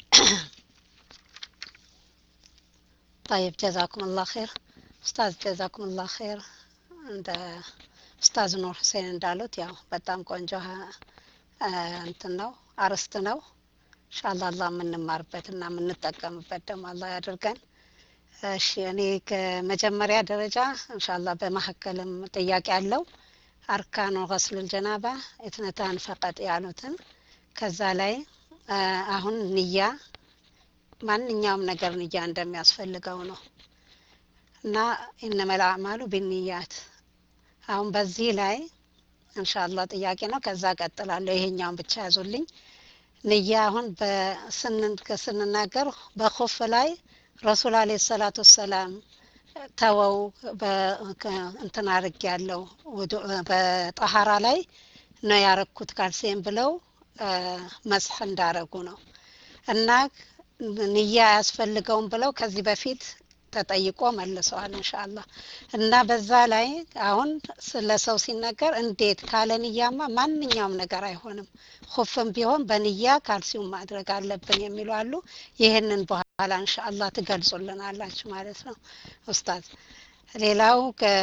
طيب جزاكم الله خير أستاذ جزاكم الله خير عند ኡስታዝ ኑር ሁሴን እንዳሉት ያው በጣም ቆንጆ እንትን ነው አርስት ነው እንሻላ አላህ የምንማርበት እና የምንጠቀምበት ደግሞ አላህ ያድርገን እሺ እኔ ከመጀመሪያ ደረጃ እንሻላ በመካከልም ጥያቄ አለው አርካኑ ገስሉል ጀናባ እትነታን ፈቀጥ ያሉትን ከዛ ላይ አሁን ንያ ማንኛውም ነገር ንያ እንደሚያስፈልገው ነው እና ኢነመል አዕማሉ ቢንያት አሁን በዚህ ላይ እንሻላ ጥያቄ ነው ከዛ ቀጥላለሁ ይሄኛውን ብቻ ያዙልኝ ንያ አሁን ስንናገር በኮፍ ላይ ረሱል አለ ሰላቱ ወሰላም ተወው እንትን አርግ ያለው በጠሀራ ላይ ነው ያረኩት ካልሴም ብለው መስሕ እንዳረጉ ነው እና ንያ አያስፈልገውም ብለው ከዚህ በፊት ተጠይቆ መልሰዋል እንሻላ እና በዛ ላይ አሁን ስለ ሰው ሲነገር እንዴት ካለ ንያማ ማንኛውም ነገር አይሆንም ሁፍም ቢሆን በንያ ካልሲውም ማድረግ አለብን የሚሉ አሉ ይህንን በኋላ እንሻላ ትገልጹልናላችሁ ማለት ነው ኡስታዝ ሌላው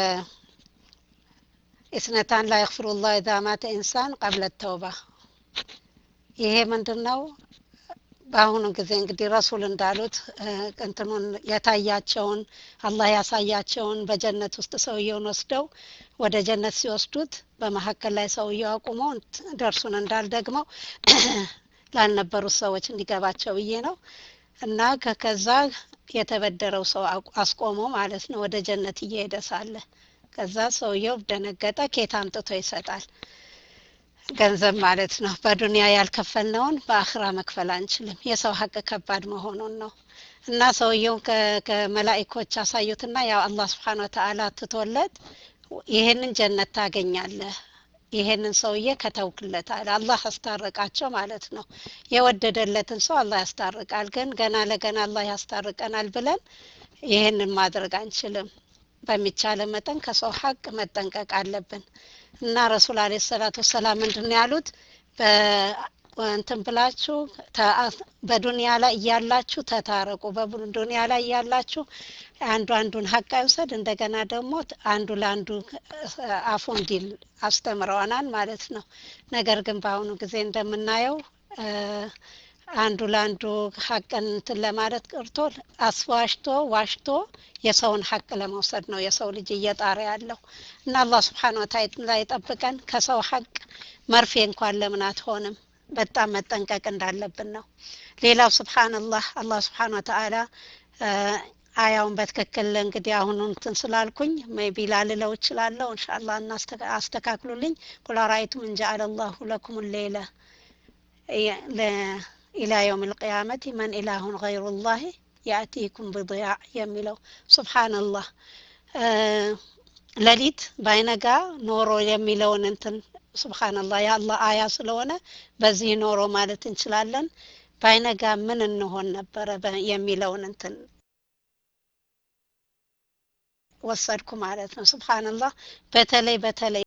ኢስነታን ላ የክፍሩ ላህ ኢዛ ማተ ኢንሳን ቀብለ ተውባ ይሄ ምንድን ነው በአሁኑ ጊዜ እንግዲህ ረሱል እንዳሉት እንትኑን የታያቸውን አላህ ያሳያቸውን በጀነት ውስጥ ሰውየውን ወስደው ወደ ጀነት ሲወስዱት በመካከል ላይ ሰውየው አቁመው ደርሱን እንዳልደግመው ላልነበሩት ሰዎች እንዲገባቸው ብዬ ነው እና ከዛ የተበደረው ሰው አስቆመው ማለት ነው ወደ ጀነት እየሄደ ሳለ ከዛ ሰውየው ደነገጠ ኬት አምጥቶ ይሰጣል ገንዘብ ማለት ነው በዱንያ ያልከፈልነውን በአኽራ መክፈል አንችልም የሰው ሀቅ ከባድ መሆኑን ነው እና ሰውየውን ከመላኢኮች አሳዩትና ያው አላህ ስብሓን ወተአላ ትቶለት ይሄንን ጀነት ታገኛለህ ይሄንን ሰውዬ ከተውክለት አለ አላህ ያስታርቃቸው ማለት ነው የወደደለትን ሰው አላህ ያስታርቃል ግን ገና ለገና አላህ ያስታርቀናል ብለን ይሄንን ማድረግ አንችልም በሚቻለ መጠን ከሰው ሀቅ መጠንቀቅ አለብን እና ረሱል አለ ሰላቱ ወሰላም ምንድን ያሉት እንትን ብላችሁ በዱንያ ላይ እያላችሁ ተታረቁ በዱንያ ላይ እያላችሁ አንዱ አንዱን ሀቅ አይውሰድ እንደገና ደግሞ አንዱ ለአንዱ አፉ እንዲል አስተምረዋናል ማለት ነው ነገር ግን በአሁኑ ጊዜ እንደምናየው አንዱ ለአንዱ ሀቅን እንትን ለማለት ቀርቶ አስዋሽቶ ዋሽቶ የሰውን ሀቅ ለመውሰድ ነው የሰው ልጅ እየጣረ ያለው እና አላህ ስብሓን ወተዓላ ይጠብቀን ከሰው ሀቅ መርፌ እንኳን ለምን አትሆንም በጣም መጠንቀቅ እንዳለብን ነው ሌላው ስብሓንላህ አላህ ስብሓን ወተዓላ አያውን በትክክል እንግዲህ አሁኑ እንትን ስላልኩኝ ሜቢ ላልለው እችላለሁ እንሻላ አስተካክሉልኝ ቁል አራአይቱም እንጀአለ አላሁ ለኩም ሌለ ኢላ የውም ልቅያመት መን ኢላሁን ገይሩ ላህ ያእቲኩም ብضያዕ የሚለው ስብሓንላህ ሌሊት ባይነጋ ኖሮ የሚለውን እንትን ስብሓንላህ የአላህ አያ ስለሆነ በዚህ ኖሮ ማለት እንችላለን ባይነጋ ምን እንሆን ነበረ የሚለውን እንትን ወሰድኩ ማለት ነው ስብሓንላህ በተለይ በተለይ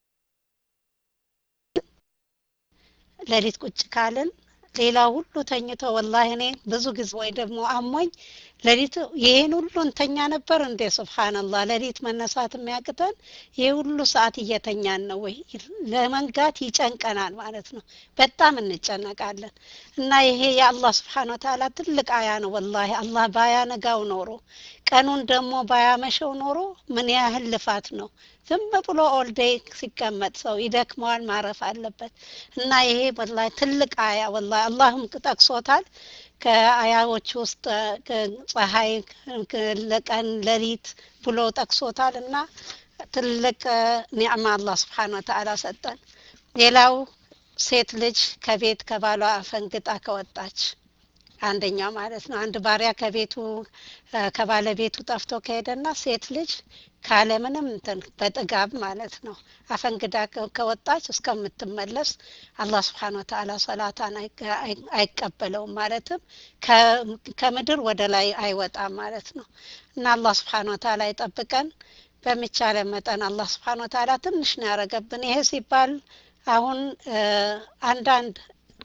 ሌሊት ቁጭ ካልን ሌላ ሁሉ ተኝቶ ወላሂ እኔ ብዙ ጊዜ ወይ ደግሞ አሞኝ ሌሊት ይሄን ሁሉ እንተኛ ነበር እንዴ ስብሓንላህ ሌሊት መነሳት የሚያቅተን ይህ ሁሉ ሰዓት እየተኛን ነው ወይ ለመንጋት ይጨንቀናል ማለት ነው በጣም እንጨነቃለን እና ይሄ የአላህ ስብሓን ወተላ ትልቅ አያ ነው ወላሂ አላህ ባያነጋው ኖሮ ቀኑን ደግሞ ባያመሸው ኖሮ ምን ያህል ልፋት ነው ዝም ብሎ ኦልዴይ ሲቀመጥ ሰው ይደክመዋል ማረፍ አለበት እና ይሄ ወላሂ ትልቅ አያ ወላሂ አላህም ጠቅሶታል ከአያዎች ውስጥ ፀሐይ ለቀን ሌሊት ብሎ ጠቅሶታል እና ትልቅ ኒዕማ አላህ ስብሓን ወተአላ ሰጠን ሌላው ሴት ልጅ ከቤት ከባሏ ፈንግጣ ከወጣች አንደኛው ማለት ነው አንድ ባሪያ ከቤቱ ከባለቤቱ ጠፍቶ ከሄደና ሴት ልጅ ካለምንም እንትን በጥጋብ ማለት ነው አፈንግዳ ከወጣች እስከምትመለስ አላህ ስብሓን ወተአላ ሰላታን አይቀበለውም ማለትም ከምድር ወደ ላይ አይወጣም ማለት ነው እና አላህ ስብሓን ወተአላ ይጠብቀን በሚቻለ መጠን አላህ ስብሓን ወተአላ ትንሽ ነው ያረገብን ይሄ ሲባል አሁን አንዳንድ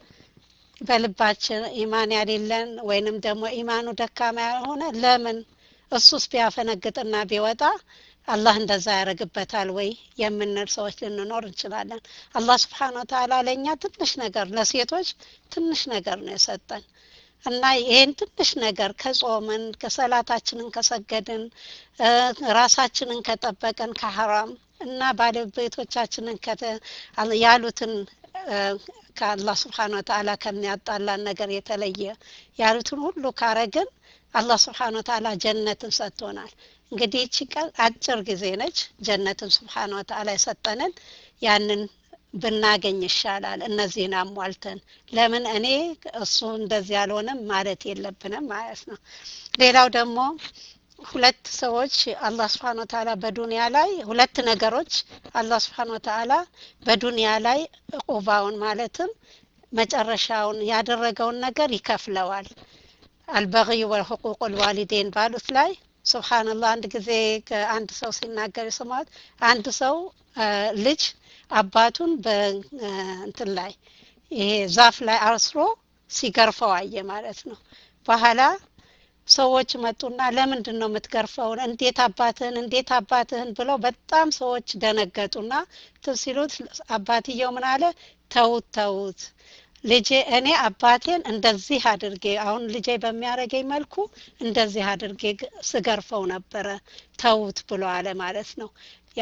በልባችን ኢማን ያሌለን ወይንም ደግሞ ኢማኑ ደካማ ያልሆነ ለምን እሱስ ቢያፈነግጥና ቢወጣ አላህ እንደዛ ያደረግበታል ወይ የምንል ሰዎች ልንኖር እንችላለን አላህ ስብሓን ወተላ ለእኛ ትንሽ ነገር ለሴቶች ትንሽ ነገር ነው የሰጠን እና ይህን ትንሽ ነገር ከጾምን ከሰላታችንን ከሰገድን ራሳችንን ከጠበቀን ከሐራም እና ባለቤቶቻችንን ያሉትን ከአላህ ስብሓን ወተአላ ከሚያጣላን ነገር የተለየ ያሉትን ሁሉ ካረግን አላህ ስብሓን ወተአላ ጀነትን ሰጥቶናል እንግዲህ እቺ ቀን አጭር ጊዜ ነች ጀነትን ስብሓን ወተአላ የሰጠንን ያንን ብናገኝ ይሻላል እነዚህን አሟልተን ለምን እኔ እሱ እንደዚህ አልሆነም ማለት የለብንም ማለት ነው ሌላው ደግሞ ሁለት ሰዎች አላህ ስብሓን ወተአላ በዱንያ ላይ ሁለት ነገሮች አላህ ስብሓን ወተአላ በዱንያ ላይ ቁባውን ማለትም መጨረሻውን ያደረገውን ነገር ይከፍለዋል አልበغዩ ወልሕቁቅ ልዋሊዴን ባሉት ላይ ስብሓንላህ አንድ ጊዜ አንድ ሰው ሲናገር የሰማት አንድ ሰው ልጅ አባቱን በእንትን ላይ ይሄ ዛፍ ላይ አስሮ ሲገርፈው አየ ማለት ነው በኋላ ሰዎች መጡና ለምንድን ነው የምትገርፈውን እንዴት አባትህን እንዴት አባትህን ብለው በጣም ሰዎች ደነገጡና ሲሉት አባትየው ምን አለ ተውት ተውት ልጄ እኔ አባቴን እንደዚህ አድርጌ አሁን ልጄ በሚያደርገኝ መልኩ እንደዚህ አድርጌ ስገርፈው ነበረ ተውት ብሎ አለ ማለት ነው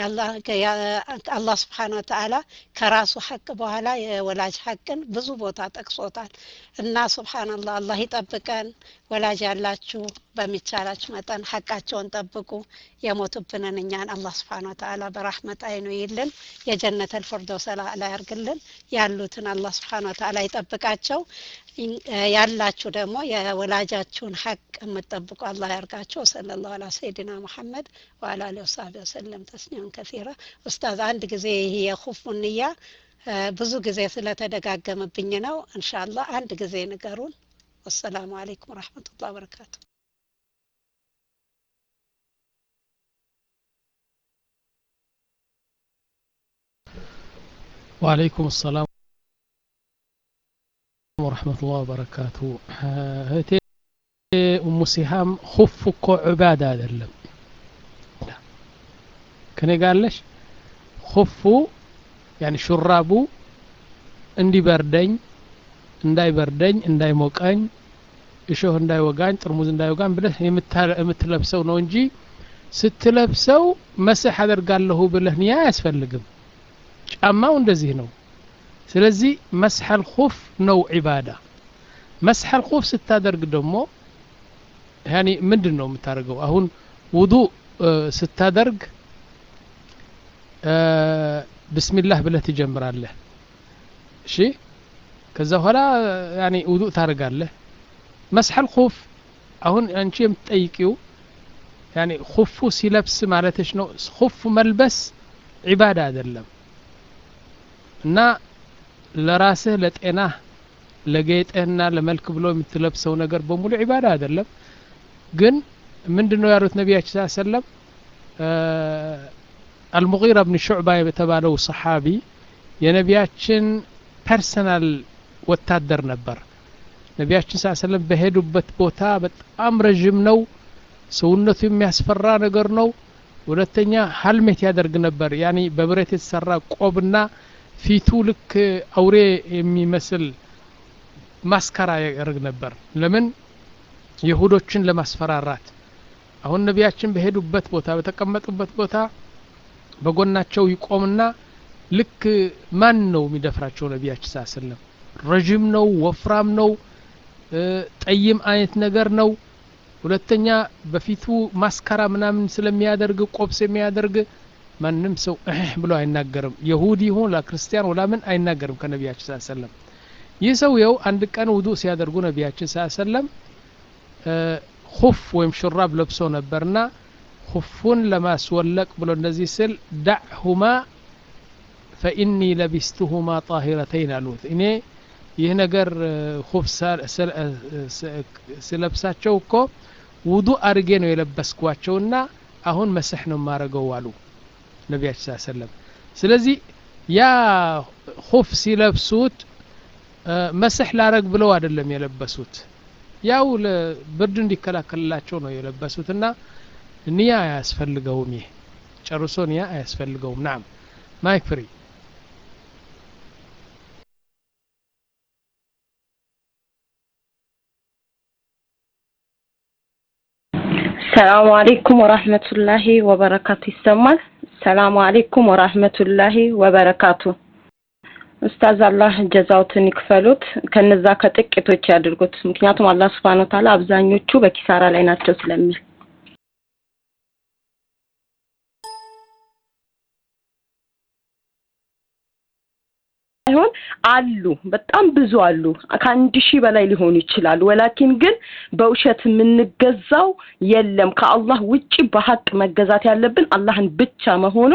አላህ ስብሓን ወተአላ ከራሱ ሐቅ በኋላ የወላጅ ሐቅን ብዙ ቦታ ጠቅሶታል እና ስብሓንላህ አላህ ይጠብቀን ወላጅ ያላችሁ በሚቻላችሁ መጠን ሐቃቸውን ጠብቁ የሞቱብንን እኛን አላህ ስብሓን ወተአላ በራህመት አይኑ ይልን የጀነት አልፍርዶስ ላይ ያርግልን ያሉትን አላህ ስብሓን ወተአላ ይጠብቃቸው ያላችሁ ደግሞ የወላጃችሁን ሐቅ የምትጠብቁ አላህ ያርጋቸው ወሰለ ላሁ አላ ሰይድና ሙሐመድ ወአላ አሊ ወሳቢ ወሰለም ተስኒውን ከሲራ ኡስታዝ አንድ ጊዜ ይህ የኹፉ ንያ ብዙ ጊዜ ስለተደጋገመብኝ ነው እንሻላ አንድ ጊዜ ንገሩን ወሰላሙ አለይኩም ወረሕመቱላህ በረካቱ وعليكم السلام ورحمة الله وبركاته እህቴ ኡሙ ሲሃም ሁፍ እኮ ዑባዳ አይደለም ከኔ ጋለሽ ሁፉ ያኒ ሹራቡ እንዲበርደኝ እንዳይበርደኝ እንዳይሞቀኝ እሾህ እንዳይወጋኝ ጥርሙዝ እንዳይወጋኝ ብለህ የምትለብሰው ነው እንጂ ስትለብሰው መስህ አደርጋለሁ ብለህ ንያ አያስፈልግም ጫማው እንደዚህ ነው ስለዚህ መስሐል ኹፍ ነው ዒባዳ መስሐል ኹፍ ስታደርግ ደግሞ ያኒ ምንድን ነው የምታደርገው አሁን ውዱእ ስታደርግ ብስሚላህ ብለህ ትጀምራለህ እሺ ከዛ በኋላ ያኒ ውዱእ ታደርጋለህ መስሐል ኹፍ አሁን አንቺ የምትጠይቂው ያኒ ኹፉ ሲለብስ ማለትሽ ነው ኹፍ መልበስ ዒባዳ አይደለም እና ለራስህ ለጤናህ ለጌጥህና ለመልክ ብሎ የምትለብሰው ነገር በሙሉ ዒባዳ አይደለም ግን ምንድን ነው ያሉት ነቢያችን ስ ሰለም አልሙጊራ ብን ሹዕባ የተባለው ሰሓቢ የነቢያችን ፐርሰናል ወታደር ነበር ነቢያችን ስ ሰለም በሄዱበት ቦታ በጣም ረዥም ነው ሰውነቱ የሚያስፈራ ነገር ነው ሁለተኛ ሀልሜት ያደርግ ነበር ያኒ በብረት የተሰራ ቆብና ፊቱ ልክ አውሬ የሚመስል ማስከራ ያደርግ ነበር ለምን ይሁዶችን ለማስፈራራት አሁን ነቢያችን በሄዱበት ቦታ በተቀመጡበት ቦታ በጎናቸው ይቆምና ልክ ማን ነው የሚደፍራቸው ነቢያችን ሳ ስለም ረዥም ነው ወፍራም ነው ጠይም አይነት ነገር ነው ሁለተኛ በፊቱ ማስከራ ምናምን ስለሚያደርግ ቆብ ስለሚያደርግ ማንም ሰው እህ ብሎ አይናገርም የሁዲ ይሁን ለክርስቲያን ወላምን አይናገርም ከነቢያችን ስ ሰለም ይህ ሰውየው አንድ ቀን ውዱእ ሲያደርጉ ነቢያችን ስ ሰለም ሁፍ ወይም ሹራብ ለብሶ ነበርና ሁፉን ለማስወለቅ ብሎ እንደዚህ ስል ዳዕሁማ ፈኢኒ ለቢስቱሁማ ጣሂረተይን አሉት እኔ ይህ ነገር ሁፍ ስለብሳቸው እኮ ውዱእ አድርጌ ነው የለበስኳቸውና አሁን መስሕ ነው የማረገው አሉ ነቢያችን ስ ሰለም ስለዚህ ያ ሁፍ ሲለብሱት መስሕ ላረግ ብለው አይደለም የለበሱት ያው ብርድ እንዲከላከልላቸው ነው የለበሱት እና ንያ አያስፈልገውም ይህ ጨርሶ ንያ አያስፈልገውም ናም ማይክ ፍሪ ሰላሙ አሌይኩም ወራህመቱላሂ ወበረካቱ ይሰማል ሰላሙ አሌይኩም ወራህመቱላሂ ወበረካቱ ኡስታዝ አላህ ጀዛውትን ይክፈሉት ከነዛ ከጥቂቶች ያድርጉት ምክንያቱም አላህ ስብሓን ወተዓላ አብዛኞቹ በኪሳራ ላይ ናቸው ስለሚል ሳይሆን አሉ በጣም ብዙ አሉ ከአንድ ሺህ በላይ ሊሆኑ ይችላሉ ወላኪን ግን በውሸት የምንገዛው የለም ከአላህ ውጪ በሀቅ መገዛት ያለብን አላህን ብቻ መሆኑ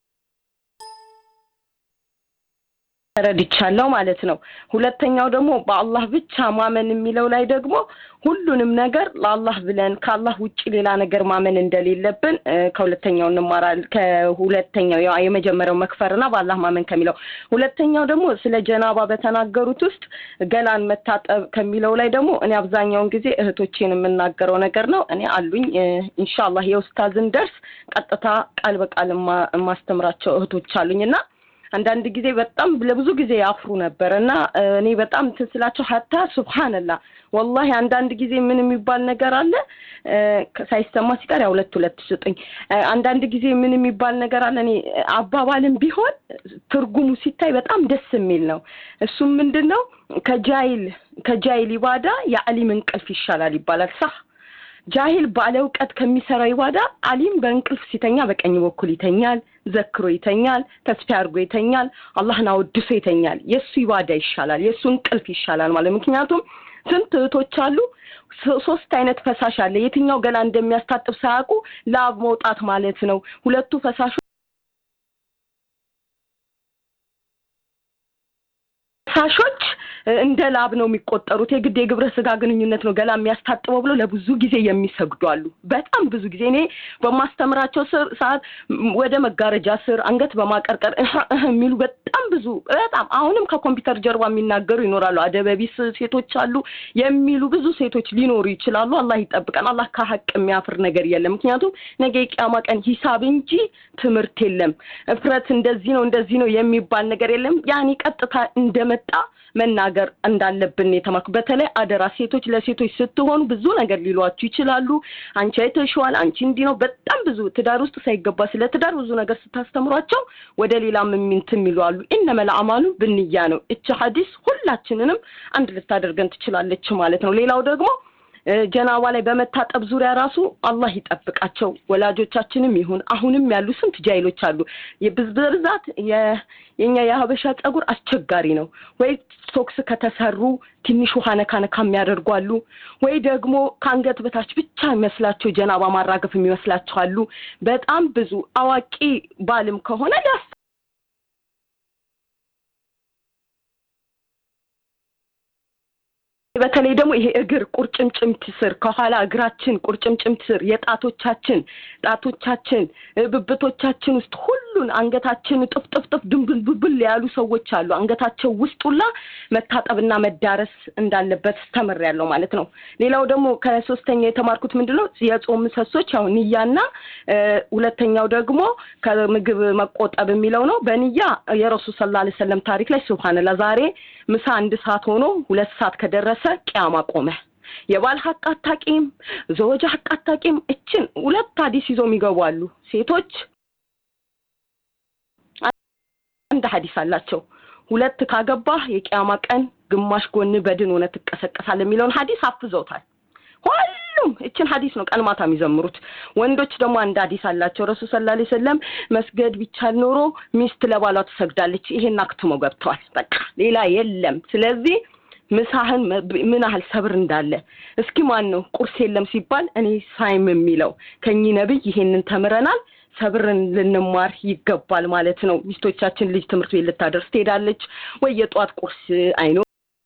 ተረድቻለሁ ማለት ነው ሁለተኛው ደግሞ በአላህ ብቻ ማመን የሚለው ላይ ደግሞ ሁሉንም ነገር ለአላህ ብለን ከአላህ ውጭ ሌላ ነገር ማመን እንደሌለብን ከሁለተኛው እንማራል ከሁለተኛው የመጀመሪያው መክፈርና በአላህ ማመን ከሚለው ሁለተኛው ደግሞ ስለ ጀናባ በተናገሩት ውስጥ ገላን መታጠብ ከሚለው ላይ ደግሞ እኔ አብዛኛውን ጊዜ እህቶቼን የምናገረው ነገር ነው እኔ አሉኝ ኢንሻአላህ የኡስታዝን ደርስ ቀጥታ ቃል በቃል የማስተምራቸው እህቶች አሉኝ እና አንዳንድ ጊዜ በጣም ለብዙ ጊዜ ያፍሩ ነበር እና እኔ በጣም እንትን ስላቸው ሀታ ሱብሃንላ ወላሂ አንዳንድ ጊዜ ምን የሚባል ነገር አለ ሳይሰማ ሲቀር ያው ሁለት ሁለት ስጡኝ አንዳንድ ጊዜ ምን የሚባል ነገር አለ እኔ አባባልም ቢሆን ትርጉሙ ሲታይ በጣም ደስ የሚል ነው እሱም ምንድን ነው ከጃይል ከጃይል ኢባዳ የአሊም እንቅልፍ ይሻላል ይባላል ሳ ጃሂል ባለ እውቀት ከሚሰራው ኢባዳ አሊም በእንቅልፍ ሲተኛ በቀኝ በኩል ይተኛል ዘክሮ ይተኛል ተስፋ አድርጎ ይተኛል አላህን አወድሶ ይተኛል የእሱ ኢባዳ ይሻላል የእሱ እንቅልፍ ይሻላል ማለት ምክንያቱም ስንት እህቶች አሉ ሶስት አይነት ፈሳሽ አለ የትኛው ገላ እንደሚያስታጥብ ሳያውቁ ላብ መውጣት ማለት ነው ሁለቱ ፈሳሾ ፈሳሾች እንደ ላብ ነው የሚቆጠሩት የግድ የግብረ ስጋ ግንኙነት ነው ገላ የሚያስታጥበው ብሎ ለብዙ ጊዜ የሚሰግዱ አሉ በጣም ብዙ ጊዜ እኔ በማስተምራቸው ስር ሰዓት ወደ መጋረጃ ስር አንገት በማቀርቀር የሚሉ በጣም ብዙ በጣም አሁንም ከኮምፒውተር ጀርባ የሚናገሩ ይኖራሉ አደበቢስ ሴቶች አሉ የሚሉ ብዙ ሴቶች ሊኖሩ ይችላሉ አላህ ይጠብቀን አላህ ከሀቅ የሚያፍር ነገር የለም ምክንያቱም ነገ የቂያማ ቀን ሂሳብ እንጂ ትምህርት የለም እፍረት እንደዚህ ነው እንደዚህ ነው የሚባል ነገር የለም ያኔ ቀጥታ እንደመጣ መናገር ነገር እንዳለብን የተማርኩ በተለይ አደራ ሴቶች ለሴቶች ስትሆኑ ብዙ ነገር ሊሏችሁ ይችላሉ አንቺ አይተሽዋል አንቺ እንዲህ ነው በጣም ብዙ ትዳር ውስጥ ሳይገባ ስለ ትዳር ብዙ ነገር ስታስተምሯቸው ወደ ሌላ ምሚንት የሚሉ አሉ ኢነመል አማሉ ብንያ ነው እቺ ሀዲስ ሁላችንንም አንድ ልታደርገን ትችላለች ማለት ነው ሌላው ደግሞ ጀናባ ላይ በመታጠብ ዙሪያ ራሱ አላህ ይጠብቃቸው ወላጆቻችንም ይሁን አሁንም ያሉ ስንት ጃይሎች አሉ በብዛት የኛ የሀበሻ ጸጉር አስቸጋሪ ነው ወይ ሶክስ ከተሰሩ ትንሽ ውሃ ነካ ነካ የሚያደርጉ አሉ ወይ ደግሞ ከአንገት በታች ብቻ የሚመስላቸው ጀናባ ማራገፍ የሚመስላቸው አሉ በጣም ብዙ አዋቂ ባልም ከሆነ ሊያስ በተለይ ደግሞ ይሄ እግር ቁርጭምጭምት ስር ከኋላ እግራችን ቁርጭምጭምት ስር የጣቶቻችን ጣቶቻችን ብብቶቻችን ውስጥ ሁሉን አንገታችን ጥፍጥፍጥፍ ድንብልብብል ያሉ ሰዎች አሉ አንገታቸው ውስጥ ሁላ መታጠብና መዳረስ እንዳለበት ተምር ያለው ማለት ነው ሌላው ደግሞ ከሶስተኛ የተማርኩት ምንድነው የጾም ምሰሶች ያው ንያና ሁለተኛው ደግሞ ከምግብ መቆጠብ የሚለው ነው በንያ የረሱል ሰለላሁ ዐለይሂ ወሰለም ታሪክ ላይ ሱብሃንአላህ ዛሬ ምሳ አንድ ሰዓት ሆኖ ሁለት ሰዓት ከደረሰ ቅያማ ቆመ የባል ሀቅ አታቂም ዘወጃ ሀቅ አታቂም እችን ሁለት ሀዲስ ይዞ የሚገቡ አሉ ሴቶች አንድ ሀዲስ አላቸው ሁለት ካገባህ የቅያማ ቀን ግማሽ ጎን በድን ሆነ ትቀሰቀሳል የሚለውን ሀዲስ አፍዘውታል ሁሉም እችን ሀዲስ ነው ቀን ማታ የሚዘምሩት ወንዶች ደግሞ አንድ ሀዲስ አላቸው ረሱል ሰለላሁ ዐለይሂ ወሰለም መስገድ ቢቻል ኖሮ ሚስት ለባሏ ትሰግዳለች ይሄን አክትመው ገብተዋል በቃ ሌላ የለም ስለዚህ ምሳህን ምን ያህል ሰብር እንዳለ እስኪ ማን ነው ቁርስ የለም ሲባል እኔ ሳይም የሚለው ከኚህ ነብይ ይሄንን ተምረናል ሰብርን ልንማር ይገባል ማለት ነው ሚስቶቻችን ልጅ ትምህርት ቤት ልታደርስ ትሄዳለች ወይ የጧት ቁርስ አይኖ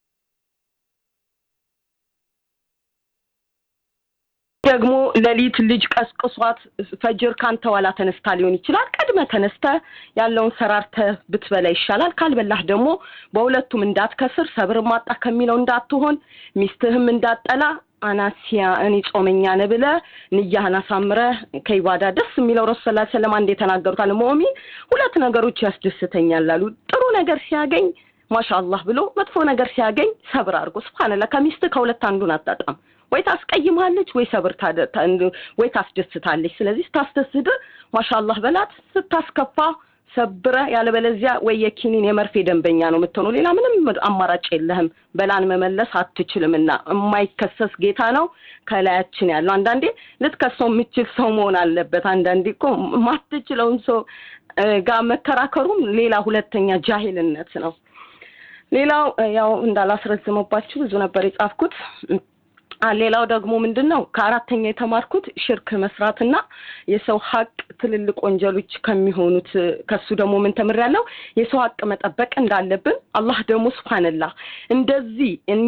ደግሞ ሌሊት ልጅ ቀስቅሷት ፈጅር ካንተ ኋላ ተነስታ ሊሆን ይችላል ቀድመ ተነስተ ያለውን ሰራርተ ብትበላ ይሻላል ካልበላህ ደግሞ በሁለቱም እንዳትከስር ሰብር ማጣ ከሚለው እንዳትሆን ሚስትህም እንዳጠላ አናሲያ እኔ ጾመኛ ነ ብለ ንያህን አሳምረ ከኢባዳ ደስ የሚለው ረሱ ስላ ሰለም አንድ የተናገሩት አለ ሞሚን ሁለት ነገሮች ያስደስተኛል አሉ ጥሩ ነገር ሲያገኝ ማሻአላህ ብሎ መጥፎ ነገር ሲያገኝ ሰብር አድርጎ ስብሓንላ ከሚስት ከሁለት አንዱን አጣጣም ወይ ታስቀይማለች ወይ ሰብር ወይ ታስደስታለች ስለዚህ ስታስደስት ማሻአላህ በላት ስታስከፋ ሰብረ ያለበለዚያ ወይ የኪኒን የመርፌ ደንበኛ ነው የምትሆነው ሌላ ምንም አማራጭ የለህም በላን መመለስ አትችልምና የማይከሰስ ጌታ ነው ከላያችን ያለው አንዳንዴ ልትከሰው የምችል ሰው መሆን አለበት አንዳንዴ እኮ ማትችለውን ሰው ጋር መከራከሩም ሌላ ሁለተኛ ጃሂልነት ነው ሌላው ያው እንዳላስረዝመባችሁ ብዙ ነበር የጻፍኩት ሌላው ደግሞ ምንድን ነው ከአራተኛ የተማርኩት ሽርክ መስራትና የሰው ሀቅ ትልልቅ ወንጀሎች ከሚሆኑት ከሱ ደግሞ ምን ተምሬያለሁ የሰው ሀቅ መጠበቅ እንዳለብን አላህ ደግሞ ስብሓንላህ እንደዚህ እኛ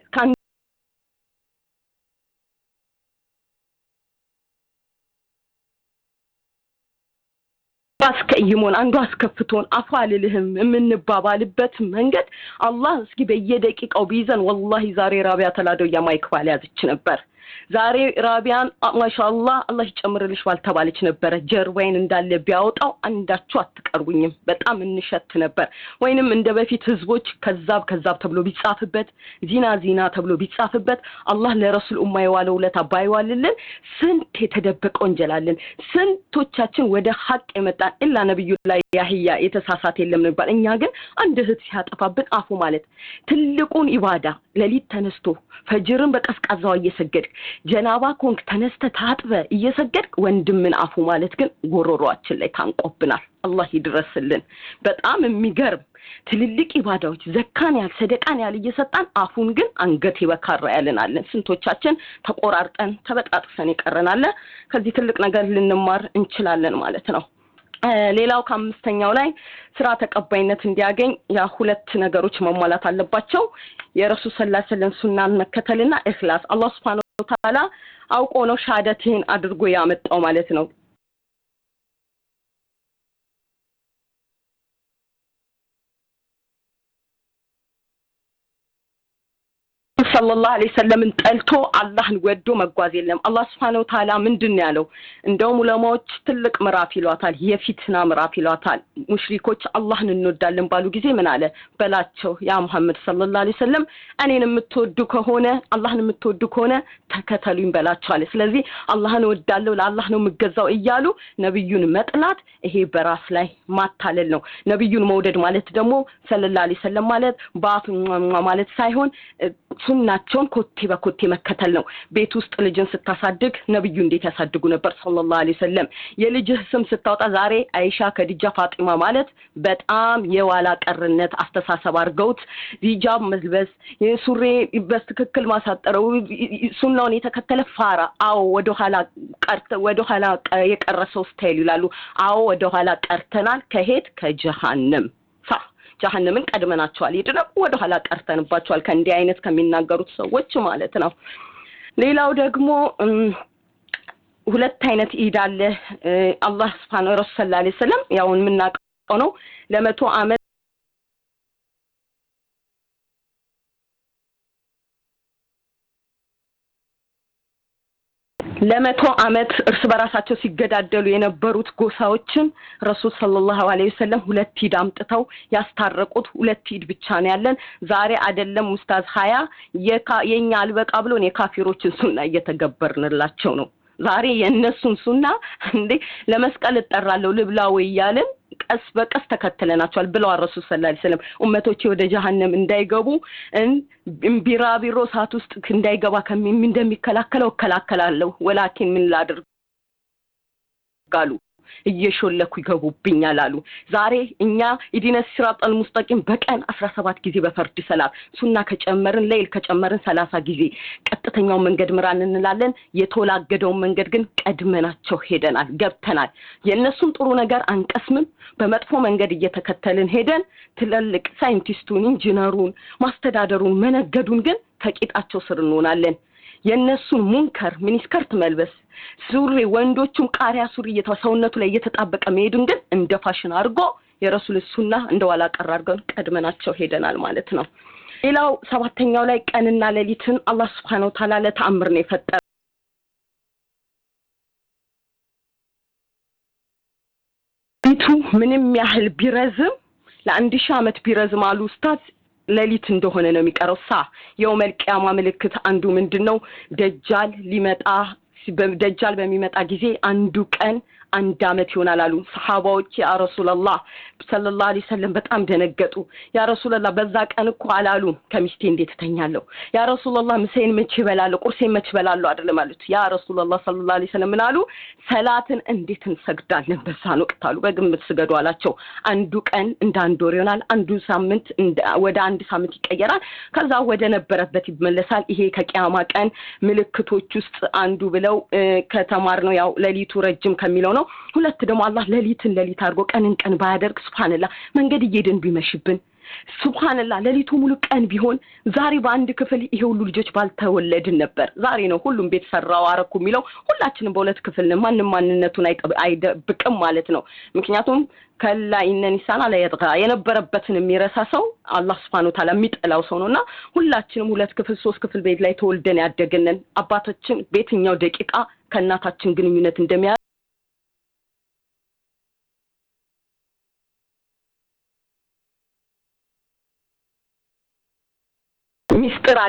አስቀይሞን አንዱ አስከፍቶን አፉ አልልህም የምንባባልበት መንገድ አላህ እስኪ በየደቂቃው ቢይዘን ወላሂ ዛሬ ራቢያ ተላደው የማይክ ባል ያዘች ነበር ዛሬ ራቢያን ማሻአላህ አላህ ይጨምርልሽ ባልተባለች ነበረ ጀርባዬን እንዳለ ቢያወጣው አንዳችሁ አትቀርቡኝም በጣም እንሸት ነበር ወይንም እንደ በፊት ህዝቦች ከዛብ ከዛብ ተብሎ ቢጻፍበት ዚና ዚና ተብሎ ቢጻፍበት አላህ ለረሱል ኡማ የዋለው ውለታ ባይዋልልን ስንት የተደበቀ ወንጀላለን ስንቶቻችን ወደ ሀቅ የመጣን ኢላ ነብዩ ላይ ያህያ የተሳሳት የለም ነበር እኛ ግን አንድ እህት ሲያጠፋብን አፉ ማለት ትልቁን ኢባዳ ሌሊት ተነስቶ ፈጅርን በቀዝቃዛዋ እየሰገድክ ጀናባ ኮንክ ተነስተ ታጥበ እየሰገድክ ወንድምን አፉ ማለት ግን ጎሮሯችን ላይ ታንቆብናል አላህ ይድረስልን በጣም የሚገርም ትልልቅ ኢባዳዎች ዘካን ያህል ሰደቃን ያህል እየሰጣን አፉን ግን አንገት ይበካራ ያልናለን ስንቶቻችን ተቆራርጠን ተበጣጥሰን ይቀረናለ ከዚህ ትልቅ ነገር ልንማር እንችላለን ማለት ነው ሌላው ከአምስተኛው ላይ ስራ ተቀባይነት እንዲያገኝ ያ ሁለት ነገሮች መሟላት አለባቸው የረሱል ሰላ ሰለም ሱናን መከተልና እክላስ አላህ ስብሓን ተዓላ አውቆ ነው ሻሃደትህን አድርጎ ያመጣው ማለት ነው ሰለላሁ ዐለይሂ ወሰለምን ጠልቶ አላህን ወዶ መጓዝ የለም። አላህ ስብሐነሁ ወተዓላ ምንድን ነው ያለው? እንደውም ዑለማዎች ትልቅ ምዕራፍ ይሏታል፣ የፊትና ምዕራፍ ይሏታል። ሙሽሪኮች አላህን እንወዳለን ባሉ ጊዜ ምን አለ በላቸው፣ ያ ሙሐመድ ሰለላሁ ዐለይሂ ወሰለም እኔን የምትወዱ ከሆነ አላህን የምትወዱ ከሆነ ተከተሉኝ በላቸው አለ። ስለዚህ አላህን እወዳለሁ ለአላህ ነው የምገዛው እያሉ ነብዩን መጥላት ይሄ በራስ ላይ ማታለል ነው። ነብዩን መውደድ ማለት ደግሞ ሰለላሁ ዐለይሂ ወሰለም ማለት በአፍ ማለት ሳይሆን ሱናቸውን ኮቴ በኮቴ መከተል ነው። ቤት ውስጥ ልጅን ስታሳድግ ነብዩ እንዴት ያሳድጉ ነበር ሰለላሁ ዐለይሂ ወሰለም። የልጅህ ስም ስታወጣ ዛሬ አይሻ፣ ከዲጃ፣ ፋጢማ ማለት በጣም የኋላ ቀርነት አስተሳሰብ አድርገውት ሂጃብ መልበስ፣ ሱሬ በትክክል ማሳጠረው ሱናውን የተከተለ ፋራ። አዎ ወደኋላ ቀርተ ወደኋላ የቀረሰው ስታይል ይላሉ። አዎ ወደኋላ ቀርተናል። ከሄድ ከጀሃነም ሳ ጀሀነምን ቀድመናቸዋል። ይድነው ወደ ኋላ ቀርተንባቸዋል ከእንዲህ አይነት ከሚናገሩት ሰዎች ማለት ነው። ሌላው ደግሞ ሁለት አይነት ኢድ አለ። አላህ ስብሐነ ረሱል ሰለላሁ ዐለይሂ ወሰለም ያው የምናውቀው ነው ለመቶ ዓመት ለመቶ ዓመት እርስ በራሳቸው ሲገዳደሉ የነበሩት ጎሳዎችን ረሱል ሰለላሁ ዐለይሂ ወሰለም ሁለት ኢድ አምጥተው ያስታረቁት ሁለት ኢድ ብቻ ነው ያለን። ዛሬ አይደለም ኡስታዝ ሀያ የኛ አልበቃ ብሎን የካፊሮችን ሱና እየተገበርንላቸው ነው። ዛሬ የእነሱን ሱና እንዴ ለመስቀል እጠራለሁ ልብላ ወይ እያልን ቀስ በቀስ ተከትለናቸዋል ብለዋል ረሱል ሰለላሁ ዐለይሂ ወሰለም። ኡመቶቼ ወደ ጀሀነም እንዳይገቡ ቢራቢሮ እሳት ውስጥ እንዳይገባ እንደሚከላከለው እከላከላለሁ፣ ወላኪን ምን ላድርግ አሉ እየሾለኩ ይገቡብኛል አሉ። ዛሬ እኛ ኢዲነ ሲራጠል ሙስጠቂም በቀን አስራ ሰባት ጊዜ በፈርድ ሰላት ሱና ከጨመርን ለይል ከጨመርን ሰላሳ ጊዜ ቀጥተኛውን መንገድ ምራን እንላለን። የተወላገደውን መንገድ ግን ቀድመናቸው ሄደናል፣ ገብተናል። የእነሱን ጥሩ ነገር አንቀስምም። በመጥፎ መንገድ እየተከተልን ሄደን ትልልቅ ሳይንቲስቱን፣ ኢንጂነሩን፣ ማስተዳደሩን፣ መነገዱን ግን ከቂጣቸው ስር እንሆናለን። የእነሱን ሙንከር ሚኒስከርት መልበስ ሱሪ ወንዶቹም ቃሪያ ሱሪ ሰውነቱ ላይ እየተጣበቀ መሄዱን ግን እንደ ፋሽን አድርጎ የረሱል ሱና እንደ ኋላ ቀር አድርገን ቀድመናቸው ሄደናል ማለት ነው። ሌላው ሰባተኛው ላይ ቀንና ሌሊትን አላህ ስብሐነሁ ወተዓላ ለተአምር ነው የፈጠረ። ሌሊቱ ምንም ያህል ቢረዝም ለአንድ ሺህ ዓመት ቢረዝም አሉ ኡስታዝ ሌሊት እንደሆነ ነው የሚቀረው። ሳ የውመል ቂያማ ምልክት አንዱ ምንድን ነው? ደጃል ሊመጣ ደጃል በሚመጣ ጊዜ አንዱ ቀን አንድ አመት ይሆናል አሉ ሰሓባዎች። ያ ረሱላላህ ሰለላሁ ዐለይሂ ወሰለም በጣም ደነገጡ። ያ ረሱላላህ በዛ ቀን እኮ አላሉ ከሚስቴ እንዴት እተኛለሁ? ያ ረሱላላህ ምሳዬን መቼ እበላለሁ? ቁርሴን መቼ እበላለሁ? አይደለም አሉት። ያ ረሱላላህ ሰለላሁ ዐለይሂ ወሰለም ምን አሉ? ሰላትን እንዴት እንሰግዳለን በዛን ወቅት አሉ። በግምት ስገዱ አላቸው። አንዱ ቀን እንደ አንድ ወር ይሆናል። አንዱ ሳምንት ወደ አንድ ሳምንት ይቀየራል። ከዛ ወደ ነበረበት ይመለሳል። ይሄ ከቂያማ ቀን ምልክቶች ውስጥ አንዱ ብለው ከተማር ነው ያው ሌሊቱ ረጅም ከሚለው ነው። ሁለት ደግሞ አላህ ሌሊትን ሌሊት አድርጎ ቀንን ቀን ባያደርግ ሱብሃንላህ መንገድ እየሄድን ቢመሽብን ሱብሃንላህ ሌሊቱ ሙሉ ቀን ቢሆን ዛሬ በአንድ ክፍል ይሄ ሁሉ ልጆች ባልተወለድን ነበር። ዛሬ ነው ሁሉም ቤት ሰራው አረኩ የሚለው ሁላችንም በሁለት ክፍል ነን። ማንም ማንነቱን አይደብቅም ማለት ነው። ምክንያቱም ከላ ኢነን ኢንሳን አላ የጥጋ የነበረበትን የሚረሳ ሰው አላህ ስብሐነሁ ወተዓላ የሚጠላው ሰው ነውና ሁላችንም ሁለት ክፍል ሶስት ክፍል ቤት ላይ ተወልደን ያደግንን አባታችን በየትኛው ደቂቃ ከእናታችን ግንኙነት እንደሚያ ሚስጥር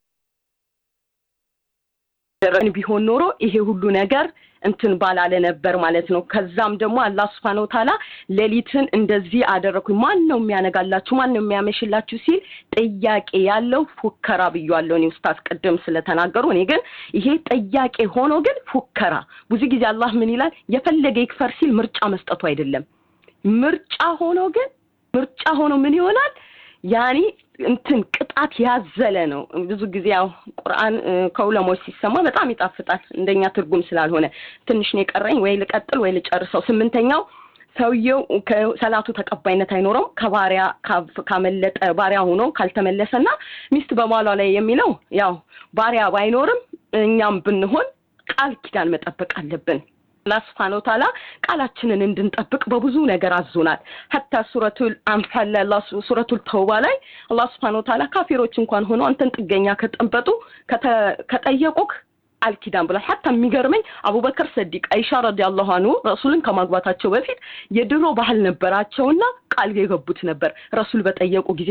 አደረግን ቢሆን ኖሮ ይሄ ሁሉ ነገር እንትን ባላለ ነበር ማለት ነው። ከዛም ደግሞ አላህ ስብሐነ ወተዓላ ሌሊትን እንደዚህ አደረኩኝ። ማን ነው የሚያነጋላችሁ? ማን ነው የሚያመሽላችሁ? ሲል ጥያቄ ያለው ፉከራ ብያለሁ እኔ ኡስታዝ ቅድም ስለተናገሩ። እኔ ግን ይሄ ጥያቄ ሆኖ ግን ፉከራ ብዙ ጊዜ አላህ ምን ይላል? የፈለገ ይክፈር ሲል ምርጫ መስጠቱ አይደለም። ምርጫ ሆኖ ግን ምርጫ ሆኖ ምን ይሆናል? ያኒ እንትን ቅጣት ያዘለ ነው። ብዙ ጊዜ ያው ቁርአን ከዑለሞች ሲሰማ በጣም ይጣፍጣል። እንደኛ ትርጉም ስላልሆነ ትንሽ ነው የቀረኝ። ወይ ልቀጥል ወይ ልጨርሰው። ስምንተኛው ሰውየው ከሰላቱ ተቀባይነት አይኖረውም ከባሪያ ካመለጠ ባሪያ ሆኖ ካልተመለሰና ሚስት በማሏ ላይ የሚለው ያው ባሪያ ባይኖርም እኛም ብንሆን ቃል ኪዳን መጠበቅ አለብን። አላህ ስብሐነሁ ወተዓላ ቃላችንን እንድንጠብቅ በብዙ ነገር አዞናል። ሀታ ሱረቱል አንፋል ላይ አላህ ሱረቱል ተውባ ላይ አላህ ስብሐነሁ ወተዓላ ካፊሮች እንኳን ሆነው አንተን ጥገኛ ከጠንበጡ ከጠየቁክ አልኪዳን ብሏል። ሀታ የሚገርመኝ አቡበከር ሰዲቅ አይሻ ረዲያላሁ አንሁ ረሱልን ከማግባታቸው በፊት የድሮ ባህል ነበራቸውና ቃል የገቡት ነበር ረሱል በጠየቁ ጊዜ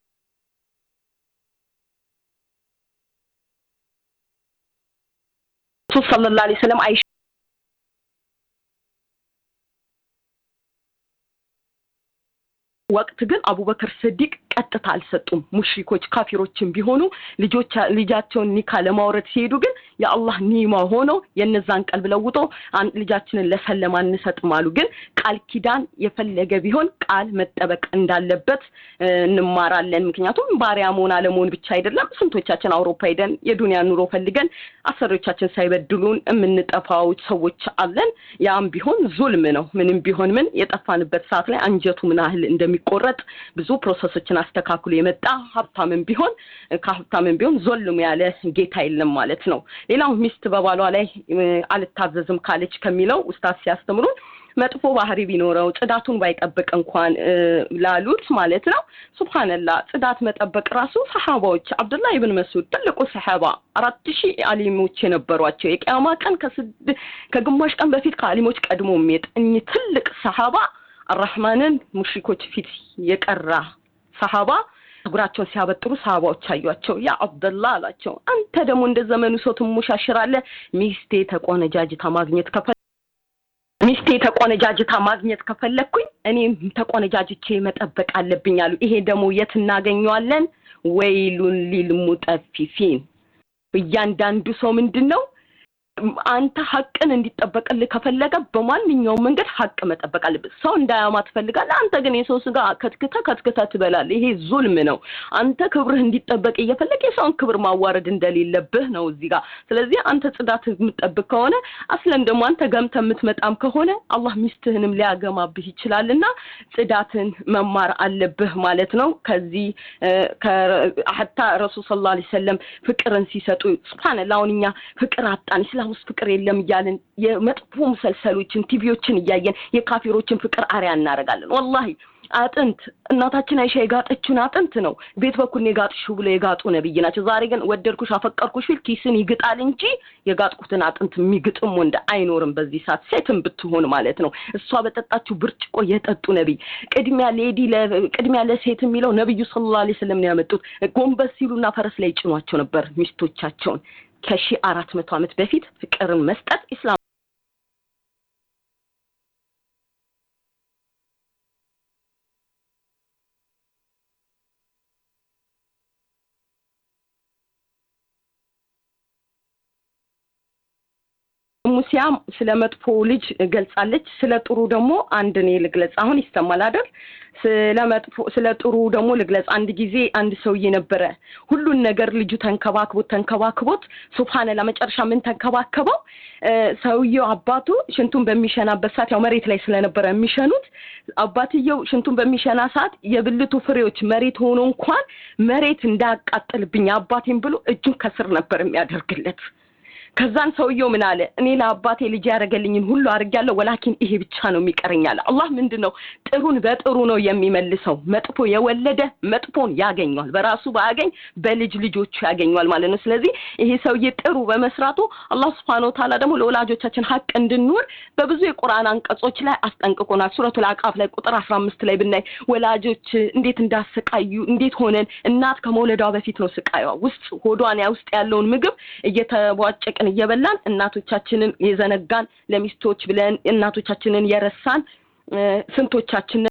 ረሱል ሰለላሁ ዐለይሂ ወሰለም አይሻ ወቅት ግን አቡበከር ስዲቅ ቀጥታ አልሰጡም። ሙሽሪኮች ካፊሮችን ቢሆኑ ልጆች ልጃቸውን ኒካ ለማውረድ ሲሄዱ ግን የአላህ ኒማ ሆነው የነዛን ቀልብ ለውጦ ልጃችንን ለሰለም አንሰጥም አሉ። ግን ቃል ኪዳን የፈለገ ቢሆን ቃል መጠበቅ እንዳለበት እንማራለን። ምክንያቱም ባሪያ መሆን አለመሆን ብቻ አይደለም። ስንቶቻችን አውሮፓ ሄደን የዱንያ ኑሮ ፈልገን አሰሪዎቻችን ሳይበድሉን የምንጠፋው ሰዎች አለን። ያም ቢሆን ዙልም ነው። ምንም ቢሆን ምን የጠፋንበት ሰዓት ላይ አንጀቱ ምን ያህል እንደሚቆረጥ ብዙ ፕሮሰሶችን አስተካክሎ የመጣ ሀብታምን ቢሆን ከሀብታምን ቢሆን ዞልም ያለ ጌታ የለም ማለት ነው። ሌላው ሚስት በባሏ ላይ አልታዘዝም ካለች ከሚለው ውስታት ሲያስተምሩን መጥፎ ባህሪ ቢኖረው ጽዳቱን ባይጠብቅ እንኳን ላሉት ማለት ነው። ሱብሃንላ ጽዳት መጠበቅ ራሱ ሰሓባዎች አብዱላህ ኢብን መስዑድ ትልቁ ሰሓባ አራት ሺህ አሊሞች የነበሯቸው የቅያማ ቀን ከግማሽ ቀን በፊት ከአሊሞች ቀድሞ የሚሄድ እኚህ ትልቅ ሰሓባ አራህማንን ሙሽሪኮች ፊት የቀራ ሰሃባ ጸጉራቸውን ሲያበጥሩ ሰሃባዎች አዩቸው። ያ አብደላ አላቸው፣ አንተ ደግሞ እንደ ዘመኑ ሰው ትሞሻሽራለህ። ሚስቴ ተቆነጃጅታ ማግኘት ከፈ ሚስቴ ተቆነጃጅታ ማግኘት ከፈለግኩኝ እኔም ተቆነጃጅቼ መጠበቅ አለብኝ አሉ። ይሄ ደግሞ የት እናገኘዋለን? ወይሉን ሊልሙጠፊፊን እያንዳንዱ ሰው ምንድን ነው አንተ ሀቅን እንዲጠበቅልህ ከፈለገ በማንኛውም መንገድ ሀቅ መጠበቅ አለብህ። ሰው እንዳያማ ትፈልጋለህ። አንተ ግን የሰው ስጋ ከትክተ ከትክተ ትበላለህ። ይሄ ዙልም ነው። አንተ ክብርህ እንዲጠበቅ እየፈለግ የሰውን ክብር ማዋረድ እንደሌለብህ ነው እዚህ ጋር። ስለዚህ አንተ ጽዳት የምትጠብቅ ከሆነ አስለን ደግሞ አንተ ገምተ የምትመጣም ከሆነ አላህ ሚስትህንም ሊያገማብህ ይችላልና ጽዳትን መማር አለብህ ማለት ነው። ከዚህ ሀታ ረሱል ሰለላሁ ዐለይሂ ወሰለም ፍቅርን ሲሰጡ ሱብሃነላህ አሁን እኛ ፍቅር አጣን ኢስላም ውስጥ ፍቅር የለም እያልን የመጥፎ ሙሰልሰሎችን ቲቪዎችን እያየን የካፊሮችን ፍቅር አሪያ እናደርጋለን። ወላሂ አጥንት እናታችን አይሻ የጋጠችውን አጥንት ነው ቤት በኩል የጋጥሽው ብሎ የጋጡ ነብይ ናቸው። ዛሬ ግን ወደድኩሽ አፈቀርኩሽ ቢል ኪስን ይግጣል እንጂ የጋጥኩትን አጥንት የሚግጥም ወንድ አይኖርም በዚህ ሰዓት ሴትም ብትሆን ማለት ነው። እሷ በጠጣችው ብርጭቆ የጠጡ ነብይ ቅድሚያ ሌዲ ቅድሚያ ለሴት የሚለው ነብዩ ሰለላሁ ዐለይሂ ወሰለም ነው ያመጡት። ጎንበስ ሲሉና ፈረስ ላይ ጭኗቸው ነበር ሚስቶቻቸውን። ከሺህ አራት መቶ ዓመት በፊት ፍቅርን መስጠት ኢስላም ሙሲያም ስለ መጥፎ ልጅ ገልጻለች። ስለ ጥሩ ደግሞ አንድ እኔ ልግለጽ። አሁን ይሰማል አይደል? ስለ መጥፎ ስለ ጥሩ ደግሞ ልግለጽ። አንድ ጊዜ አንድ ሰውዬ ነበረ ሁሉን ነገር ልጁ ተንከባክቦት ተንከባክቦት ሱብሃንላ መጨረሻ ምን ተንከባከበው ሰውየው አባቱ ሽንቱን በሚሸናበት ሰዓት ያው መሬት ላይ ስለነበረ የሚሸኑት አባትየው ሽንቱን በሚሸና ሰዓት የብልቱ ፍሬዎች መሬት ሆኖ እንኳን መሬት እንዳያቃጥልብኝ አባቴን ብሎ እጁን ከስር ነበር የሚያደርግለት። ከዛን ሰውየው ምን አለ? እኔ ለአባቴ ልጅ ያደረገልኝን ሁሉ አድርጌያለሁ፣ ወላኪን ይሄ ብቻ ነው የሚቀረኝ አለ። አላህ ምንድን ነው ጥሩን በጥሩ ነው የሚመልሰው። መጥፎ የወለደ መጥፎን ያገኘዋል፣ በራሱ ባያገኝ በልጅ ልጆቹ ያገኘዋል ማለት ነው። ስለዚህ ይሄ ሰውዬ ጥሩ በመስራቱ አላህ ስብሐነ ወተዓላ ደግሞ ለወላጆቻችን ሀቅ እንድንኖር በብዙ የቁርአን አንቀጾች ላይ አስጠንቅቆናል። ሱረቱል አቃፍ ላይ ቁጥር አስራ አምስት ላይ ብናይ ወላጆች እንዴት እንዳሰቃዩ እንዴት ሆነን እናት ከመውለዷ በፊት ነው ስቃዩዋ ውስጥ ሆዷን ውስጥ ያለውን ምግብ እየተቧጨቅ እየጠበቅን እየበላን እናቶቻችንን የዘነጋን ለሚስቶች ብለን እናቶቻችንን የረሳን ስንቶቻችን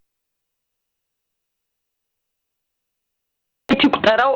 ይቁጠረው።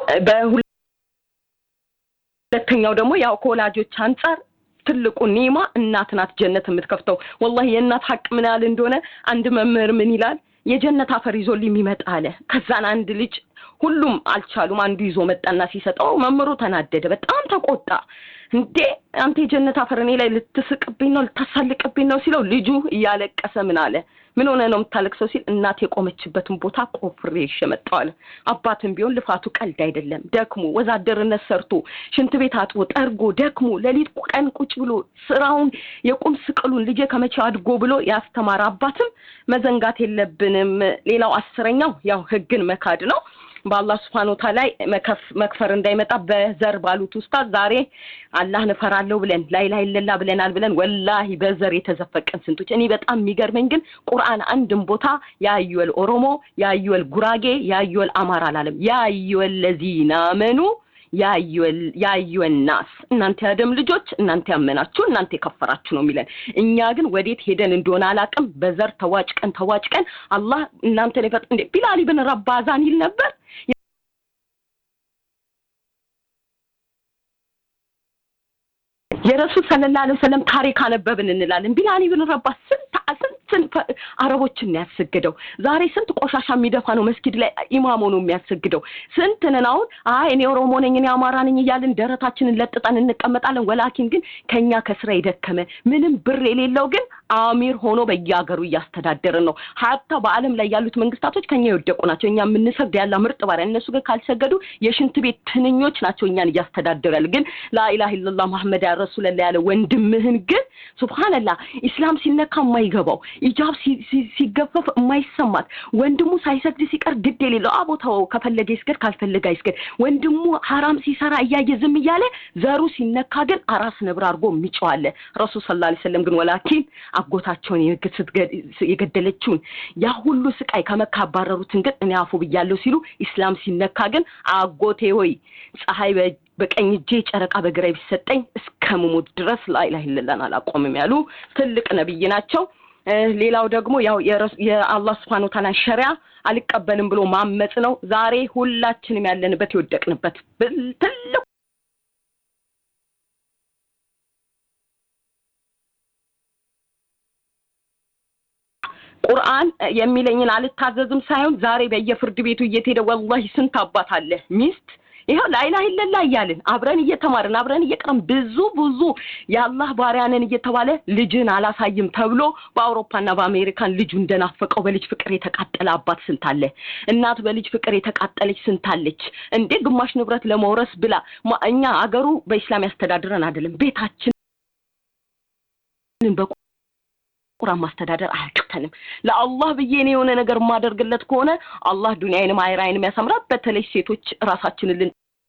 በሁለተኛው ደግሞ ያው ከወላጆች አንጻር ትልቁ ኒማ እናት ናት ጀነት የምትከፍተው። ወላሂ የእናት ሀቅ ምን ያህል እንደሆነ አንድ መምህር ምን ይላል? የጀነት አፈር ይዞልኝ የሚመጣ አለ። ከዛን አንድ ልጅ ሁሉም አልቻሉም። አንዱ ይዞ መጣና ሲሰጠው መምህሩ ተናደደ፣ በጣም ተቆጣ። እንዴ አንተ የጀነት አፈር እኔ ላይ ልትስቅብኝ ነው ልታሳልቅብኝ ነው ሲለው ልጁ እያለቀሰ ምን አለ ምን ሆነ ነው የምታለቅሰው ሲል እናት የቆመችበትን ቦታ ቆፍሬ ይዤ መጣሁ አለ። አባትም ቢሆን ልፋቱ ቀልድ አይደለም። ደክሞ ወዛደርነት ሰርቶ ሽንት ቤት አጥቦ ጠርጎ ደክሞ ሌሊት ቀን ቁጭ ብሎ ስራውን የቁም ስቅሉን ልጄ ከመቼ አድጎ ብሎ ያስተማረ አባትም መዘንጋት የለብንም። ሌላው አስረኛው ያው ህግን መካድ ነው። በአላህ ስብሐነ ወተዓላ ላይ መክፈር እንዳይመጣ በዘር ባሉት ኡስታዝ ዛሬ አላህን እፈራለሁ ብለን ላይ ላይ ለላ ብለናል ብለን ወላሂ በዘር የተዘፈቀን ስንቶች። እኔ በጣም የሚገርመኝ ግን ቁርአን አንድም ቦታ ያዩል ኦሮሞ፣ ያዩል ጉራጌ፣ ያዩል አማራ አላለም። ያዩል ለዚና አመኑ ያዩል ናስ እናንተ ያደም ልጆች እናንተ ያመናችሁ እናንተ የከፈራችሁ ነው የሚለን። እኛ ግን ወዴት ሄደን እንደሆነ አላቅም። በዘር ተዋጭቀን ተዋጭቀን አላህ እናንተን የፈጥ እንዴ ቢላል ኢብን ረባዛን ይል ነበር የረሱል ሰለላሁ ዐለይሂ ወሰለም ታሪክ አነበብን እንላለን። ቢላል ኢብን ረባህ ስንት ስንት አረቦችን ነው ያሰግደው። ዛሬ ስንት ቆሻሻ የሚደፋ ነው መስጊድ ላይ ኢማም ሆኖ የሚያሰግደው። ስንት ነን አሁን አይ እኔ ኦሮሞ ነኝ እኔ አማራ ነኝ እያልን ደረታችንን ለጥጠን እንቀመጣለን። ወላኪን ግን ከኛ ከስራ የደከመ ምንም ብር የሌለው ግን አሚር ሆኖ በየሀገሩ እያስተዳደርን ነው። ሀታ በዓለም ላይ ያሉት መንግስታቶች ከኛ የወደቁ ናቸው። እኛ የምንሰግድ ያለ ምርጥ ባሪያ፣ እነሱ ግን ካልሰገዱ የሽንት ቤት ትንኞች ናቸው እኛን እያስተዳደሩ ያለ። ግን ላኢላha ኢለላህ መሐመድ ያ ረሱለላህ ያለ ወንድምህን ግን ሱብሃንአላህ ኢስላም ሲነካ የማይገባው ኢጃብ ሲገፈፍ የማይሰማት ወንድሙ ሳይሰግድ ሲቀር ግድ የሌለው አቦታው ከፈለገ ይስገድ ካልፈለገ አይስገድ። ወንድሙ ሀራም ሲሰራ እያየ ዝም እያለ ዘሩ ሲነካ ግን አራስ ነብር አድርጎ የሚጨዋለ ረሱል ሰለላሁ ዐለይሂ ወሰለም ግን ወላኪን አጎታቸውን የገደለችውን ያ ሁሉ ስቃይ ከመካ አባረሩትን ግን እኔ አፉ ብያለሁ ሲሉ ኢስላም ሲነካ ግን አጎቴ ሆይ ፀሐይ በቀኝ እጄ ጨረቃ በግራዬ ቢሰጠኝ እስከ መሞት ድረስ ላኢላሀ ኢለላህን አላቆምም ያሉ ትልቅ ነብይ ናቸው። ሌላው ደግሞ ያው የአላህ ስብሐነሁ ወተዓላ ሸሪያ አልቀበልም ብሎ ማመጽ ነው። ዛሬ ሁላችንም ያለንበት የወደቅንበት ትልቅ ቁርአን የሚለኝን አልታዘዝም ሳይሆን ዛሬ በየፍርድ ቤቱ እየተሄደ ወላሂ ስንት አባት አለ ሚስት ይኸው ላኢላሀ ኢለላህ እያልን አብረን እየተማርን አብረን እየቀረን ብዙ ብዙ የአላህ ባሪያንን እየተባለ ልጅን አላሳይም ተብሎ በአውሮፓና በአሜሪካን ልጁ እንደናፈቀው በልጅ ፍቅር የተቃጠለ አባት ስንት አለ። እናት በልጅ ፍቅር የተቃጠለች ስንት አለች እንዴ! ግማሽ ንብረት ለመውረስ ብላ እኛ አገሩ በኢስላም ያስተዳድረን አይደለም ቤታችንን ቁርአን ማስተዳደር አያቅተንም። ለአላህ ብዬ እኔ የሆነ ነገር የማደርግለት ከሆነ አላህ ዱንያዬንም አኺራዬንም ያሳምራል። በተለይ ሴቶች ራሳችንን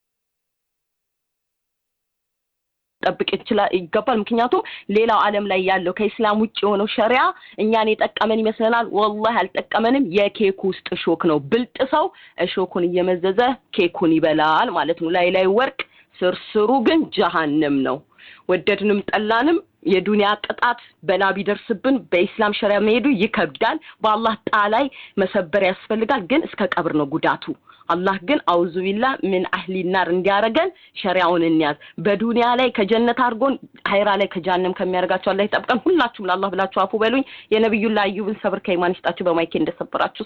ልንጠብቅ ይችላል ይገባል። ምክንያቱም ሌላው ዓለም ላይ ያለው ከኢስላም ውጭ የሆነው ሸሪያ እኛን የጠቀመን ይመስለናል። ወላሂ አልጠቀመንም። የኬክ ውስጥ እሾክ ነው። ብልጥ ሰው እሾኩን እየመዘዘ ኬኩን ይበላል ማለት ነው። ላይ ላይ ወርቅ ስርስሩ ግን ጀሃነም ነው። ወደድንም ጠላንም የዱንያ ቅጣት በላ ቢደርስብን በኢስላም ሸሪያ መሄዱ ይከብዳል። በአላህ ጣ ላይ መሰበር ያስፈልጋል። ግን እስከ ቀብር ነው ጉዳቱ። አላህ ግን አውዙ ቢላ ምን አህሊ ናር እንዲያረገን ሸሪያውን እንያዝ። በዱንያ ላይ ከጀነት አድርጎን ሀይራ ላይ ከጃንም ከሚያደርጋቸው አላህ ይጠብቀን። ሁላችሁም ለአላህ ብላችሁ አፉ በሉኝ። የነቢዩላህ አዩብን ሰብር ከኢማን ይስጣችሁ። በማይኬ እንደሰበራችሁ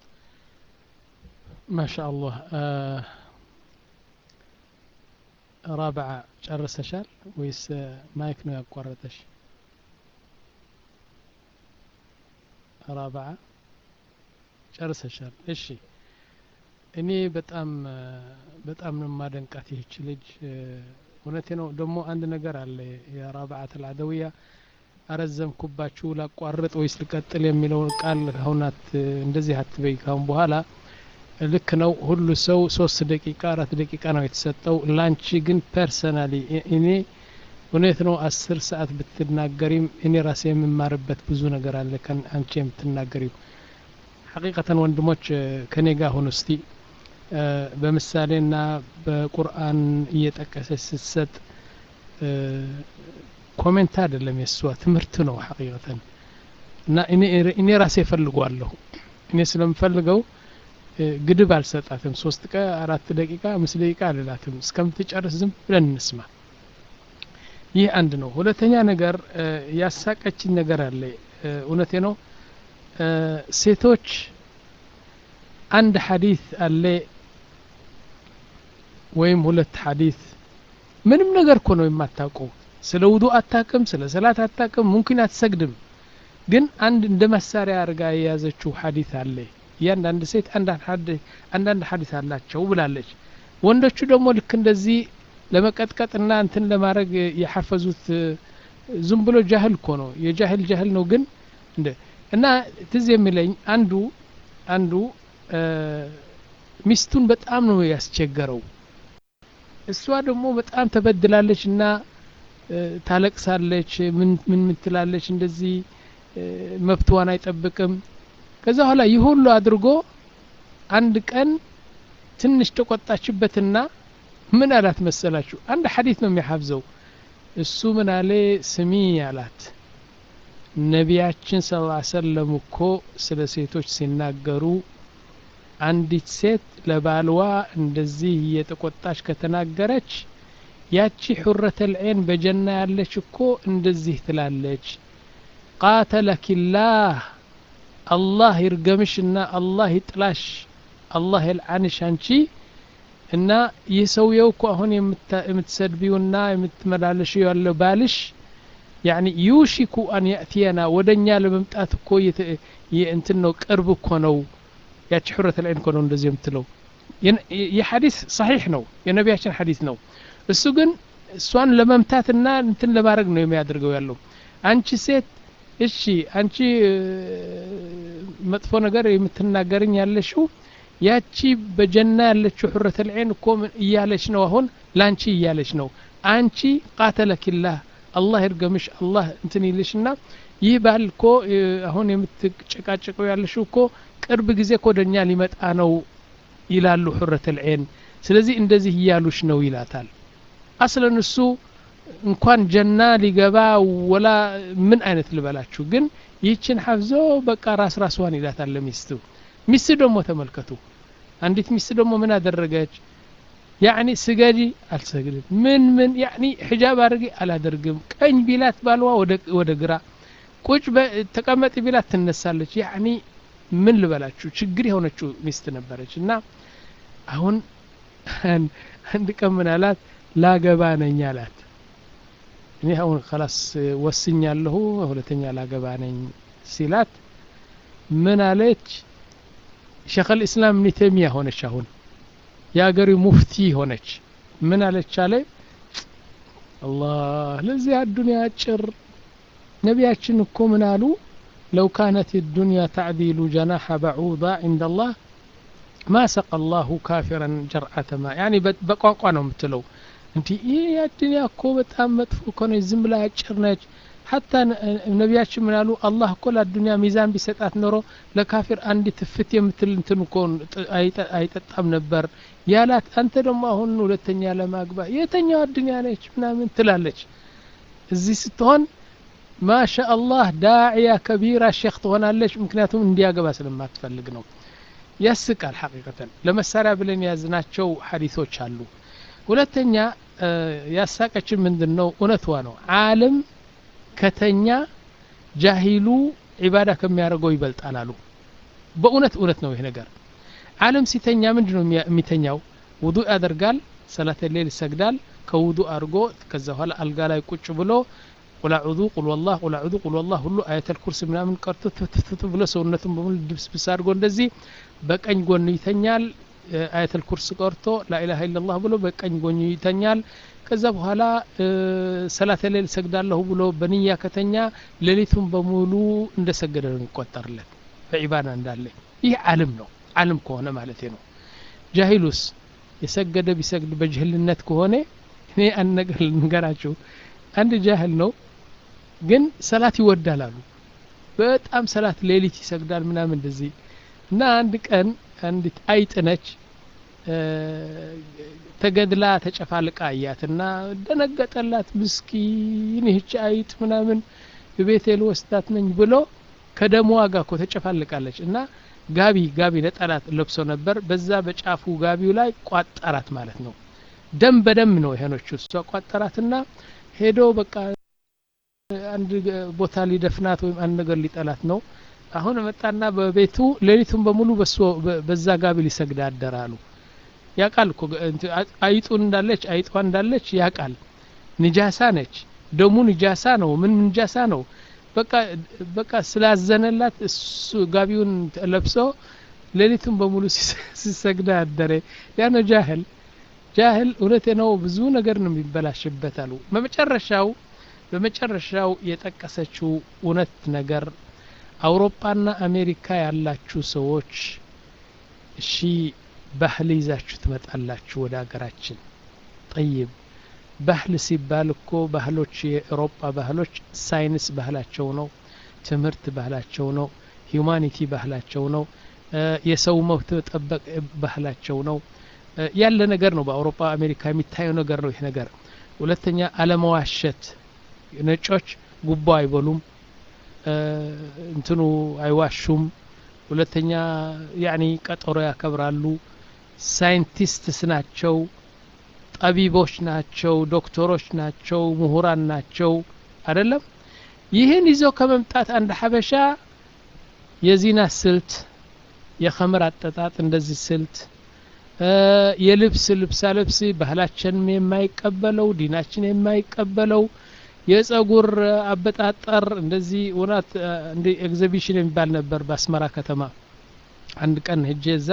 ማሻአላህ ራብዓ ጨርሰሻል ወይስ ማይክ ነው ያቋረጠሽ? ራብዓ ጨርሰሻል። እሺ እኔ በጣም በጣም ነው የማደንቃት ይህች ልጅ እውነቴ ነው። ደግሞ አንድ ነገር አለ የራብዓት አልዓደውያ አረዘምኩባችሁ ላቋርጥ ወይስ ልቀጥል የሚለውን ቃል አሁን እንደዚህ አትበይ ካሁን በኋላ ልክ ነው። ሁሉ ሰው ሶስት ደቂቃ አራት ደቂቃ ነው የተሰጠው። ላንቺ ግን ፐርሰናሊ እኔ እውነት ነው አስር ሰዓት ብትናገሪም እኔ ራሴ የምማርበት ብዙ ነገር አለ አንቺ የምትናገሪው። ሐቂቀተን ወንድሞች ከኔ ጋር ሁኑ እስቲ በምሳሌና በቁርአን እየጠቀሰች ስትሰጥ ኮሜንት አይደለም የእሷ ትምህርት ነው ሐቂቀተን እና እኔ ራሴ እፈልገዋለሁ እኔ ስለምፈልገው ግድብ አልሰጣትም። ሶስት ቀ አራት ደቂቃ አምስት ደቂቃ አልላትም። እስከምትጨርስ ዝም ብለን እንስማ። ይህ አንድ ነው። ሁለተኛ ነገር ያሳቀችኝ ነገር አለ። እውነቴ ነው። ሴቶች አንድ ሐዲስ አለ ወይም ሁለት ሐዲት ምንም ነገር እኮ ነው የማታውቀው ስለ ውዱ አታቅም ስለ ሰላት አታቅም ሙምኪን አትሰግድም ግን አንድ እንደ መሳሪያ አድርጋ የያዘችው ሐዲት አለ እያንዳንድ ሴት አንዳንድ ሐዲት አላቸው ብላለች ወንዶቹ ደግሞ ልክ እንደዚህ ለመቀጥቀጥና እንትን ለማድረግ የሐፈዙት ዝም ብሎ ጃህል እኮ ነው የጃህል ጃህል ነው ግን እንደ እና ትዝ የሚለኝ አንዱ አንዱ ሚስቱን በጣም ነው ያስቸገረው እሷ ደግሞ በጣም ተበድላለች እና ታለቅሳለች ምን ምን ምትላለች እንደዚህ መብትዋን አይጠብቅም ከዛ በኋላ ይህ ሁሉ አድርጎ አንድ ቀን ትንሽ ተቆጣችበትና ምን አላት መሰላችሁ አንድ ሐዲት ነው የሚያሐፍዘው እሱ ምን አለ ስሚ አላት ነቢያችን ስ ሰለም እኮ ስለ ሴቶች ሲናገሩ አንዲት ሴት ለባልዋ እንደዚህ እየተቆጣች ከተናገረች ያቺ ሑረተ ልዐይን በጀና ያለች እኮ እንደዚህ ትላለች ቃተለኪላህ አላህ ይርገምሽና አላህ ይጥላሽ አላህ የልዓንሽ አንቺ እና ይህ ሰውየው እኮ አሁን የምትሰድቢውና የምትመላለሽው ያለው ባልሽ ያኒ ዩሽኩ አን ያእትየና ወደ እኛ ለመምጣት እኮ እንትን ነው ቅርብ እኮ ነው ያቺ ሑረት ልዐይን እኮ ነው እንደዚህ የምትለው የሐዲስ ሰሒሕ ነው የነቢያችን ሐዲስ ነው እሱ ግን እሷን ለመምታትና እንትን ለማድረግ ነው የሚያደርገው ያለው አንቺ ሴት እሺ አንቺ መጥፎ ነገር የምትናገርኝ ያለሽው ያቺ በጀና ያለችው ሑረት ልዐይን እኮ እያለች ነው አሁን ለአንቺ እያለች ነው አንቺ ቃተለኪላህ አላህ ይርገምሽ አላህ እንትን ይልሽና ይህ ባል እኮ አሁን የምትጨቃጨቀው ያለሽው እኮ ቅርብ ጊዜ እኮ ወደኛ ሊመጣ ነው ይላሉ ሑረት ልዐይን ስለዚህ እንደዚህ እያሉሽ ነው ይላታል አስለን እሱ እንኳን ጀና ሊገባ ወላ ምን አይነት ልበላችሁ ግን ይህችን ሐፍዞ በቃ ራስ ራስዋን ይላታል ለሚስቱ ሚስት ደግሞ ተመልከቱ አንዲት ሚስት ደግሞ ምን አደረገች ያኒ ስገጂ አልሰግድም ምን ምን ያኒ ሒጃብ አድርጊ አላደርግም ቀኝ ቢላት ባልዋ ወደ ግራ ቁጭ ተቀመጥ ቢላት ትነሳለች ያኒ ምን ልበላችሁ ችግር የሆነችው ሚስት ነበረች እና አሁን አንድ ቀን ምን አላት ላገባ ነኝ አላት እኔ አሁን ከላስ ወስኛለሁ ሁለተኛ ላገባ ነኝ ሲላት ምን አለች ሸክ ልእስላም እብኒ ተይሚያ ሆነች አሁን የአገሪ ሙፍቲ ሆነች ምን አለች አለ አላህ ለዚህ አዱንያ አጭር ነቢያችን እኮ ምን አሉ ለው ካነት ዱንያ ተዕዲሉ ጀናሐ በዑዳ ዕንደ አላህ ማ ሰቀ አላሁ ካፊረን ጀርዓተ ማ ያኒ በቋንቋ ነው የምትለው እንዲህ ይህ አዱንያ እኮ በጣም መጥፎ እኮ ነች ዝም ብላ አጭር ነች ሀታ ነቢያችን ምን አሉ አላህ እኮ ለአዱንያ ሚዛን ቢሰጣት ኖሮ ለካፊር አንድ ትፍት የምትል እንትን እኮ አይጠጣም ነበር ያላት አንተ ደግሞ አሁን ሁለተኛ ለማግባ የተኛው አዱንያ ነች ምናምን ትላለች እዚህ ስትሆን ማሻ አላህ ዳዕያ ከቢራ ሼክ ትሆናለች ምክንያቱም እንዲያገባ ስለማትፈልግ ነው ያስቃል ሐቂቀተን ለመሳሪያ ብለን የያዝናቸው ሐዲሶች አሉ ሁለተኛ ያሳቀችን ምንድን ነው እውነትዋ ነው አለም ከተኛ ጃሂሉ ዒባዳ ከሚያደርገው ይበልጣል አሉ በእውነት እውነት ነው ይህ ነገር አለም ሲተኛ ምንድ ነው የሚተኛው ውዱ ያደርጋል ሰላተ ሌል ይሰግዳል ከውዱ አድርጎ ከዛ በኋላ አልጋ ላይ ቁጭ ብሎ ቁል አዑዙ ቁል ወላህ ቁል አዑዙ ቁል ወላህ ሁሉ አየተል ኩርስ ምናምን ቀርቶ ትፍትፍት ብሎ ሰውነቱን በሙሉ ድብስብስ አድርጎ እንደዚህ በቀኝ ጎኑ ይተኛል አየተል ኩርስ ቀርቶ ላኢላሃ ኢላላህ ብሎ በቀኝ ጎኑ ይተኛል ከዛ በኋላ ሰላተ ሌል ሰግዳለሁ ብሎ በንያ ከተኛ ሌሊቱን በሙሉ እንደ ሰገደ ነው የሚቆጠርለት በዒባዳ እንዳለ ይህ አልም ነው አልም ከሆነ ማለት ነው ጃሂሉስ የሰገደ ቢሰግድ በጅህልነት ከሆነ እኔ አንድ ነገር ልንገራችሁ አንድ ጃህል ነው ግን ሰላት ይወዳል አሉ በጣም ሰላት ሌሊት ይሰግዳል ምናምን እንደዚህ እና አንድ ቀን አንዲት አይጥ ነች ተገድላ ተጨፋልቃ አያትና ደነገጠላት ምስኪን ይህች አይጥ ምናምን ቤቴ ልወስዳት ነኝ ብሎ ከደሞ ዋጋ እኮ ተጨፋልቃለች እና ጋቢ ጋቢ ነጠላት ለብሶ ነበር በዛ በጫፉ ጋቢው ላይ ቋጠራት ማለት ነው ደም በደም ነው የሆነች እሷ ቋጠራትና ሄዶ በቃ አንድ ቦታ ሊደፍናት ወይም አንድ ነገር ሊጠላት ነው አሁን መጣና በቤቱ ሌሊቱን በሙሉ በዛ ጋቢ ሊሰግድ አደራሉ ያቃል እኮ አይጡ እንዳለች አይጧ እንዳለች ያቃል ንጃሳ ነች ደሙ ንጃሳ ነው ምን ንጃሳ ነው በቃ በቃ ስላዘነላት እሱ ጋቢውን ለብሶ ሌሊቱን በሙሉ ሲሰግዳ አደረ ያ ነው ጃህል ጃህል እውነቴ ነው ብዙ ነገር ነው የሚበላሽበት አሉ በመጨረሻው በመጨረሻው የጠቀሰችው እውነት ነገር አውሮፓና አሜሪካ ያላችሁ ሰዎች እሺ ባህል ይዛችሁ ትመጣላችሁ ወደ ሀገራችን ጠይብ ባህል ሲባል እኮ ባህሎች የአውሮፓ ባህሎች ሳይንስ ባህላቸው ነው ትምህርት ባህላቸው ነው ሂዩማኒቲ ባህላቸው ነው የሰው መብት መጠበቅ ባህላቸው ነው ያለ ነገር ነው በአውሮፓ አሜሪካ የሚታየው ነገር ነው ይህ ነገር ሁለተኛ አለመዋሸት ነጮች ጉቦ አይበሉም እንትኑ አይዋሹም ሁለተኛ ያኒ ቀጠሮ ያከብራሉ ሳይንቲስትስ ናቸው ጠቢቦች ናቸው ዶክተሮች ናቸው ምሁራን ናቸው አይደለም ይህን ይዘው ከመምጣት አንድ ሀበሻ የዚና ስልት የኸምር አጠጣጥ እንደዚህ ስልት የልብስ ልብሳ ልብስ ባህላችንም የማይቀበለው ዲናችን የማይቀበለው የጸጉር አበጣጠር እንደዚህ እውነት እንደ ኤግዚቢሽን የሚባል ነበር በአስመራ ከተማ አንድ ቀን ሄጄ እዛ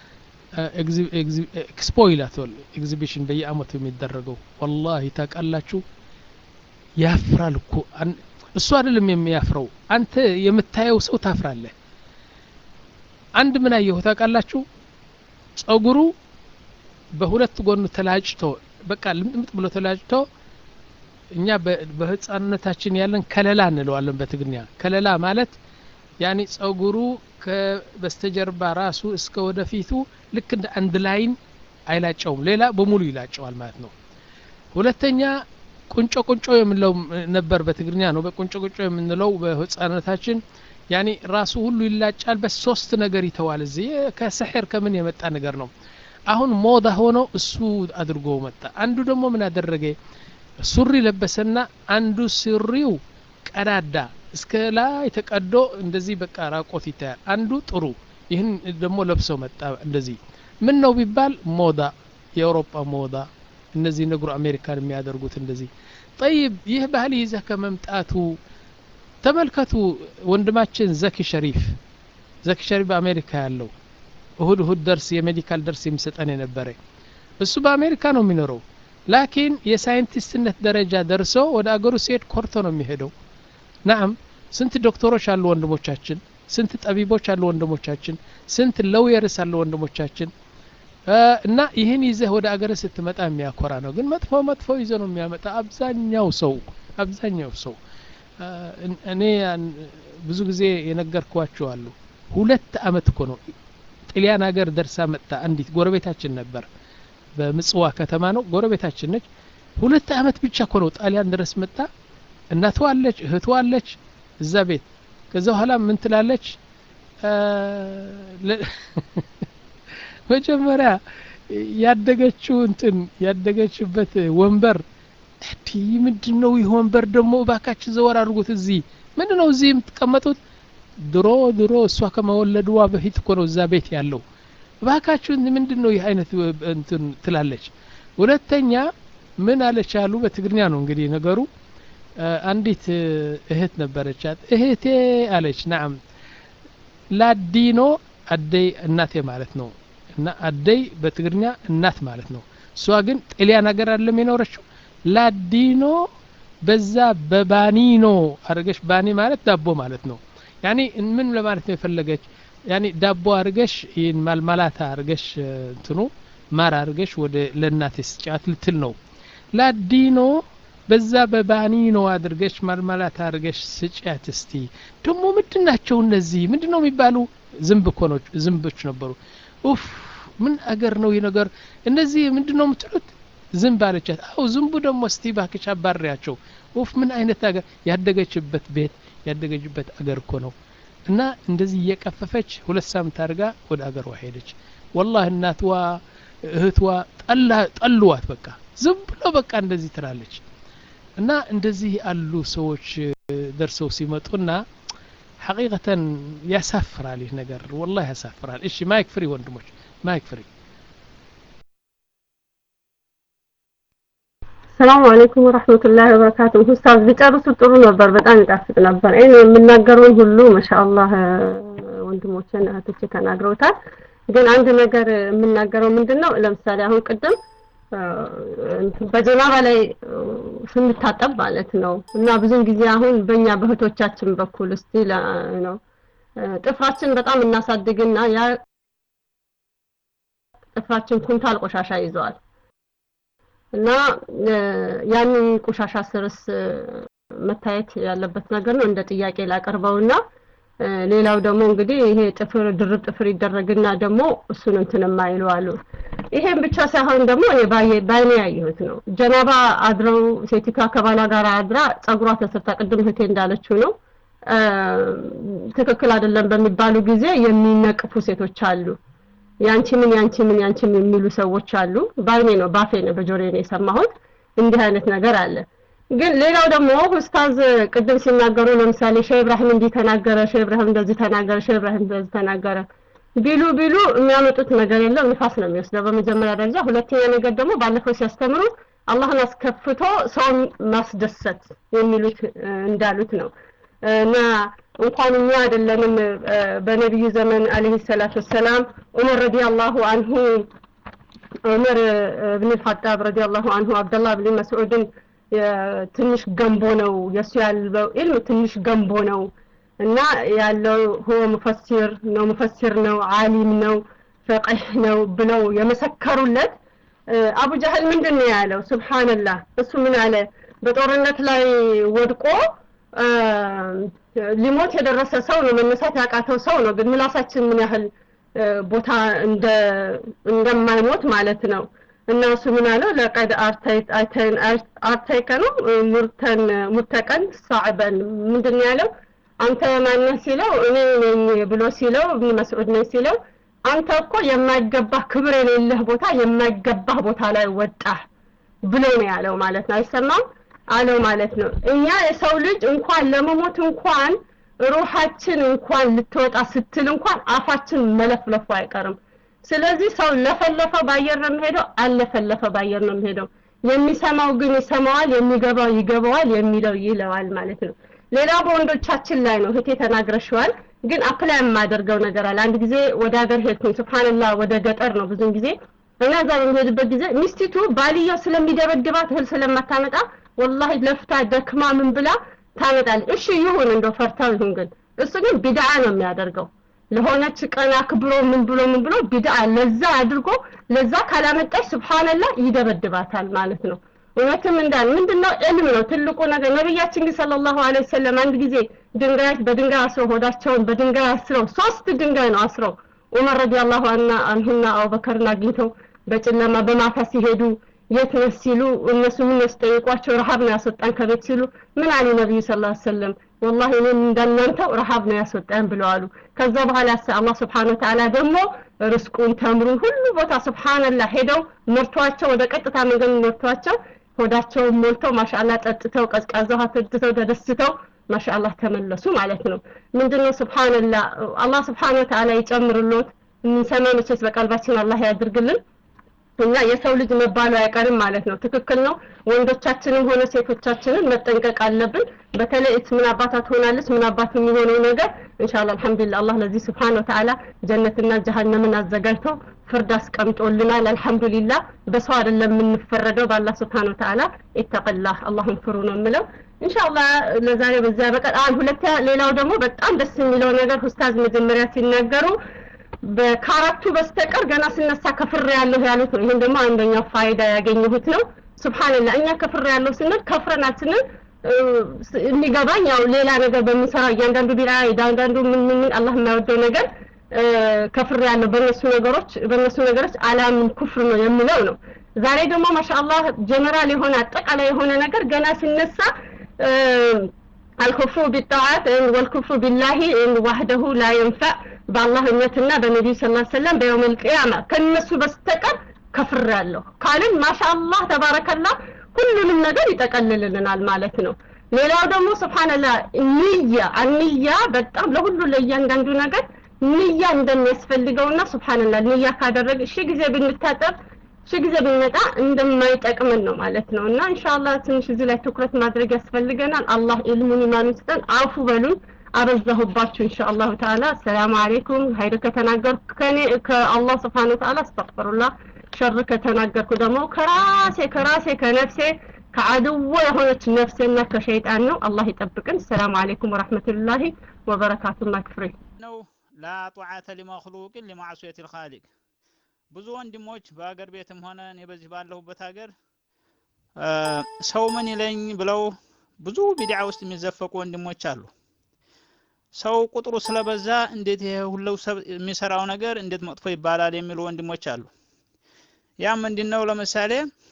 ኤክስፖ ይላተል ኤግዚቢሽን በየአመቱ የሚደረገው ወላሂ ታውቃላችሁ ያፍራል እኮ እሱ አይደለም የሚያፍረው አንተ የምታየው ሰው ታፍራለህ አንድ ምን አየሁ ታውቃላችሁ ጸጉሩ በሁለት ጎኑ ተላጭቶ በቃ ልምጥምጥ ብሎ ተላጭቶ እኛ በህፃንነታችን ያለን ከለላ እንለዋለን በትግርኛ ከለላ ማለት ያኔ ጸጉሩ ከበስተጀርባ ራሱ እስከ ወደፊቱ ልክ እንደ አንድ ላይን አይላጨውም ሌላ በሙሉ ይላጨዋል ማለት ነው ሁለተኛ ቁንጮ ቁንጮ የምንለው ነበር በትግርኛ ነው በቁንጮ ቁንጮ የምንለው በህፃንነታችን ያኔ ራሱ ሁሉ ይላጫል በሶስት ነገር ይተዋል እዚህ ከስሕር ከምን የመጣ ነገር ነው አሁን ሞዳ ሆኖ እሱ አድርጎ መጣ አንዱ ደግሞ ምን አደረገ ሱሪ ለበሰና አንዱ ሱሪው ቀዳዳ እስከ ላይ ተቀዶ እንደዚህ በቃ ራቆት ይታያል አንዱ ጥሩ ይህን ደግሞ ለብሶ መጣ እንደዚህ ምን ነው ቢባል ሞዳ የአውሮፓ ሞዳ እነዚህ ነገሩ አሜሪካን የሚያደርጉት እንደዚህ ጠይብ ይህ ባህል ይዘህ ከመምጣቱ ተመልከቱ ወንድማችን ዘኪ ሸሪፍ ዘኪ ሸሪፍ በአሜሪካ ያለው እሁድ እሁድ ደርስ የሜዲካል ደርስ የሚሰጠን የነበረ እሱ በአሜሪካ ነው የሚኖረው ላኪን የሳይንቲስትነት ደረጃ ደርሶ ወደ አገሩ ሲሄድ ኮርቶ ነው የሚሄደው ናም ስንት ዶክተሮች አሉ ወንድሞቻችን ስንት ጠቢቦች አሉ ወንድሞቻችን ስንት ለውየርስ አሉ ወንድሞቻችን እና ይህን ይዘህ ወደ አገር ስትመጣ የሚያኮራ ነው ግን መጥፎ መጥፎ ይዘ ነው የሚያመጣ አብዛኛው ሰው አብዛኛው ሰው እኔ ብዙ ጊዜ የነገርኳቸው አሉ ሁለት አመት እኮ ነው ጢሊያን ሀገር ደርሳ መጥታ አንዲት ጎረቤታችን ነበር በምጽዋ ከተማ ነው ጎረቤታችን ነች ሁለት አመት ብቻ እኮ ነው ጣሊያን ድረስ መጣ እናቷ አለች እህቷ አለች እዛ ቤት ከዛ በኋላ ምን ትላለች መጀመሪያ ያደገችው እንትን ያደገችበት ወንበር እንዲህ ምንድን ነው ይህ ወንበር ደግሞ እባካችሁ ዘወር አድርጉት እዚህ ምንድን ነው እዚህ የምትቀመጡት ድሮ ድሮ እሷ ከመወለድዋ በፊት እኮ ነው እዛ ቤት ያለው እባካችሁ ምንድን ነው ይህ አይነት እንትን ትላለች ሁለተኛ ምን አለች አሉ በትግርኛ ነው እንግዲህ ነገሩ አንዲት እህት ነበረቻት እህቴ አለች ናም ላዲኖ አደይ እናቴ ማለት ነው እና አደይ በትግርኛ እናት ማለት ነው እሷ ግን ጤሊያን ሀገር አለም የኖረችው ላዲኖ በዛ በባኒኖ አድርገሽ ባኒ ማለት ዳቦ ማለት ነው ያኔ ምን ለማለት ነው የፈለገች ያኔ ዳቦ አድርገሽ ይህን ማልማላታ አድርገሽ እንትኑ ማር አድርገሽ ወደ ለእናቴ ስጫት ልትል ነው ላዲኖ በዛ በባኒኖ አድርገሽ ማልማላት አድርገሽ ስጫት እስቲ ደግሞ ምንድን ናቸው እነዚህ ምንድን ነው የሚባሉ ዝንብ እኮ ነው ዝንቦች ነበሩ ኡፍ ምን አገር ነው ይህ ነገር እነዚህ ምንድን ነው የምትሉት ዝንብ አለቻት አው ዝንቡ ደግሞ እስቲ ባክሽ አባሪያቸው ኡፍ ምን አይነት አገር ያደገችበት ቤት ያደገችበት አገር እኮ ነው እና እንደዚህ እየቀፈፈች ሁለት ሳምንት አድርጋ ወደ አገሯ ሄደች ወላህ እናትዋ እህትዋ ጠልዋት በቃ ዝም ብሎ በቃ እንደዚህ ትላለች እና እንደዚህ አሉ ሰዎች ደርሰው ሲመጡና ሐቂቀተን ያሳፍራል ይህ ነገር ወላሂ ያሳፍራል እሺ ማይክ ፍሪ ወንድሞች ማይክ ፍሪ ሰላም አለይኩም ወራህመቱላሂ ወበረካቱ። ኡስታዝ ቢጨርሱ ጥሩ ነበር፣ በጣም ይጣፍጥ ነበር። እኔ የምናገረውን ሁሉ ማሻአላህ ወንድሞችን እህቶቼ ተናግረውታል። ግን አንድ ነገር የምናገረው ምንድን ነው? ለምሳሌ አሁን ቅድም በጀናባ ላይ ስንታጠብ ማለት ነው እና ብዙን ጊዜ አሁን በእኛ በእህቶቻችን በኩል እስቲ ነው ጥፍራችን በጣም እናሳድግና ያ ጥፍራችን ኩንታል ቆሻሻ ይዘዋል እና ያንን ቆሻሻ ስርስ መታየት ያለበት ነገር ነው እንደ ጥያቄ ላቀርበውና ሌላው ደግሞ እንግዲህ ይሄ ጥፍር ድርብ ጥፍር ይደረግና ደግሞ እሱን እንትን የማይሉ አሉ። ይሄን ብቻ ሳይሆን ደግሞ እኔ ባይኔ ያየሁት ነው። ጀናባ አድረው ሴቲቷ ከባሏ ጋር አድራ ጸጉሯ ተሰርታ ቅድም እህቴ እንዳለችው ነው ትክክል አይደለም በሚባሉ ጊዜ የሚነቅፉ ሴቶች አሉ። ያንቺ ምን ያንቺ ምን ያንቺ ምን የሚሉ ሰዎች አሉ። ባይኔ ነው ባፌ ነው በጆሬ ነው የሰማሁት። እንዲህ አይነት ነገር አለ። ግን ሌላው ደግሞ ኡስታዝ ቅድም ሲናገሩ ለምሳሌ ሼህ ኢብራሂም እንዲህ ተናገረ፣ ሼህ ኢብራሂም እንደዚህ ተናገረ፣ ሼህ ኢብራሂም እንደዚህ ተናገረ ቢሉ ቢሉ የሚያመጡት ነገር የለም፣ ንፋስ ነው የሚወስደው በመጀመሪያ ደረጃ። ሁለተኛ ነገር ደግሞ ባለፈው ሲያስተምሩ አላህን አስከፍቶ ሰውን ማስደሰት የሚሉት እንዳሉት ነው እና እንኳን እኛ አይደለንም በነቢዩ ዘመን አለይሂ ሰላቱ ወሰላም ዑመር ረዲየላሁ አንሁ ዑመር ብን ኸጣብ ረዲየላሁ አንሁ አብደላህ ብን መስዑድን ትንሽ ገንቦ ነው የእሱ ያለው ኢልም ትንሽ ገንቦ ነው እና ያለው ሁወ ሙፈሲር ነው ሙፈሲር ነው ዓሊም ነው ፈቂህ ነው ብለው የመሰከሩለት አቡ ጃህል ምንድን ነው ያለው ሱብሃንላህ እሱ ምን አለ በጦርነት ላይ ወድቆ ሊሞት የደረሰ ሰው ነው መነሳት ያቃተው ሰው ነው ግን ምላሳችን ምን ያህል ቦታ እንደ እንደማይሞት ማለት ነው እና እሱ ምን አለው ለቀድ አርተይከ ነው ሙርተን ሙርተቀን ሳዕበን ምንድን ያለው አንተ ማነህ ሲለው እኔ ነኝ ብሎ ሲለው እብን መስዑድ ነኝ ሲለው አንተ እኮ የማይገባህ ክብር የሌለህ ቦታ የማይገባህ ቦታ ላይ ወጣህ ብሎ ነው ያለው ማለት ነው አይሰማም አለው ማለት ነው እኛ የሰው ልጅ እንኳን ለመሞት እንኳን ሩሃችን እንኳን ልትወጣ ስትል እንኳን አፋችን መለፍለፉ አይቀርም ስለዚህ ሰው ለፈለፈ ባየር ነው የሚሄደው አለፈለፈ ባየር ነው የሚሄደው የሚሰማው ግን ይሰማዋል የሚገባው ይገባዋል የሚለው ይለዋል ማለት ነው ሌላ በወንዶቻችን ላይ ነው እህቴ ተናግረሽዋል ግን አፕላይ የማደርገው ነገር አለ አንድ ጊዜ ወደ ሀገር ሄድኩኝ ስብሓንላህ ወደ ገጠር ነው ብዙን ጊዜ እና እዛ በሚሄድበት ጊዜ ሚስቲቱ ባልየው ስለሚደበድባት እህል ስለማታመጣ ወላሂ ለፍታ ደክማ ምን ብላ ታመጣል እሺ ይሁን እንደው ፈርታው ይሁን ግን እሱ ግን ቢድዓ ነው የሚያደርገው ለሆነች ቀን አክብሮ ምን ብሎ ምን ብሎ ቢድዓ ለዛ አድርጎ ለዛ ካላመጣች ስብሓንላህ ይደበድባታል ማለት ነው እውነትም እንዳል ምንድነው ዕልም ነው ትልቁ ነገር ነቢያችን ግን ሰለላሁ ዐለይሂ ወሰለም አንድ ጊዜ ድንጋይ በድንጋይ አስረው ሆዳቸውን በድንጋይ አስረው ሶስት ድንጋይ ነው አስረው ዑመር ረዲየላሁ አንሁና አቡበከርን አግኝተው በጨለማ በማታ ሲሄዱ የት ነህ ሲሉ እነሱ ምን ያስጠይቋቸው ረሃብ ነው ያስወጣን ከቤት ሲሉ ምን አሉ ነቢዩ ስ ላ ሰለም ወላሂ እኔም እንዳናንተው ረሃብ ነው ያስወጣን ብለው አሉ ከዛ በኋላ አላህ ስብሓን ወተዓላ ደግሞ ርስቁን ተምሩን ሁሉ ቦታ ስብሓንላህ ሄደው መርቷቸው ወደ ቀጥታ መንገድ መርቷቸው ሆዳቸውን ሞልተው ማሻአላ ጠጥተው ቀዝቃዛ ውሃ ጠጥተው ተደስተው ማሻአላህ ተመለሱ ማለት ነው ምንድነው ስብሓንላህ አላህ ስብሓን ወተዓላ ይጨምርሎት የምንሰማ መቼስ በቀልባችን አላህ ያድርግልን እና የሰው ልጅ መባሉ አይቀርም ማለት ነው ትክክል ነው ወንዶቻችንም ሆነ ሴቶቻችንን መጠንቀቅ አለብን በተለይ እት ምን አባታ ትሆናለች ምን አባት የሚሆነው ነገር ኢንሻአላህ አልহামዱሊላህ አላህ ለዚህ ስብሓን ወተዓላ ጀነትና ጀሃነምን አዘጋጅቶ ፍርድ አስቀምጦልናል አልহামዱሊላህ በሰው አይደለም የምንፈረደው በአላህ ስብሓን ወተዓላ ኢተቀላህ አላህን ፍሩ ነው የምለው ኢንሻአላህ ለዛሬ በዚያ በቀር አሁን ሁለተኛ ሌላው ደግሞ በጣም ደስ የሚለው ነገር ኡስታዝ መጀመሪያ ሲናገሩ ከአራቱ በስተቀር ገና ስነሳ ከፍር ያለሁ ያሉት ነው ይህን ደግሞ አንደኛው ፋይዳ ያገኘሁት ነው ስብሓንላህ እኛ ከፍር ያለው ስንል ከፍረናል ስንል የሚገባኝ ያው ሌላ ነገር በምንሰራው እያንዳንዱ ቢራ እያንዳንዱ ምን ምን ምን አላህ የማይወደው ነገር ከፍር ያለው በእነሱ ነገሮች በእነሱ ነገሮች አላምን ኩፍር ነው የሚለው ነው ዛሬ ደግሞ ማሻአላህ ጀነራል የሆነ አጠቃላይ የሆነ ነገር ገና ሲነሳ الكفر بالطاعات والكفر بالله وحده لا ينفع በአላህ እምነትና በነቢዩ ስ ሰለም በየውም ልቅያማ ከነሱ በስተቀር ከፍር ያለሁ ካልን ማሻአላህ ተባረከላ ሁሉንም ነገር ይጠቀልልልናል ማለት ነው ሌላው ደግሞ ስብሓንላ ንያ አንያ በጣም ለሁሉ ለእያንዳንዱ ነገር ንያ እንደሚያስፈልገውና ስብሓንላ ንያ ካደረግ እሺ ጊዜ ብንታጠብ ሺ ጊዜ ብንመጣ እንደማይጠቅመን ነው ማለት ነው እና ኢንሻአላህ ትንሽ እዚህ ላይ ትኩረት ማድረግ ያስፈልገናል አላህ ኢልሙን ኢማኑን ይስጠን አፉ በሉን አበዛሁባችሁ ኢንሻአላሁ ተዓላ ሰላም አለይኩም ሀይር ከተናገርኩ ከኔ ከአላህ ስብሓን ወተዓላ አስተግፍሩላህ ሸር ከተናገርኩ ደግሞ ከራሴ ከራሴ ከነፍሴ ከአድዎ የሆነች ነፍሴና ከሸይጣን ነው አላህ ይጠብቅን ሰላም አለይኩም ወራህመቱላሂ ወበረካቱ ማክፍሬ ነው ላ ጧዓተ ሊመክሉቅን ሊማዕሱየት ልኻሊቅ ብዙ ወንድሞች በሀገር ቤትም ሆነ እኔ በዚህ ባለሁበት ሀገር ሰው ምን ይለኝ ብለው ብዙ ቢድዓ ውስጥ የሚዘፈቁ ወንድሞች አሉ ሰው ቁጥሩ ስለበዛ እንዴት ይሄ ሁሉ የሚሰራው ነገር እንዴት መጥፎ ይባላል የሚሉ ወንድሞች አሉ ያ ምንድነው ለምሳሌ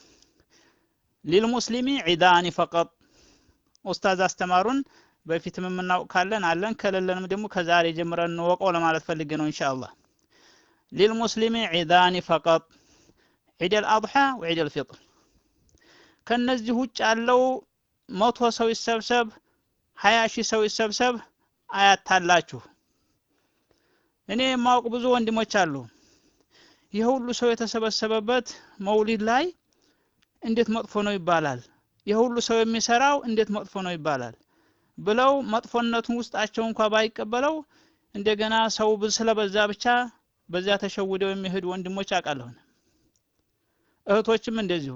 ሊልሙስሊሚ ዒዳኒ ፈቀጥ ኡስታዝ አስተማሩን በፊትም የምናውቅ ካለን አለን ከሌለንም ደግሞ ከዛሬ ጀምረን እንወቀው ለማለት ፈልጌ ነው ኢንሻአላህ ሊልሙስሊሚ ዒዳኒ ፈቀጥ ዒድ አልአድሓ ወዒድ አልፊጥር ከነዚህ ውጭ ያለው መቶ ሰው ይሰብሰብ ሀያ ሺህ ሰው ይሰብሰብ አያታላችሁ እኔ የማውቅ ብዙ ወንድሞች አሉ ይህ ሁሉ ሰው የተሰበሰበበት መውሊድ ላይ እንዴት መጥፎ ነው ይባላል ይህ ሁሉ ሰው የሚሰራው እንዴት መጥፎ ነው ይባላል ብለው መጥፎነቱን ውስጣቸው እንኳ ባይቀበለው እንደገና ሰው ስለበዛ ብቻ በዚያ ተሸውደው የሚሄዱ ወንድሞች አውቃለሁን እህቶችም እንደዚሁ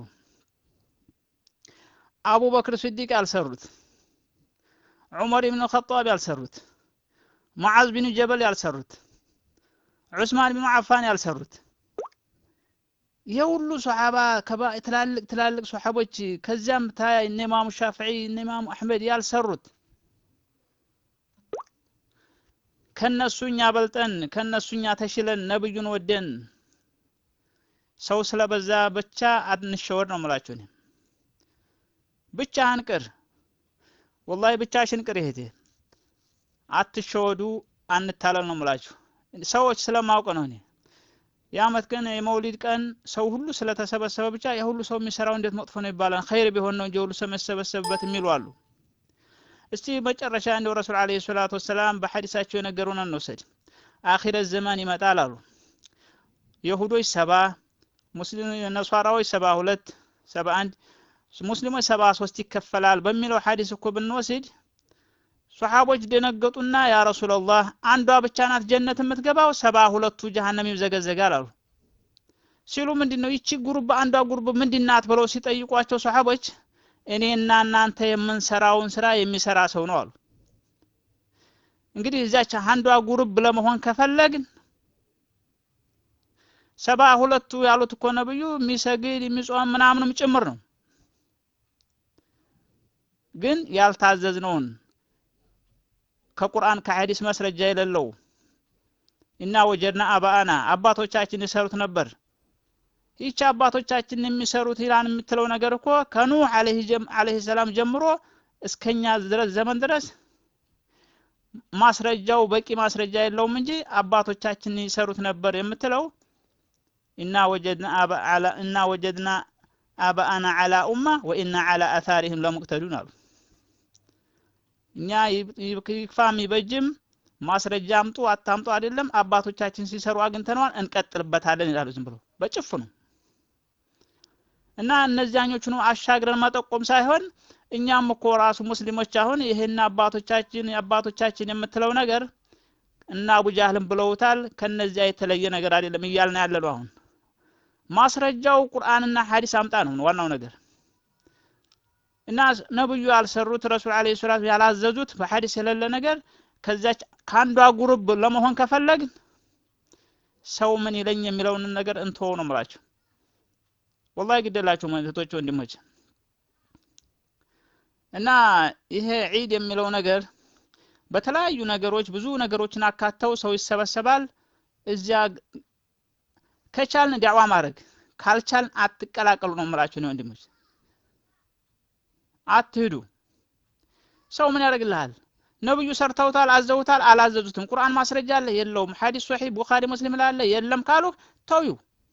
አቡበክር ስዲቅ ያልሰሩት ዑመር ብን ኸጣብ ያልሰሩት ሙዓዝ ቢን ጀበል ያልሰሩት ዑስማን ቢን አፋን ያልሰሩት ይሄ ሁሉ ሶሓባ ትላልቅ ትላልቅ ሶሓቦች ከዚያም ታይ እነ ኢማሙ ሻፍዒ እነ ኢማሙ አሕመድ ያልሰሩት ከነሱኛ በልጠን ከነሱኛ ተሽለን ነብዩን ወደን ሰው ስለበዛ ብቻ አንሸወድ ነው የምላችሁ እኔ ብቻህን ቅር ወላሂ ብቻሽን ቅር ይሄቴ አትሸወዱ አንታለል ነው የምላችሁ ሰዎች ስለማውቅ ነው እኔ የአመት ቀን የመውሊድ ቀን ሰው ሁሉ ስለተሰበሰበ ብቻ የሁሉ ሰው የሚሰራው እንዴት መጥፎ ነው ይባላል ኸይር ቢሆን ነው እንጂ ሁሉ ሰው የሚሰበሰብበት የሚሉ አሉ እስቲ መጨረሻ እንደው ረሱል አለይሂ ሰላቱ ወሰላም በሐዲሳቸው የነገሩን እንውሰድ አኺረት ዘመን ይመጣል አሉ የሁዶች ሰባ ሙስሊም ነሷራዎች ሰባ ሁለት ሰባ አንድ ሙስሊሞች ሰባ ሶስት ይከፈላል በሚለው ሐዲስ እኮ ብንወስድ ሶሓቦች ደነገጡና ያ ረሱላላህ አንዷ ብቻ ናት ጀነት የምትገባው ሰባ ሁለቱ ጀሃነም ይዘገዘጋል አሉ ሲሉ ምንድን ነው ይቺ ጉሩብ አንዷ ጉሩብ ምንድን ናት ብለው ሲጠይቋቸው ሶሓቦች እኔና እናንተ የምንሰራውን ስራ የሚሰራ ሰው ነው አሉ እንግዲህ እዚያች አንዷ ጉሩብ ለመሆን ከፈለግን ሰባ ሁለቱ ያሉት እኮ ነብዩ የሚሰግድ የሚጾም ምናምንም ጭምር ነው ግን ያልታዘዝነውን ከቁርአን ከሐዲስ መስረጃ የሌለው እና ወጀድና አባአና አባቶቻችን ይሰሩት ነበር ይቺ አባቶቻችን የሚሰሩት ኢላን የምትለው ነገር እኮ ከኑህ አለይሂ ሰላም ጀምሮ እስከኛ ድረስ ዘመን ድረስ ማስረጃው በቂ ማስረጃ የለውም እንጂ አባቶቻችን ይሰሩት ነበር የምትለው እና ወጀድና አባ አላ እና ወጀድና አባአና አላ ኡማ ወኢና አላ አታሪህም ለሙቅተዱን አሉ እኛ ይክፋም ይበጅም ማስረጃ አምጡ አታምጡ አይደለም አባቶቻችን ሲሰሩ አግኝተነዋል እንቀጥልበታለን ይላሉ ዝም ብሎ በጭፍኑ እና እነዚያኞቹን አሻግረን መጠቆም ሳይሆን እኛም እኮ ራሱ ሙስሊሞች አሁን ይህን አባቶቻችን አባቶቻችን የምትለው ነገር እና አቡጃህልም ብለውታል ከነዚያ የተለየ ነገር አይደለም እያልን ያለ ነው አሁን ማስረጃው ቁርአንና ሐዲስ አምጣ ነው ዋናው ነገር እና ነብዩ ያልሰሩት ረሱል አለይሂ ሰላቱ ያላዘዙት በሐዲስ የሌለ ነገር ከዛች ከአንዷ ጉሩብ ለመሆን ከፈለግን ሰው ምን ይለኝ የሚለውን ነገር እንተወው ነው የምላቸው ወላሂ ግደላችሁ እህቶች ወንድሞች እና ይሄ ዒድ የሚለው ነገር በተለያዩ ነገሮች ብዙ ነገሮችን አካተው ሰው ይሰበሰባል እዚያ ከቻልን ዳዕዋ ማድረግ ካልቻልን አትቀላቀሉ ነው የምላችሁ ነው ወንድሞች አትሂዱ ሰው ምን ያደርግልሃል ነብዩ ሰርተውታል አዘውታል አላዘዙትም ቁርአን ማስረጃ አለ የለውም ሐዲስ ሶሒህ ቡኻሪ ሙስሊም ላለ የለም ካሉ ተውዩ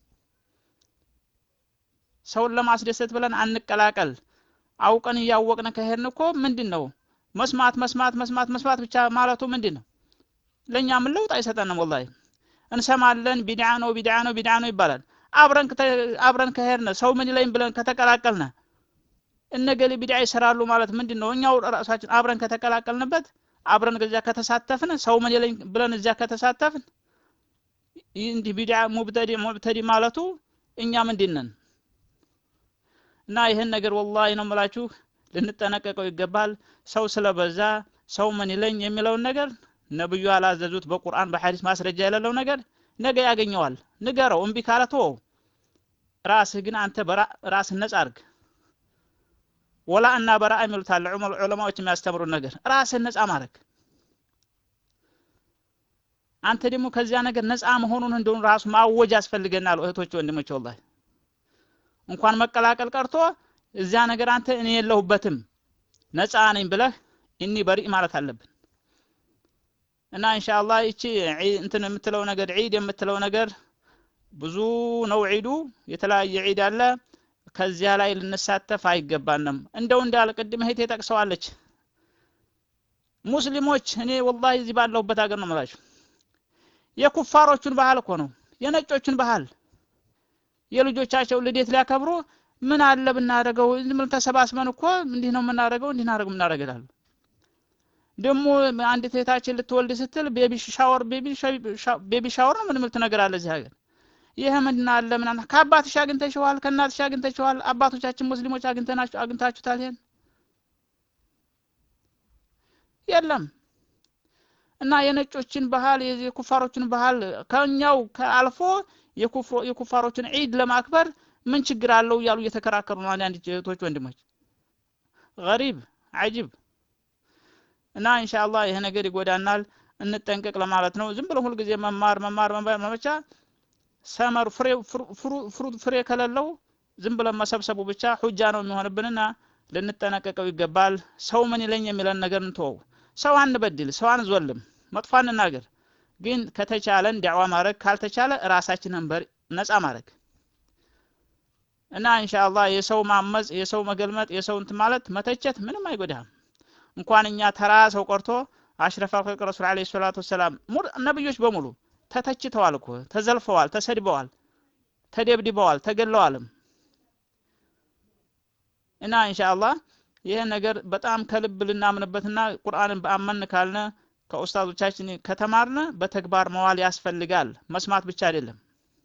ሰውን ለማስደሰት ብለን አንቀላቀል አውቀን እያወቅን ከሄድን እኮ ምንድን ነው መስማት መስማት መስማት መስማት ብቻ ማለቱ ምንድን ነው ለእኛ ምን ለውጥ አይሰጠንም ወላሂ እንሰማለን ቢድዓ ነው ቢድዓ ነው ቢድዓ ነው ይባላል አብረን አብረን ከሄድነ ሰው ምን ይለኝ ብለን ከተቀላቀልነ እነገሌ ቢድዓ ይሰራሉ ማለት ምንድን ነው? እኛው ራሳችን አብረን ከተቀላቀልንበት አብረን እዚያ ከተሳተፍን ሰው ምን ይለኝ ብለን እዚያ ከተሳተፍን ይህ እንዲህ ቢድዓ ሙብተዲ ሙብተዲ ማለቱ እኛ ምንድን ነን? እና ይህን ነገር ወላሂ ነው የምላችሁ ልንጠነቀቀው ይገባል። ሰው ስለበዛ ሰው ምን ይለኝ የሚለውን ነገር ነብዩ ያላዘዙት በቁርአን በሐዲስ ማስረጃ የሌለው ነገር ነገ ያገኘዋል። ንገረው። እምቢ ካለ ተወው። ራስህ ግን አንተ ራስህ ነጻ አድርግ። ወላ እና በራ የሚሉት አለ ዑለማዎች የሚያስተምሩት ነገር ራስህን ነጻ ማድረግ። አንተ ደግሞ ከዚያ ነገር ነጻ መሆኑን እንደሆነ ራሱ ማወጅ ያስፈልገናል። እህቶች ወንድሞች፣ ወላሂ እንኳን መቀላቀል ቀርቶ እዚያ ነገር አንተ እኔ የለሁበትም ነጻ ነኝ ብለህ እኒ በሪእ ማለት አለብን። እና ኢንሻአላህ ይቺ እንትን የምትለው ነገር ዒድ የምትለው ነገር ብዙ ነው። ዒዱ የተለያየ ዒድ አለ። ከዚያ ላይ ልንሳተፍ አይገባንም። እንደው እንዳለ ቅድም እህቴ ጠቅሰዋለች። ሙስሊሞች እኔ ወላሂ እዚህ ባለሁበት ሀገር ነው የምላችሁ የኩፋሮቹን ባህል እኮ ነው የነጮቹን ባህል የልጆቻቸው ልደት ሊያከብሩ ምን አለ ብናደርገው ዝም ብለን ተሰባስበን እኮ እንዲህ ነው የምናደርገው እንዲህ እናደርግ የምናደርግ ይላሉ። ደግሞ አንዲት እህታችን ልትወልድ ስትል ቤቢ ሻወር ቤቢ ሻወር ነው ምን ምልት ነገር አለ እዚህ ሀገር። ይህ ምንድን አለ ምናምን ከአባትሽ አግኝተሽዋል፣ ከእናትሽ አግኝተሽዋል። አባቶቻችን ሙስሊሞች አግኝተናችሁ አግኝታችሁታል? ይሄን የለም። እና የነጮችን ባህል የኩፋሮችን ባህል ከኛው ከአልፎ የኩፋሮችን ዒድ ለማክበር ምን ችግር አለው እያሉ እየተከራከሩ ነው አንዳንድ እህቶች ወንድሞች። ገሪብ አጂብ እና ኢንሻአላህ ይሄ ነገር ይጎዳናል፣ እንጠንቀቅ ለማለት ነው። ዝም ብሎ ሁልጊዜ መማር መማር መማር መመቻ ሰመር ፍሬ ፍሩት ፍሬ ከሌለው ዝም ብለን መሰብሰቡ ብቻ ሁጃ ነው የሚሆንብንና ልንጠነቀቀው ይገባል። ሰው ምን ይለኝ የሚለን ነገር እንተወው። ሰው አንበድል፣ ሰው አንዞልም፣ መጥፎ አንናገር። ግን ከተቻለን ዳዕዋ ማድረግ ካልተቻለ ራሳችንን በር ነፃ ማድረግ እና ኢንሻአላህ የሰው ማመጽ፣ የሰው መገልመጥ፣ የሰው እንትን ማለት መተቸት ምንም አይጎዳም። እንኳን እኛ ተራ ሰው ቀርቶ አሽረፋ ኸልቅ ረሱል ዓለይሂ ሰላቱ ወሰላም ነብዮች በሙሉ ተተችተዋል እኮ ተዘልፈዋል፣ ተሰድበዋል፣ ተደብድበዋል፣ ተገለዋልም። እና ኢንሻአላህ ይህን ነገር በጣም ከልብ ልናምንበትና ቁርአንን በአመን ካልነ ከኡስታዞቻችን ከተማርነ በተግባር መዋል ያስፈልጋል። መስማት ብቻ አይደለም።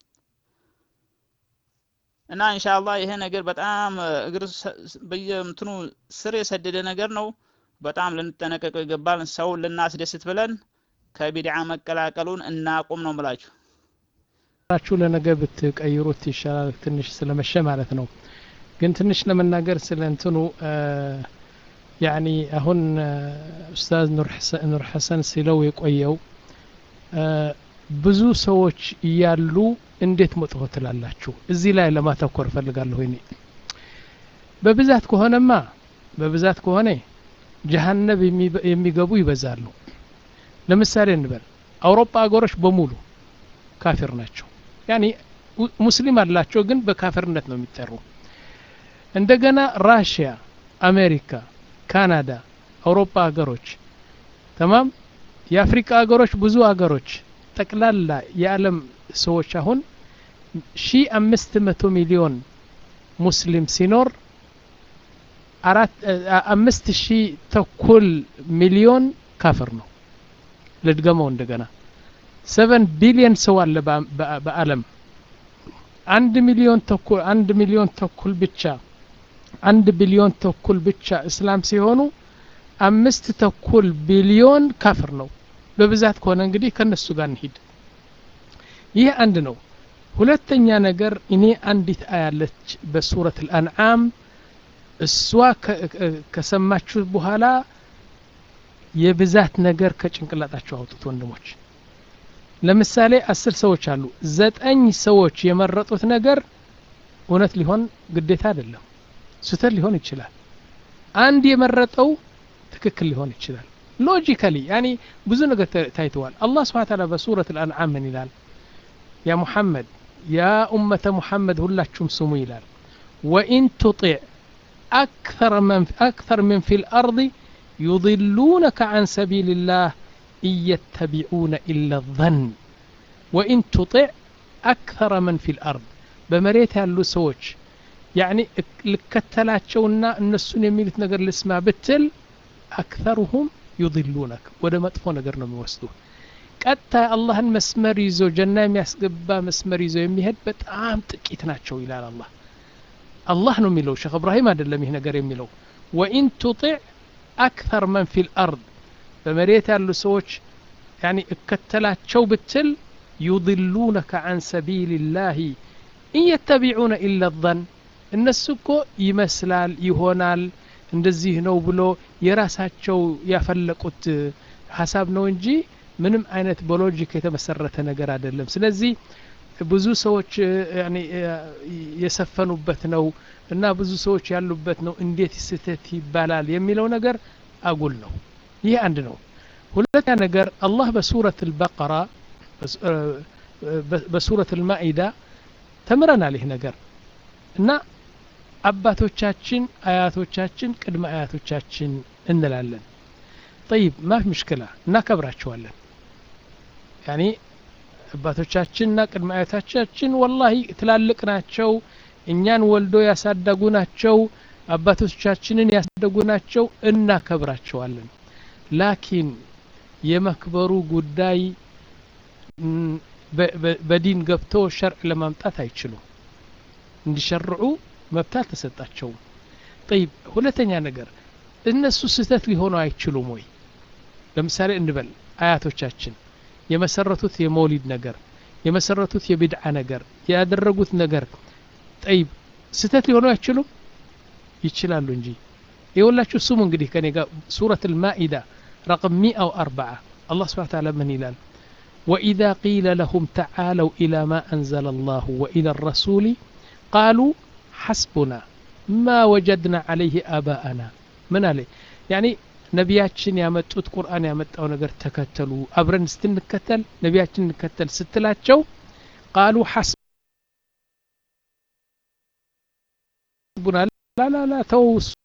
እና ኢንሻአላህ ይሄ ነገር በጣም እግር በየእንትኑ ስር የሰደደ ነገር ነው። በጣም ልንጠነቀቀው ይገባል። ሰው ልናስደስት ብለን ከቢድዓ መቀላቀሉን እናቁም ነው ምላችሁ። ራችሁ ለነገ ብትቀይሩት ይሻላል፣ ትንሽ ስለመሸ ማለት ነው። ግን ትንሽ ለመናገር ስለ እንትኑ ያኒ አሁን ኡስታዝ ኑር ሐሰን ሲለው የቆየው ብዙ ሰዎች እያሉ እንዴት መጥፎ ትላላችሁ? እዚህ ላይ ለማተኮር እፈልጋለሁ። እኔ በብዛት ከሆነማ በብዛት ከሆነ ጀሀነብ የሚገቡ ይበዛሉ። ለምሳሌ እንበል አውሮፓ ሀገሮች በሙሉ ካፊር ናቸው። ያኒ ሙስሊም አላቸው፣ ግን በካፊርነት ነው የሚጠሩ። እንደገና ራሽያ፣ አሜሪካ፣ ካናዳ፣ አውሮፓ ሀገሮች ተማም የአፍሪካ ሀገሮች ብዙ ሀገሮች ጠቅላላ የዓለም ሰዎች አሁን ሺ አምስት መቶ ሚሊዮን ሙስሊም ሲኖር አራት አምስት ሺ ተኩል ሚሊዮን ካፍር ነው። ልድገመው እንደገና ሰቨን ቢሊዮን ሰው አለ በዓለም አንድ ሚሊዮን ተኩል አንድ ሚሊዮን ተኩል ብቻ አንድ ቢሊዮን ተኩል ብቻ እስላም ሲሆኑ አምስት ተኩል ቢሊዮን ካፍር ነው። በብዛት ከሆነ እንግዲህ ከነሱ ጋር እንሂድ። ይህ አንድ ነው። ሁለተኛ ነገር እኔ አንዲት አያለች በሱረት አልአንዓም እሷ ከሰማችሁ በኋላ የብዛት ነገር ከጭንቅላጣቸው አውጡት ወንድሞች። ለምሳሌ አስር ሰዎች አሉ። ዘጠኝ ሰዎች የመረጡት ነገር እውነት ሊሆን ግዴታ አይደለም፣ ስህተት ሊሆን ይችላል። አንድ የመረጠው ትክክል ሊሆን ይችላል። ሎጂካሊ ያኒ ብዙ ነገር ታይተዋል። አላህ ስብሐ ተዓላ በሱረት አልአንዓም ምን ይላል? ያ ሙሐመድ ያ ኡመተ ሙሐመድ ሁላችሁም ስሙ ይላል። ወኢን ቱጢዕ አክተር ምን ፊል አርድ ዩضሉነከ ዐን ሰቢልላህ ኢየተቢዑነ ኢላ ظን ወኢን ቱጢዕ አክተረ መን ፊል አርድ በመሬት ያሉ ሰዎች ያኒ ልከተላቸውና እነሱን የሚሉት ነገር ልስማ ብትል አክተሩሁም ዩድሉነክ ወደ መጥፎ ነገር ነው የሚወስዱ ቀጥታ አላህን መስመር ይዞ ጀና የሚያስገባ መስመር ይዞ የሚሄድ በጣም ጥቂት ናቸው ይላል አላህ አላህ ነው የሚለው ሼክ እብራሂም አይደለም ይህ ነገር የሚለው ወኢን ቱጢዕ አክተር መን ፊ ልአርድ በመሬት ያሉ ሰዎች ያኒ እከተላቸው ብትል ዩድሉነከ አን ሰቢል ላህ ኢን የተቢዑነ ኢላ ظን እነሱ እኮ ይመስላል ይሆናል እንደዚህ ነው ብሎ የራሳቸው ያፈለቁት ሀሳብ ነው እንጂ ምንም አይነት በሎጂክ የተመሰረተ ነገር አይደለም ስለዚህ ብዙ ሰዎች የሰፈኑበት ነው እና ብዙ ሰዎች ያሉበት ነው እንዴት ስህተት ይባላል የሚለው ነገር አጉል ነው ይህ አንድ ነው ሁለተኛ ነገር አላህ በሱረት አልበቀራ በሱረት አልማኢዳ ተምረናል ይህ ነገር እና አባቶቻችን አያቶቻችን ቅድመ አያቶቻችን እንላለን ጠይብ ማፍ ምሽክላ እናከብራቸዋለን ያኒ አባቶቻችንና ቅድመ አያቶቻችን ወላሂ ትላልቅ ናቸው እኛን ወልዶ ያሳደጉ ናቸው አባቶቻችንን ያሳደጉ ናቸው እናከብራቸዋለን ላኪን የመክበሩ ጉዳይ በዲን ገብቶ ሸርዕ ለማምጣት አይችሉም እንዲሸርዑ መብት አልተሰጣቸውም ጠይብ ሁለተኛ ነገር እነሱ ስህተት ሊሆኑ አይችሉም ወይ ለምሳሌ እንበል አያቶቻችን የመሰረቱት የመውሊድ ነገር የመሰረቱት የቢድዓ ነገር ያደረጉት ነገር ጠይብ ስህተት ሊሆኑ አይችሉም ይችላሉ እንጂ የወላችሁ ስሙ እንግዲህ ከኔ ጋር ሱረት ልማኢዳ ረቅም ሚአ ወአርበዓ አላህ ስብሓን ታላ ምን ይላል وإذا قيل لهم تعالوا إلى ما أنزل الله وإلى الرسول قالوا حسبنا ما وجدنا عليه آباءنا من عليه يعني ነቢያችን ያመጡት ቁርአን ያመጣው ነገር ተከተሉ አብረን ስትንከተል ነቢያችን እንከተል ስትላቸው ቃሉ ሐስቡና ላላላ ተው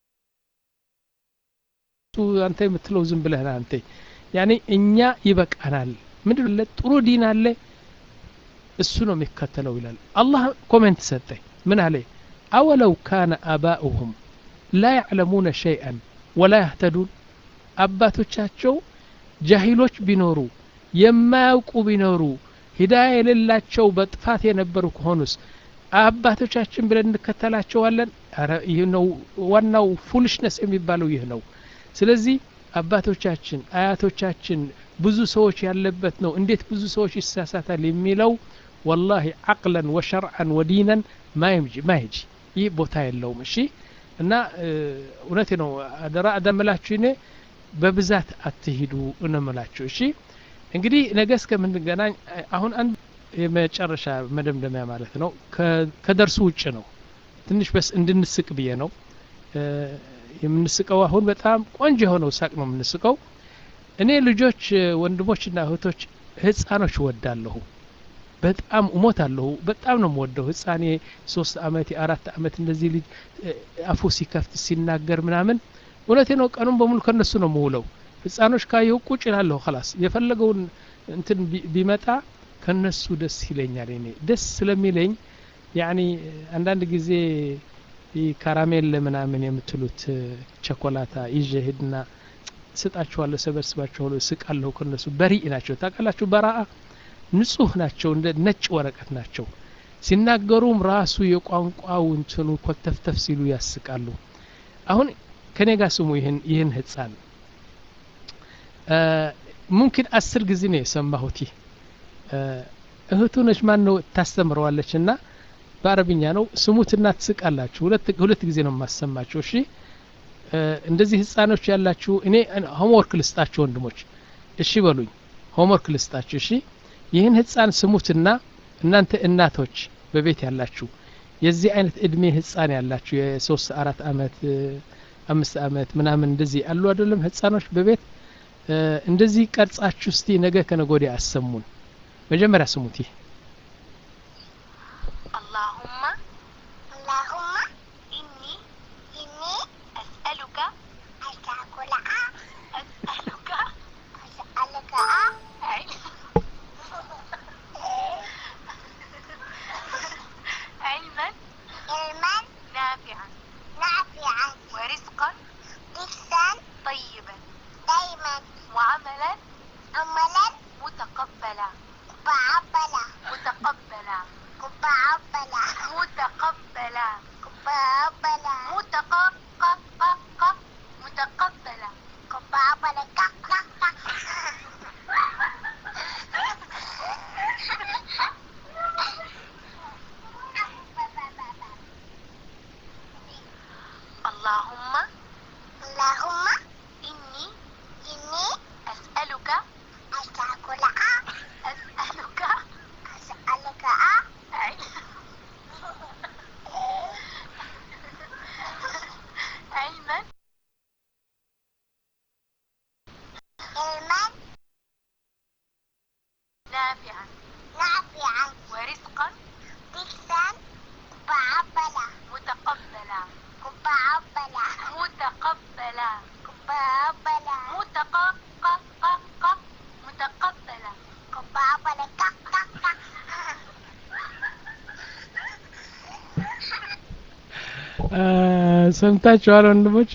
አንተ የምትለው ዝም ብለህ አንተ ያኔ እኛ ይበቃናል ምንድን ለ ጥሩ ዲን አለ እሱ ነው የሚከተለው ይላል አላህ ኮሜንት ሰጠ ምን አለ አወለው ካነ አባኡሁም ላ ያዕለሙነ ሸይአን ወላ ያህተዱን አባቶቻቸው ጃሂሎች ቢኖሩ የማያውቁ ቢኖሩ ሂዳያ የሌላቸው በጥፋት የነበሩ ከሆኑስ አባቶቻችን ብለን እንከተላቸዋለን ይህ ነው ዋናው ፉልሽነስ የሚባለው ይህ ነው ስለዚህ አባቶቻችን አያቶቻችን ብዙ ሰዎች ያለበት ነው እንዴት ብዙ ሰዎች ይሳሳታል የሚለው ወላሂ አቅለን ወሸርዓን ወዲነን ማይጂ ማይጂ ይህ ቦታ የለውም እሺ እና እውነቴ ነው አደራ አደምላችሁ እኔ በብዛት አትሂዱ እንምላችሁ እሺ እንግዲህ ነገ እስከምንገናኝ አሁን አንድ የመጨረሻ መደምደሚያ ማለት ነው ከደርሱ ውጭ ነው ትንሽ በስ እንድንስቅ ብዬ ነው የምንስቀው አሁን በጣም ቆንጆ የሆነው ሳቅ ነው የምንስቀው እኔ ልጆች ወንድሞችና እህቶች ህፃኖች ወዳለሁ በጣም እሞታለሁ በጣም ነው የምወደው ህፃኔ ሶስት አመት የአራት አመት እንደዚህ ልጅ አፉ ሲከፍት ሲናገር ምናምን እውነቴ ነው ቀኑን በሙሉ ከነሱ ነው የምውለው ህፃኖች ካየሁ ቁጭ ላለሁ ላስ የፈለገውን እንትን ቢመጣ ከነሱ ደስ ይለኛል እኔ ደስ ስለሚለኝ ያኒ አንዳንድ ጊዜ ካራሜል ምናምን የምትሉት ቸኮላታ ይዤ ሄድና ስጣችኋለሁ ሰበስባችኋለሁ ስቃለሁ ከነሱ በሪእ ናቸው ታውቃላችሁ በራአ ንጹህ ናቸው እንደ ነጭ ወረቀት ናቸው ሲናገሩም ራሱ የቋንቋው እንትኑ ኮተፍተፍ ሲሉ ያስቃሉ አሁን ከኔ ጋር ስሙ ይህን ይህን ህፃን ሙምኪን አስር ጊዜ ነው የሰማሁት ይህ እህቱ ነች ማን ነው ታስተምረዋለች እና በአረብኛ ነው ስሙትና ትስቃላችሁ ሁለት ጊዜ ነው የማሰማችሁ እሺ እንደዚህ ህፃኖች ያላችሁ እኔ ሆምወርክ ልስጣችሁ ወንድሞች እሺ በሉኝ ሆምወርክ ልስጣችሁ እሺ ይህን ህፃን ስሙትና እናንተ እናቶች በቤት ያላችሁ የዚህ አይነት እድሜ ህፃን ያላችሁ የሶስት አራት አመት አምስት አመት ምናምን እንደዚህ አሉ አይደለም ህፃኖች በቤት እንደዚህ ቀርጻችሁ እስቲ ነገ ከነጎዲያ አሰሙን መጀመሪያ ስሙት ይህ اللهم اللهم إني إني أسألك أسألك أسألك أسألك علم متقبلة متق ق ق ق متقبلة متقبلة ق ق ق اللهم اللهم إني إني أسألك أسألك أسألك أسألك علما علما نافعا نافعا ورزقا رزقا متقبلا متقبلا متقبلا متقبلا متقبلا متق ق ق ق متقبلا متقبلا ق ق ق ሰምታችኋል ወንድሞች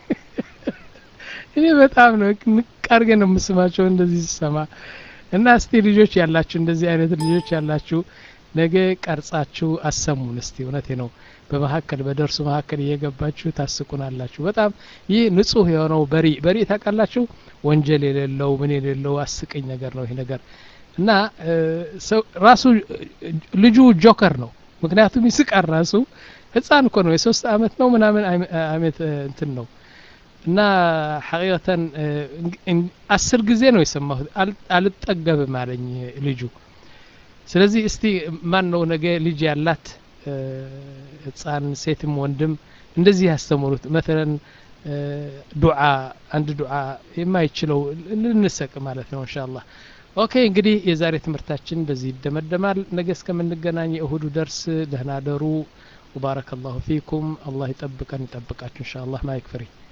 እኔ በጣም ነው ንቅ አድርጌ ነው የምስማቸው እንደዚህ ስሰማ እና እስቲ ልጆች ያላችሁ እንደዚህ አይነት ልጆች ያላችሁ ነገ ቀርጻችሁ አሰሙን እስቲ እውነቴ ነው በመካከል በደርሱ መካከል እየገባችሁ ታስቁናላችሁ በጣም ይህ ንጹህ የሆነው በሪ በሪ ታውቃላችሁ ወንጀል የሌለው ምን የሌለው አስቀኝ ነገር ነው ይህ ነገር እና ሰው ራሱ ልጁ ጆከር ነው ምክንያቱም ይስቃል ራሱ ህፃን እኮ ነው የሶስት አመት ነው ምናምን አመት እንትን ነው እና ሐቂቀተን አስር ጊዜ ነው የሰማሁት አልጠገብም አለኝ ልጁ ስለዚህ እስቲ ማን ነው ነገ ልጅ ያላት ህፃን ሴትም ወንድም እንደዚህ ያስተምሩት መተለን ዱዓ አንድ ዱዓ የማይችለው ልንሰቅ ማለት ነው እንሻ አላህ ኦኬ እንግዲህ የዛሬ ትምህርታችን በዚህ ይደመደማል ነገ እስከምንገናኝ የእሁዱ ደርስ ደህና ደሩ وبارك الله فيكم الله يطبقن يطبقاችሁ ان شاء الله ما يكفري